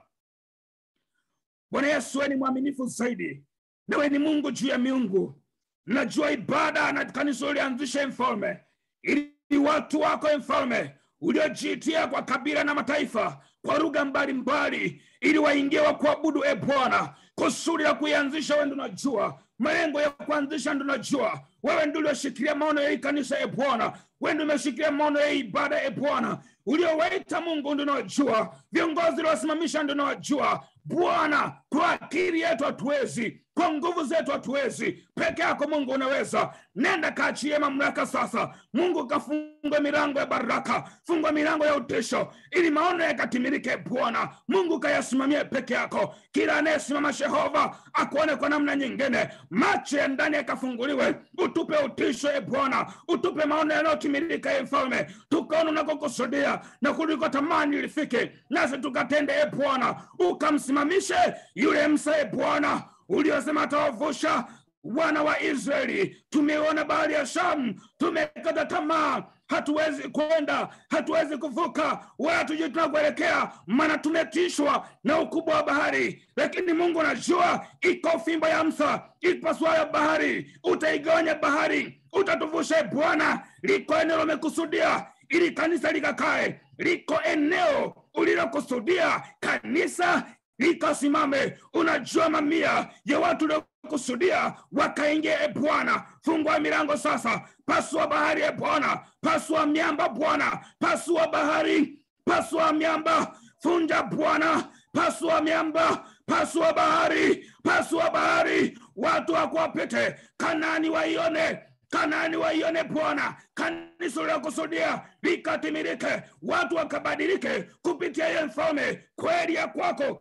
bwana yesu we ni mwaminifu zaidi nawe ni mungu juu ya miungu najua ibada na kanisa ulianzisha mfalme ili watu wako mfalme uliojiitia kwa kabila na mataifa kwa lugha mbalimbali ili waingie wa kuabudu e bwana kusudi la kuianzisha wendo unajua malengo ya kuanzisha ndo najua wewe ndio ulioshikilia maono ya hii kanisa e bwana wewe ndio umeshikilia maono ya hii ibada e bwana uliowaita mungu ndio unajua viongozi uliowasimamisha ndio unajua bwana kwa akili yetu hatuwezi kwa nguvu zetu hatuwezi peke yako mungu unaweza nenda kaachie mamlaka sasa mungu kafunga milango ya baraka fungwa milango ya utisho ili maono yakatimilike bwana mungu kayasimamie peke yako kila anayesimama jehova akuone kwa namna nyingine macho ya ndani yakafunguliwe utupe utisho e bwana utupe maono yanayotimilika e mfalme tukaona unakokusudia na kuliko tamani lifike nasi tukatende e bwana ukamsimamishe yule msa e bwana uliosema atawavusha wana wa israeli tumeona bahari ya shamu tumekata tamaa hatuwezi kwenda hatuwezi kuvuka wala tujui tunakuelekea maana tumetishwa na ukubwa wa bahari lakini mungu anajua iko fimbo ya msa ipaswayo bahari utaigawanya bahari utatuvusha bwana liko eneo limekusudia ili kanisa likakae liko eneo ulilokusudia kanisa likasimame unajua mamia ya watu uliokusudia wakaingia e bwana fungua milango sasa pasua bahari e bwana pasua miamba bwana pasua bahari pasua miamba funja bwana pasua miamba pasua bahari pasua bahari watu wakuwapite kanani waione kanani waione bwana kanisa uliokusudia likatimilike watu wakabadilike kupitia ye mfalme kweli ya kwako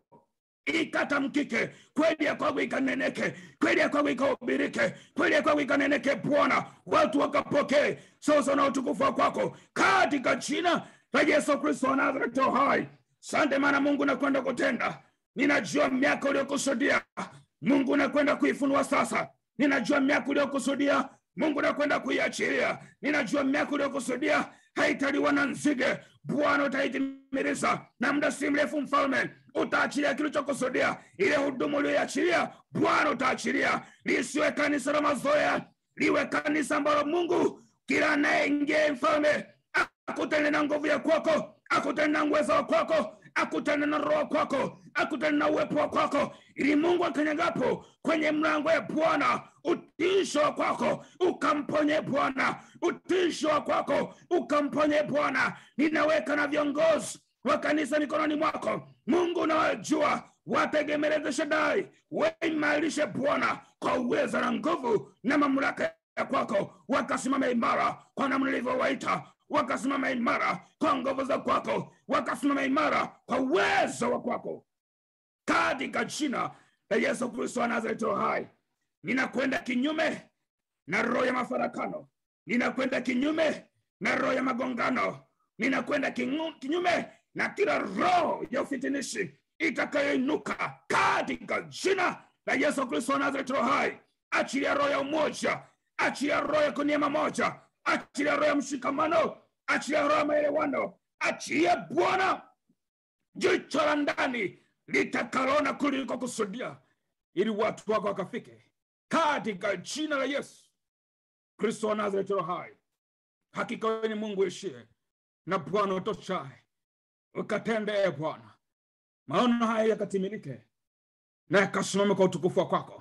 ikatamkike kweli ya kwako ikaneneke kweli ya kwako ikahubirike kweli ya kwako ikaneneke bwana watu wakapokee sasa na utukufu wa kwako katika jina la yesu kristo wa nazareti hai sante maana mungu nakwenda kutenda ninajua miaka uliokusudia mungu nakwenda kuifunua sasa ninajua miaka uliokusudia mungu nakwenda kuiachilia ninajua miaka uliokusudia haitaliwa na nzige bwana utaitimiliza na muda si mrefu mfalme utaachilia kilichokusudia ile huduma ulioiachilia bwana utaachilia lisiwe kanisa la mazoea liwe kanisa ambalo mungu kila anayeingia mfalme akutane na nguvu ya kwako akutane na nguweza wa kwako akutane na roho kwako akutane na uwepo wa kwako ili mungu akanyagapo kwenye mlango ya bwana utisho wa kwako ukamponye bwana utisho wa kwako ukamponye bwana ninaweka na viongozi wa kanisa mikononi mwako mungu unawajua wategemeleze shadai waimarishe bwana kwa uweza na nguvu na mamlaka ya kwako wakasimama imara kwa namna ilivyowaita wakasimama imara kwa nguvu za kwako wakasimama imara kwa uwezo wa kwako katika jina la yesu kristo wa nazareti hai ninakwenda kinyume na roho ya mafarakano ninakwenda kinyume na roho ya magongano ninakwenda kinyu- kinyume na kila roho ya ufitinishi itakayoinuka katika jina la yesu kristo wa nazareti hai achilia roho ya umoja achilia roho ya kuniema moja achilia roho ya mshikamano achilia roho ya maelewano achilia bwana jicho la ndani litakalona kuliko kusudia ili watu wako wakafike katika jina la yesu kristo wa nazareti hai hakika wewe ni mungu ishie na bwana utoshaye ukatende e bwana maono haya yakatimilike na yakasimame kwa utukufu wa kwako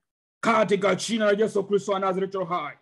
katika jina la yesu kristo wa nazareti hai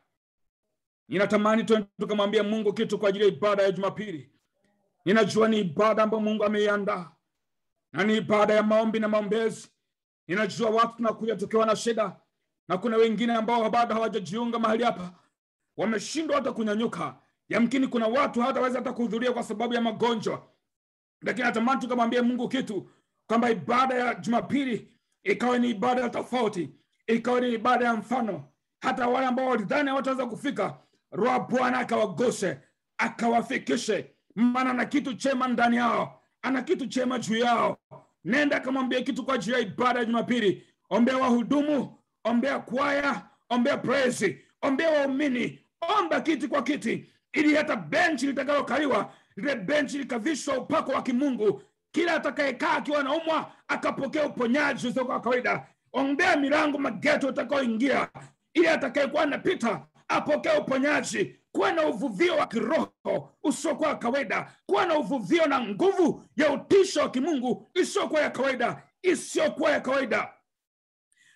ninatamani tuende tukamwambia mungu kitu kwa ajili ya ibada ya jumapili ninajua ni ibada ambayo mungu ameiandaa na ni ibada ya maombi na maombezi ninajua watu tunakuja tukiwa na shida na kuna wengine ambao bado hawajajiunga mahali hapa wameshindwa hata kunyanyuka yamkini kuna watu hataweza hata kuhudhuria kwa sababu ya magonjwa lakini natamani tukamwambia mungu kitu kwamba ibada ya jumapili ikawa ni ibada ya tofauti ikawa ni ibada ya mfano hata wale ambao walidhani hawataweza kufika roho bwana akawagose akawafikishe maana ana kitu chema ndani yao ana kitu chema juu yao nenda akamwambia kitu kwa ajili ya ibada ya jumapili ombea wahudumu ombea kwaya ombea praise ombea waumini omba kiti kwa kiti ili hata benchi litakalokaliwa lile benchi likavishwa upako wa kimungu kila atakayekaa akiwa naumwa akapokea uponyaji usio kwa kawaida ombea milango mageto utakaoingia ili atakayekuwa anapita apokee uponyaji kuwa na uvuvio wa kiroho usiokuwa wa kawaida kuwa na uvuvio na nguvu ya utisho wa kimungu isiyokuwa ya kawaida isiyokuwa ya kawaida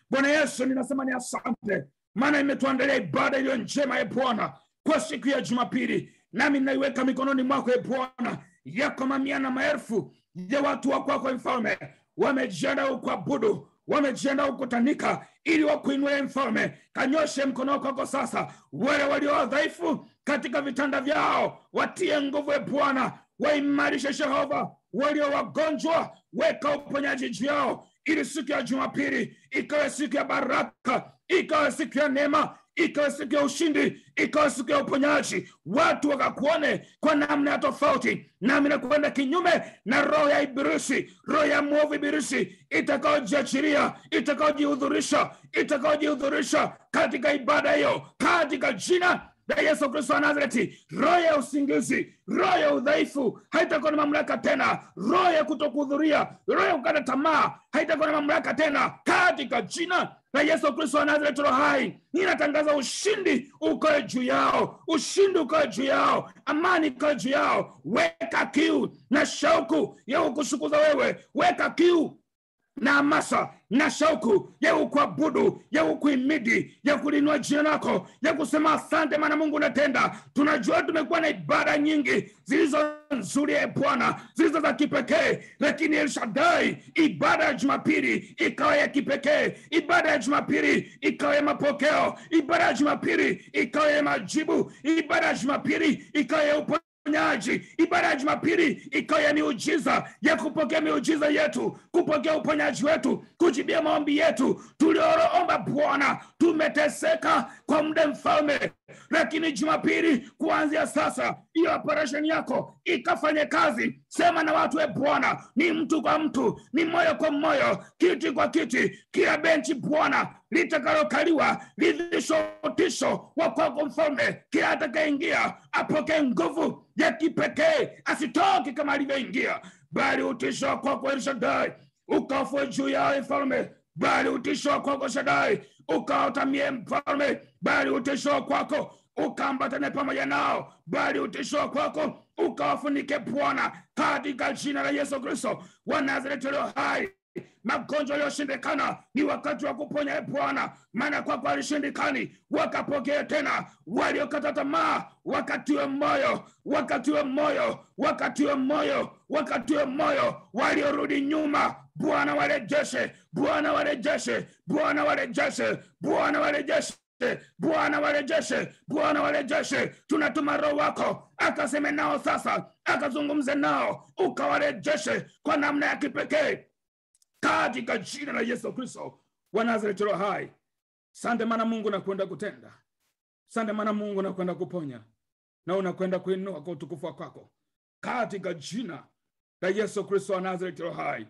bwana yesu ninasema ni asante maana imetuandalia ibada iliyo njema e bwana kwa siku ya jumapili nami naiweka mikononi mwako e bwana yako mamia na maelfu ya watu wa kwako mfalme wamejiandaa kuabudu wamejiandaa kukutanika ili wakuinue mfalme kanyoshe mkono wako kwako sasa wale walio wadhaifu katika vitanda vyao watie nguvu e bwana waimarishe jehova walio wagonjwa weka uponyaji juu yao ili siku ya jumapili ikawe siku ya baraka ikawe siku ya neema ikawe siku ya ushindi ikawe siku ya uponyaji watu wakakuone kwa namna ya tofauti nami nakwenda kinyume na roho ya ibilisi roho ya mwovu ibilisi itakaojiachiria itakaojihudhurisha itakaojihudhurisha katika ibada hiyo katika jina la yesu kristo wa nazareti roho ya usingizi roho ya udhaifu haitakuwa na mamlaka tena roho ya kutokuhudhuria roho ya kukata tamaa haitakuwa na mamlaka tena katika jina la yesu kristo wa nazareti roho hai ninatangaza ushindi ukoe juu yao ushindi ukoe juu yao amani ikoe juu yao weka kiu na shauku ya kukushukuza wewe weka kiu na hamasa na shauku ya kukuabudu ya kukuimidi ya kulinua jina lako ya kusema asante maana mungu unatenda tunajua tumekuwa na ibada nyingi zilizo nzuri e bwana zilizo za kipekee lakini elshadai ibada ya jumapili ikawa ya kipekee ibada ya jumapili ikawa ya mapokeo ibada ya jumapili ikawa ya majibu ibada ya jumapili ikawa ya upo uponyaji ibada ya jumapili ikawa ya miujiza ya kupokea miujiza yetu kupokea uponyaji wetu kujibia maombi yetu tulioroomba bwana tumeteseka kwa muda mfalme lakini jumapili kuanzia sasa hiyo operesheni yako ikafanye kazi sema na watu e bwana ni mtu kwa mtu ni moyo kwa moyo kiti kwa kiti kila benchi bwana litakalokaliwa lidhisho utisho wa kwako mfalme kila atakayeingia apokee nguvu ya kipekee asitoke kama alivyoingia bali utisho wa kwako elshadai ukafue juu yao mfalme bali utisho wa kwako shadai ukaotamie mfalme bali utisho wa kwako ukaambatane pamoja nao bali utisho wa kwako ukawafunike bwana katika jina la yesu kristo wa nazareti leo hai magonjwa yaliyoshindikana ni wakati wa kuponya e bwana maana kwako alishindikani wakapokea tena waliokata tamaa wakatiwe moyo wakatiwe moyo wakatiwe moyo wakatiwe moyo waliorudi nyuma bwana warejeshe bwana warejeshe bwana warejeshe bwana warejeshe bwana warejeshe bwana warejeshe tunatuma roho wako akaseme nao sasa akazungumze nao ukawarejeshe kwa namna ya kipekee katika jina la yesu kristo wa nazareti roho hai sante mana mungu nakwenda kutenda sante mana mungu nakwenda kuponya na unakwenda kuinua kwa utukufu wa kwako katika jina la yesu kristo wa nazareti roho hai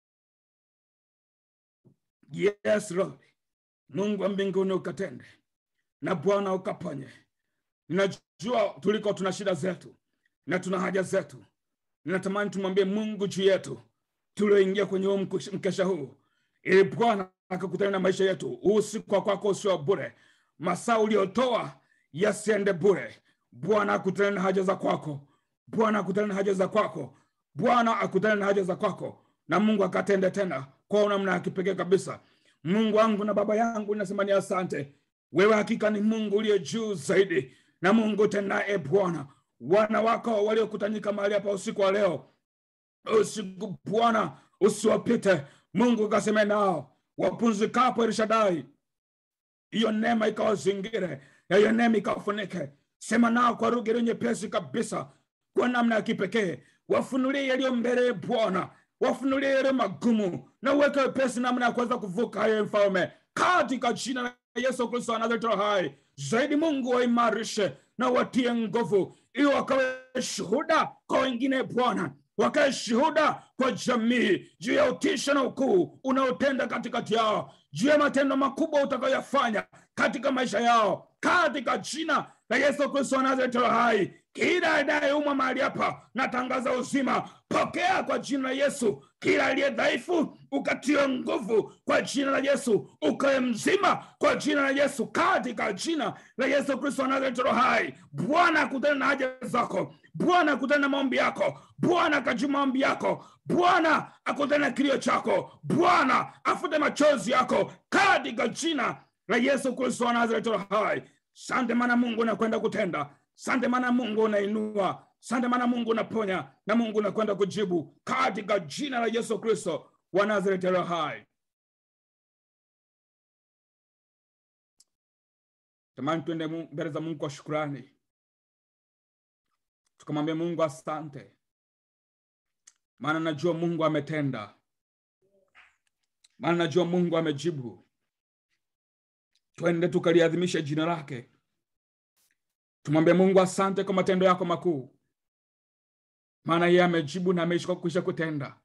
yes lord mungu wa mbinguni ukatende na bwana ukaponye ninajua tuliko tuna shida zetu na tuna haja zetu ninatamani tumwambie mungu juu yetu tulioingia kwenye huu mkesha huu ili bwana akakutana na maisha yetu huu usiku wa kwako usio bure masaa uliotoa yasiende bure bwana akutane na haja za kwako bwana akutane na haja za kwako bwana akutane na haja za kwako na mungu akatende tena kwa namna ya kipekee kabisa mungu wangu na baba yangu nasema ni asante wewe hakika ni mungu uliye juu zaidi na mungu tenaye bwana wana wako waliokutanyika mahali hapa usiku wa leo usiku bwana usiwapite mungu kaseme nao wapumzikapo elshadai hiyo neema ikawazingire na hiyo neema ikawafunike sema nao kwa lugha iliyo nyepesi kabisa kwa namna ya kipekee wafunulie yaliyo mbele bwana wafunulie yaliyo magumu na uweke wepesi namna ya kuweza kuvuka hayo mfalme katika jina la yesu kristo anazareti hai zaidi mungu waimarishe na watie nguvu ili wakawe shuhuda kwa wengine bwana wakae shuhuda kwa jamii juu ya utisha na ukuu unaotenda katikati yao juu ya matendo makubwa utakayoyafanya katika maisha yao katika jina la Yesu Kristo wa Nazareti aliye hai, kila anayeumwa mahali hapa natangaza uzima, pokea kwa jina la Yesu. Kila aliye dhaifu ukatiwe nguvu kwa jina la Yesu, ukawe mzima kwa jina la Yesu, katika jina la Yesu Kristo wa Nazareti aliye hai. Bwana akutane na haja zako, Bwana akutane na maombi yako, Bwana akajibu maombi yako, Bwana akutane na kilio chako, Bwana afute machozi yako, katika jina la Yesu Kristo wa Nazareti aliye hai. Sante maana Mungu unakwenda kutenda. Sante maana Mungu unainua. Sante maana Mungu unaponya na Mungu unakwenda kujibu katika jina la Yesu Kristo wa Nazareti aliye hai. Tamani tuende Mu- mbele za Mungu kwa shukrani, tukamwambia Mungu asante, maana najua Mungu ametenda, maana najua Mungu amejibu. Twende tukaliadhimisha jina lake, tumwambie Mungu asante kwa matendo yako makuu, maana yeye amejibu na ameisha kwisha kutenda.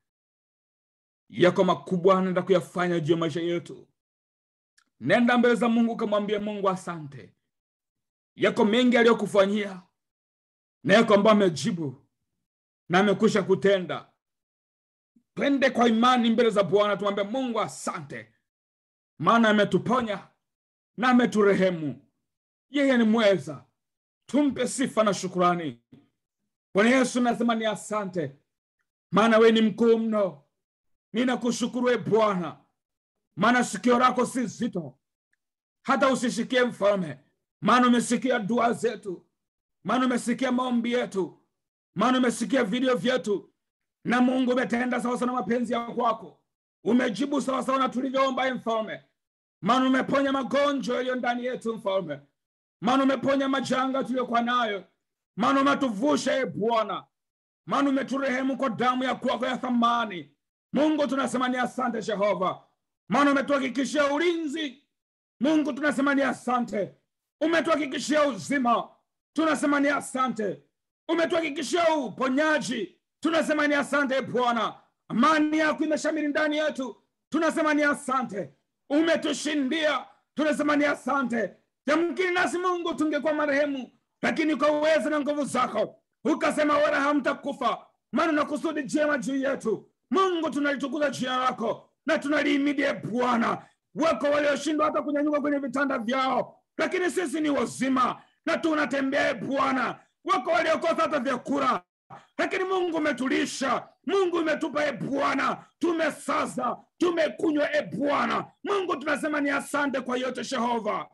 Yako makubwa anaenda kuyafanya juu ya maisha yetu. Nenda mbele za Mungu kamwambie Mungu asante. Yako mengi aliyokufanyia na yako ambayo amejibu na amekwisha kutenda. Twende kwa imani mbele za Bwana, tumwambie Mungu asante, maana ametuponya na ameturehemu. Yeye ni mweza, tumpe sifa na shukurani. Bwana Yesu, nasema ni asante, maana we ni mkuu mno. Ninakushukuru e Bwana, maana sikio lako si zito hata usishikie mfalme, maana umesikia dua zetu, maana umesikia maombi yetu, maana umesikia vilio vyetu, na Mungu umetenda sawasawa na mapenzi ya kwako, umejibu sawasawa na tulivyoomba, e mfalme, maana umeponya magonjwa yaliyo ndani yetu, mfalme, maana umeponya majanga tuliyokuwa nayo, maana umetuvusha e Bwana, maana umeturehemu kwa damu ya kwako ya thamani. Mungu tunasema ni asante Jehova, maana umetuhakikishia ulinzi. Mungu tunasema ni asante, umetuhakikishia uzima, tunasema ni asante, umetuhakikishia uponyaji, tunasema ni asante Bwana. Amani yako imeshamiri ndani yetu, tunasema ni asante. Umetushindia, tunasema ni asante. Yamkini nasi Mungu tungekuwa marehemu, lakini kwa uwezo na nguvu zako ukasema wala hamtakufa, maana na kusudi jema juu yetu. Mungu tunalitukuza jina lako na tunaliimidie Bwana. Wako walioshindwa hata kunyanyuka kwenye vitanda vyao, lakini sisi ni wazima na tunatembea e Bwana. Wako waliokosa hata vyakula, lakini Mungu umetulisha, Mungu umetupa e Bwana, tumesaza, tumekunywa e Bwana. Mungu tunasema ni asante kwa yote Jehova,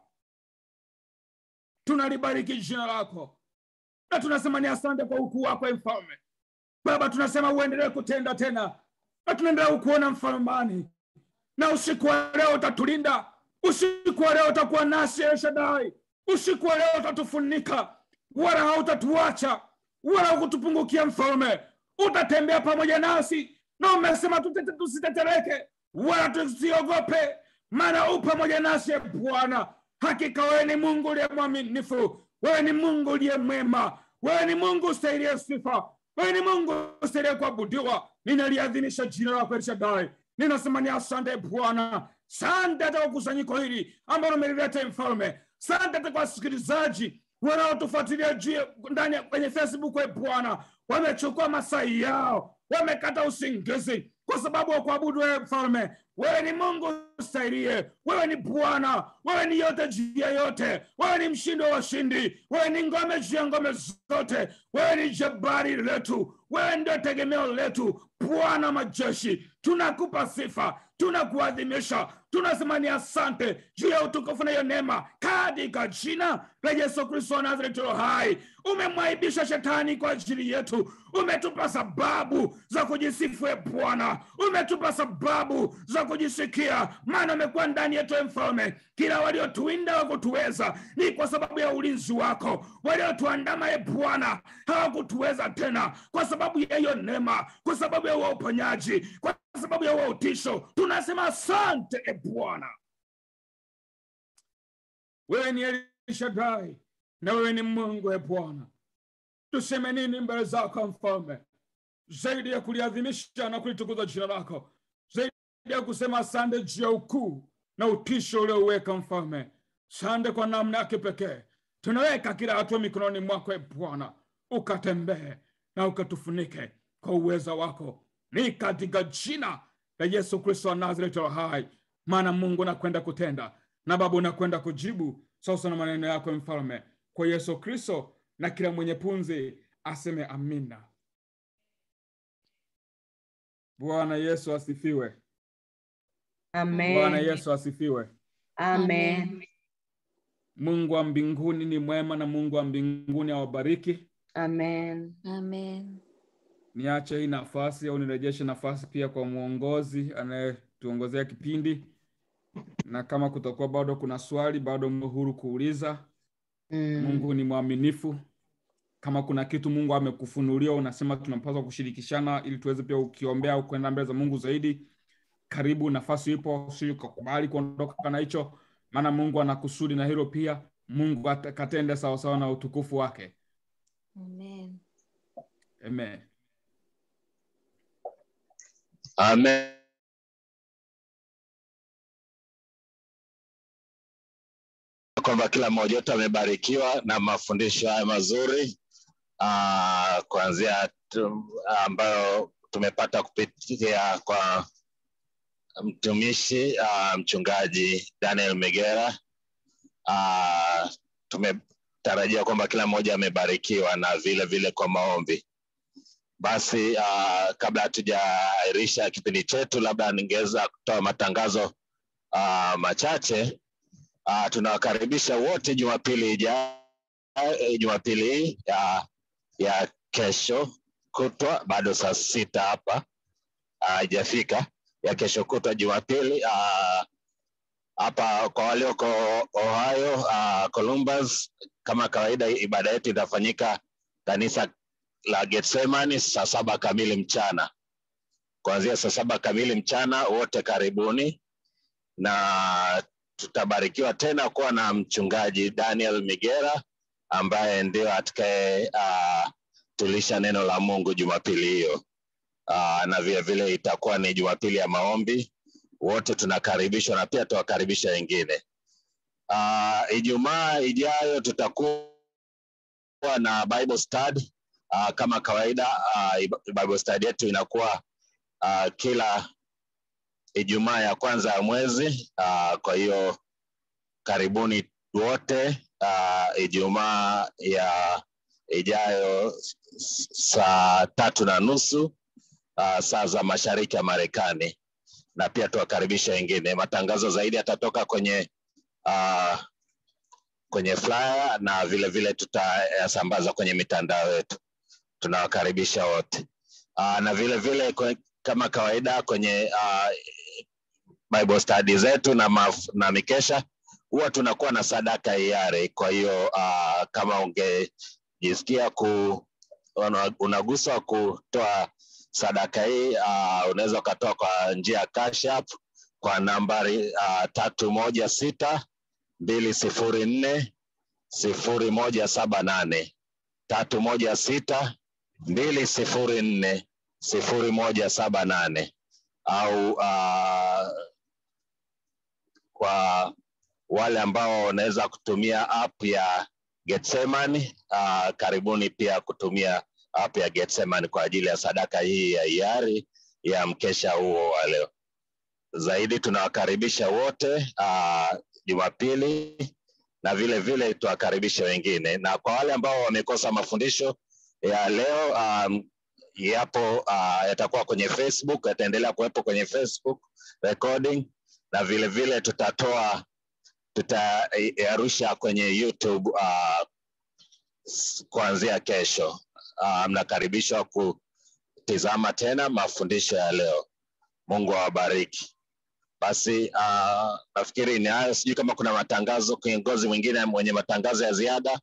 tunalibariki jina lako na tunasema ni asante kwa ukuu wako e Mfalme. Baba, tunasema uendelee kutenda tena, na tunaendelea kukuona mfalmani, na usiku wa leo utatulinda, usiku wa leo utakuwa nasi El Shaddai, usiku wa leo utatufunika, wala hautatuacha wala kutupungukia mfalme, utatembea pamoja nasi, na umesema tutete, tusitetereke wala tusiogope, maana u pamoja nasi e Bwana. Hakika wewe ni Mungu uliye mwaminifu, wewe ni Mungu uliye mwema, wewe ni Mungu ustahilie sifa, wewe ni Mungu ustahilie kuabudiwa. Ninaliadhimisha jina lako El Shaddai, ninasema ni asante Bwana. Sante hata kwa kusanyiko hili ambalo umelileta mfalme, sante hata kwa wasikilizaji wanaotufuatilia juu ndani ya- kwenye Facebook. E Bwana, wamechukua masai yao, wamekata usingizi kwa sababu wa kuabudu wewe mfalme. Wewe ni Mungu ustahilie, wewe ni Bwana, wewe ni yote juu ya yote, wewe ni mshindi wa washindi, wewe ni ngome juu ya ngome zote, wewe ni jabari letu, wewe ndio tegemeo letu, Bwana majeshi. Tunakupa sifa, tunakuadhimisha, tunasema ni asante juu ya utukufu na hiyo neema, katika jina la Yesu Kristo wa Nazareti aliye hai. Umemwaibisha shetani kwa ajili yetu, umetupa sababu za kujisifu e Bwana, umetupa sababu za kujisikia, maana umekuwa ndani yetu e Mfalme. Kila waliotuinda wakutuweza ni kwa sababu ya ulinzi wako, waliotuandama e Bwana hawakutuweza tena kwa sababu ya hiyo neema, kwa sababu ya huo uponyaji, kwa sababu ya huo utisho. Tunasema asante e Bwana, wewe ni El Shaddai na wewe ni Mungu e Bwana. Tuseme nini mbele zako mfalme, zaidi ya kuliadhimisha na kulitukuza jina lako, zaidi ya kusema asante juu ya ukuu na utisho ulioweka mfalme. Sante kwa namna ya kipekee, tunaweka kila hatua mikononi mwako e bwana ukatembee na ukatufunike kwa uweza wako ni katika jina la yesu kristo wa nazareti wa hai maana mungu nakwenda kutenda na baba unakwenda kujibu sasa na maneno yako mfalme kwa yesu kristo na kila mwenye punzi aseme amina bwana yesu asifiwe bwana Amen. yesu asifiwe Amen. mungu wa mbinguni ni mwema na mungu wa mbinguni awabariki Amen. Amen. niache hii nafasi au nirejeshe nafasi pia kwa mwongozi anayetuongozea kipindi na kama kutakuwa bado kuna swali bado mwe huru kuuliza Mm. mungu ni mwaminifu kama kuna kitu mungu amekufunulia unasema tunapaswa kushirikishana ili tuweze pia ukiombea au kwenda mbele za mungu zaidi karibu nafasi ipo si ukakubali kuondoka na hicho maana mungu ana kusudi na hilo pia mungu ata- katende sawasawa na utukufu wake Amen. amen Amen. kwamba kila mmoja wetu amebarikiwa na mafundisho haya mazuri uh, kuanzia tu, ambayo tumepata kupitia kwa mtumishi uh, mchungaji Daniel Megera. Uh, tumetarajia kwamba kila mmoja amebarikiwa na vile vile kwa maombi. Basi uh, kabla hatujaahirisha kipindi chetu, labda ningeweza kutoa matangazo uh, machache. Uh, tunawakaribisha wote Jumapili ijayo, eh, Jumapili hii ya, ya kesho kutwa, bado saa sita hapa haijafika, ya kesho kutwa Jumapili ah, hapa kwa walioko Ohio uh, Columbus, kama kawaida, ibada yetu itafanyika kanisa la Getsemani saa saba kamili mchana. Kuanzia saa saba kamili mchana, wote karibuni, na tutabarikiwa tena kuwa na mchungaji Daniel Migera ambaye ndio atakaye uh, tulisha neno la Mungu Jumapili hiyo. Uh, na vile vile itakuwa ni Jumapili ya maombi. Wote tunakaribishwa na pia tuwakaribisha wengine. Uh, Ijumaa ijayo tutakuwa na Bible study uh, kama kawaida uh, Bible study yetu inakuwa uh, kila Ijumaa ya kwanza ya mwezi uh, kwa hiyo karibuni wote uh, Ijumaa ya ijayo s- saa tatu na nusu uh, saa za mashariki ya Marekani, na pia tuwakaribisha wengine. Matangazo zaidi yatatoka kwenye uh, kwenye flyer na vile vile tutayasambaza kwenye mitandao yetu. Tunawakaribisha wote uh, na vile vile kwe, kama kawaida kwenye uh, Bible study zetu na, maf, na mikesha huwa tunakuwa na sadaka hiari. Kwa hiyo uh, kama ungejisikia ku una- unaguswa kutoa sadaka hii uh, unaweza ukatoa kwa njia ya Cash App kwa nambari uh, tatu moja sita mbili sifuri nne sifuri moja saba nane tatu moja sita mbili sifuri nne sifuri moja saba nane au uh, kwa wale ambao wanaweza kutumia app ya Getsemani uh, karibuni pia kutumia app ya Getsemani kwa ajili ya sadaka hii ya hiari ya mkesha huo wa leo. Zaidi tunawakaribisha wote uh, Jumapili na vile vile tuwakaribishe wengine, na kwa wale ambao wamekosa mafundisho ya leo um, yapo uh, yatakuwa kwenye Facebook, yataendelea kuwepo kwenye Facebook recording na vile vile tutatoa tutayarusha kwenye YouTube uh, s- kuanzia kesho. Uh, mnakaribishwa kutizama tena mafundisho ya leo. Mungu awabariki. Basi uh, nafikiri ni hayo. Sijui kama kuna matangazo, kiongozi mwingine mwenye matangazo ya ziada.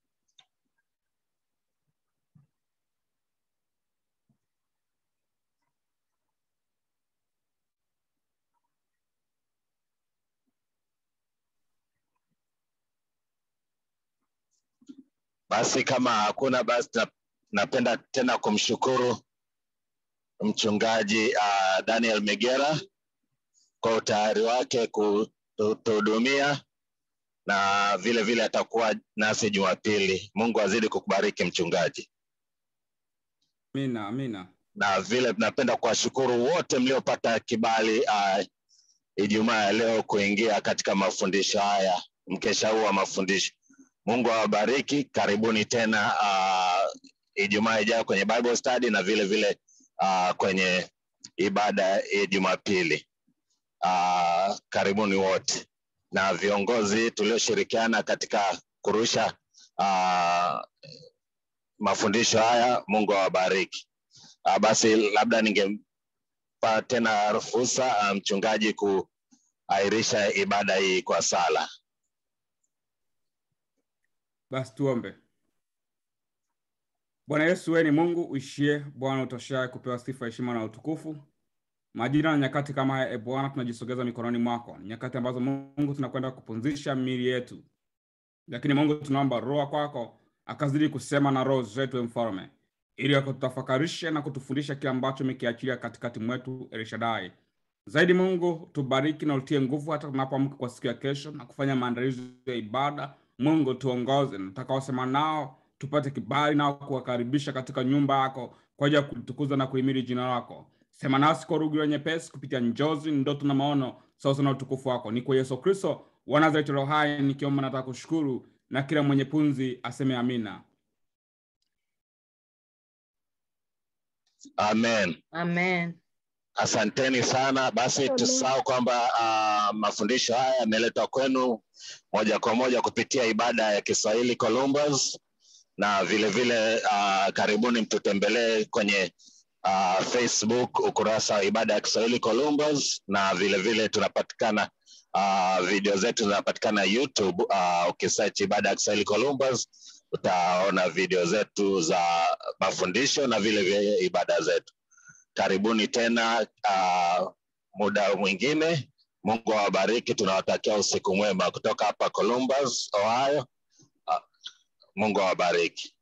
Basi kama hakuna, basi na- napenda tena kumshukuru mchungaji uh, Daniel Megera kwa utayari wake kutuhudumia na vile vile atakuwa nasi Jumapili. Mungu azidi kukubariki mchungaji, amina amina na vile tunapenda kuwashukuru wote mliopata kibali uh, Ijumaa ya leo kuingia katika mafundisho haya, mkesha huu wa mafundisho. Mungu awabariki. Karibuni tena uh, Ijumaa ijayo kwenye Bible study na vile vile uh, kwenye ibada ya Jumapili. Uh, karibuni wote na viongozi tulioshirikiana katika kurusha uh, mafundisho haya. Mungu awabariki. Uh, basi labda ningempa tena fursa uh, mchungaji kuahirisha ibada hii kwa sala. basi tuombe bwana yesu wewe ni mungu uishie bwana utoshaye kupewa sifa heshima na utukufu majira na nyakati kama haya e bwana tunajisogeza mikononi mwako ni nyakati ambazo mungu tunakwenda kupumzisha miili yetu lakini mungu tunaomba roho kwako akazidi kusema na roho zetu e mfalme ili akutafakarishe na kutufundisha kile ambacho umekiachilia katikati mwetu elishadai zaidi mungu tubariki na utie nguvu hata tunapoamka kwa siku ya kesho na kufanya maandalizi ya ibada mungu tuongoze natakaosema nao tupate kibali nao kuwakaribisha katika nyumba yako kwa ajili ya kutukuza na kuhimili jina lako sema nasi kwa lugha nyepesi kupitia njozi ndoto na maono sasa na utukufu wako ni kwa yesu kristo wa nazareti roho hai nikiomba nataka kushukuru na kila mwenye punzi aseme amina Amen. Amen. Asanteni sana. Basi tusahau kwamba uh, mafundisho haya yameletwa kwenu moja kwa moja kupitia ibada ya Kiswahili Columbus, na vile vile uh, karibuni mtutembelee kwenye uh, Facebook ukurasa wa ibada ya Kiswahili Columbus, na vile vile tunapatikana uh, video zetu zinapatikana YouTube. Uh, ukisearch ibada ya Kiswahili Columbus utaona video zetu za mafundisho na vile vile ibada zetu. Karibuni tena uh, muda mwingine. Mungu awabariki. Tunawatakia usiku mwema kutoka hapa Columbus, Ohio. Uh, Mungu awabariki.